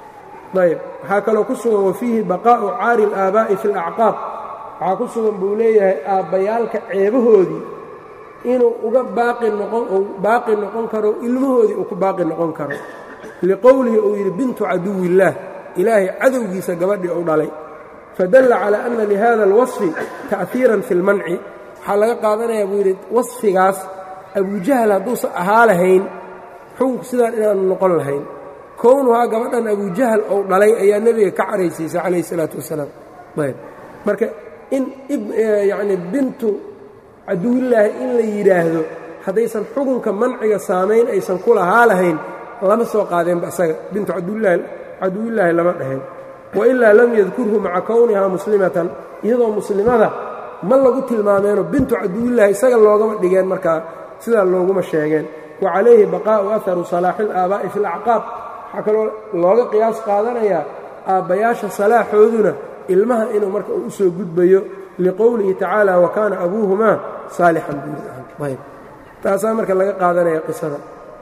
ayb waxaa kaloo ku sugan wafiihi baqaa'u caari alaabaa'i fi alacqaab waxaa ku sugan buu leeyahay aabbayaalka ceebahoodii inuu uga baaqi noqon uu baaqi noqon karo ilmahoodii uu ku baaqi noqon karo liqowlihi uu yidhi bintu caduwiillaah ilaahay cadowgiisa gabadhii uu dhalay fadalla calaa anna lihada alwasfi ta'hiiran fi lmanci waxaa laga qaadanayaa buu yidhi wasfigaas abujahal hadduusan ahaa lahayn xukunku sidaan inaanu noqon lahayn kownuhaa gabadhan abujahal ou dhalay ayaa nebiga ka caraysiisay calayhi salaatu wasalaam ayb marka in yacni bintu caduwillaahi in la yidhaahdo haddaysan xukunka manciga saamayn aysan ku lahaa lahayn lama soo qaadeenba isaga bintu caduwillaahi lama dhaheen wailaa lam yadkurhu maca kownihaa muslimatan iyadoo muslimada ma lagu tilmaameeno bintu caduwillaahi isaga loogama dhigeen markaa sidaa looguma sheegeen wa calayhi baqaa'u aharu salaaxi ilaabaa'i fi alacqaab waxaa kaloo looga qiyaas qaadanayaa aabbayaasha salaaxooduna ilmaha inuu marka uu u soo gudbayo liqowlihi tacaala wa kaana abuuhumaa saalixan buuriayb taasaa marka laga qaadanaya qisada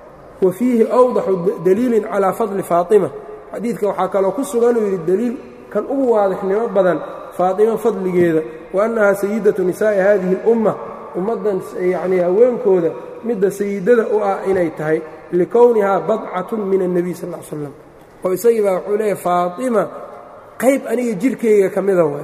wa fiihi awdaxu daliilin calaa fadli faatima xadiidka waxaa kaloo ku suganuu yidhi deliil kan ugu waadixnimo badan faatima fadligeeda wa annahaa sayidatu nisaa'i haadihi اlumma ummaddan yacnii haweenkooda midda sayidada u ah inay tahay likownihaa badcatun min الnebiy sal ll slam oo isagii baa wuxuu leeyahy faatima qayb aniga jirkayga ka mida w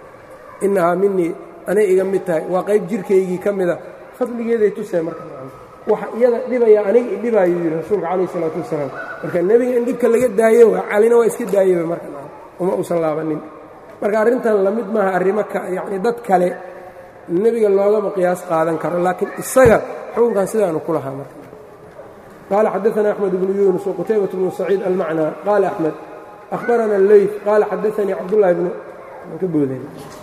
innahaa minii anay iga mid tahay waa qayb jirkaygii ka mida fadligeeday tusee marka waxa iyada dhibaya aniga idhibaayuu yidhi rasuulka calayh isalaatu wasalaam marka nebiga in dhibka laga daayo waa calina waa iska daayaba marka uma uusan laabanin marka arrintan lamid maaha arrimo yacni dad kale nebiga loogama qiyaas qaadan karo laakiin isaga xukunkan sidaanu ku lahaa marka qaala xadaana axmed bnu yuunus waqutaybat bnu saciid almacnaa qaala axmed ahbarana alleyf qaala xadaanii cabdullahi bnu ka boodeen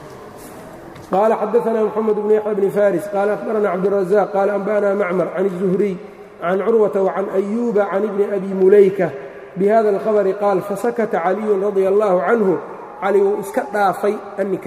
qaala xadaana moxamed bnu yaxya bni faris qaala ahbarana cabdurazaq qaala anba'ana macmar can الzuhriy can curwata wacan ayuuba can ibni abi mulayka bihada alkhabari qaal fasakata caliyun radia allahu canhu cali wuu iska dhaafay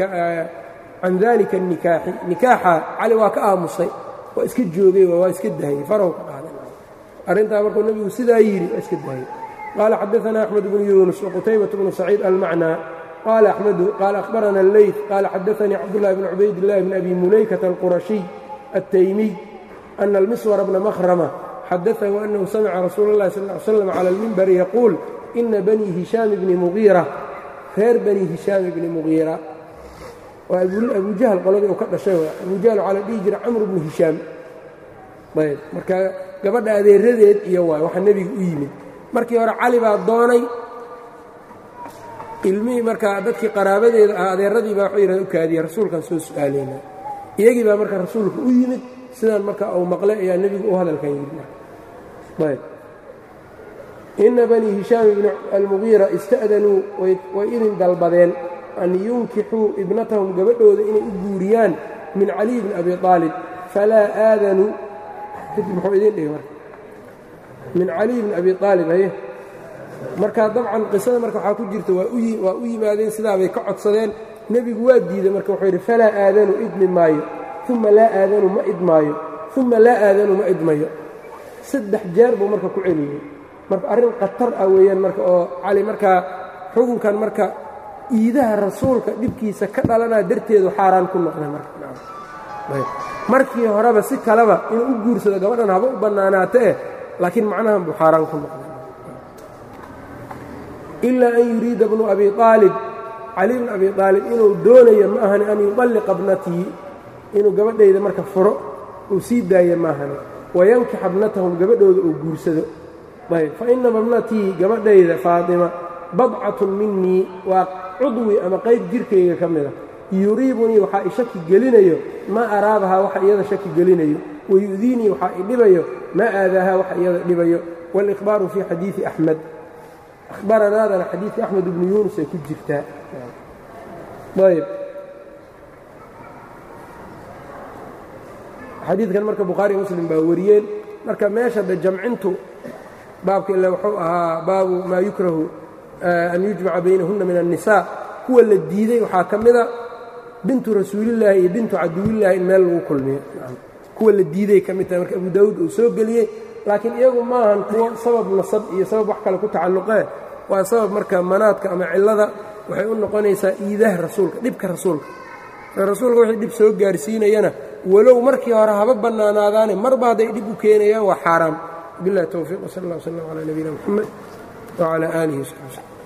can dalika اnikaaxi nikaaxa cali waa ka aamusay waa iska joogay waa iska dahayey farahu ka qaaday arrintaa markuu nebigu sidaa yidhi waa iska dahayey qaala xadaana axmed bnu yuunus waqutaybat bnu saciid almacnaa qaala axmedu qaala ahbarana alleyt qaala xadaanii cabdullahi bn cubaydillahi bn abi mulaykata alqurashiy altaymiy ana almiswara bna mahrama xadaahu annahu samica rasuula اllahi sal ly slam cala almimbari yaquul ina banii hishaam bni mugiira reer bani hishaam bni mugiira waa abujahal qoladii uu ka dhashay abujahal waxaa la dhihi jira camr bnu hishaam ayb marka gabadha adeeradeed iyo waay waxa nebiga u yimid markii hore cali baa doonay ilmihii markaa dadkii qaraabadeeda ah adeeradii baa waxuu yidhahda u kaadiya rasuulkan soo su'aalayna iyagii baa marka rasuulka u yimid sidaan marka uu maqlay ayaa nebigu u hadalkan yidhi ayb ina banii hishaam ibni almugiira ista'danuu way idin dalbadeen an yunkixuu ibnatahum gabadhooda inay u guuriyaan min caliy bni abi aalib falaa aadanuu muxuu idin dhihi marka min caliy bni abi aalib haye marka dabcan qisada marka waxaa ku jirta waa u yimaadeen sidaabay ka codsadeen nebigu waa diiday marka wuxuu yidhi falaa aadanu idmi maayo uma laa aadanu ma idmaayo uma laa aadanu ma idmayo saddex jeer buu marka ku celiyey marka arrin khatar ah weeyaan marka oo cali markaa xukunkan marka iidaha rasuulka dhibkiisa ka dhalanaa darteedu xaaraan ku noqday marmarkii horeba si kaleba inuu u guursado gabadhan haba u bannaanaatee laakiin macnahan buu xaaraan ku noqday ilaa an yuriida bnu abi aalib cali bn abi aalib inuu doonayo ma ahani an yuطalliqa bnatii inuu gabadhayda marka furo uu sii daayo maahani wayankixa bnatahum gabadhooda uu guursado ayb fainama bnatii gabadhayda faatima badcatun minii waa cudwi ama qayb jirkayga ka mida yuriibunii waxaa i shaki gelinayo maa araabahaa waxa iyada shaki gelinayo wayu'diinii waxaa i dhibayo maa aadaahaa waxa iyada dhibayo wاlإkhbaaru fii xadiiثi axmed ahbaranaadana xadiidka axmed ibnu yuunus ay ku jirtaa ayb xadiidkan marka bukhaari muslim baa wariyeen marka meesha de jamcintu baabka ila wuxuu ahaa baabu maa yukrahu an yujmaca baynahunna min الnisaa kuwa la diiday waxaa ka mida bintu rasuulillaahi iyo bintu caduwillaahi in meel lagu kulmiyo kuwa la diiday ka mid tahay marka abu daawuud uu soo geliyey laakiin iyagu maahan kuwo sabab nasab iyo sabab wax kale ku tacalluqee waa sabab marka manaadka ama cillada waxay u noqonaysaa iidaha rasuulka dhibka rasuulka rasuulka wixii dhib soo gaarsiinayana walow markii hore haba bannaanaadaane marba hadday dhib u keenayaan waa xaaraam billahi towfiiq wsal allah wslam calaa nabiyina moxamed wcalaa aalihi wsaxbi wslm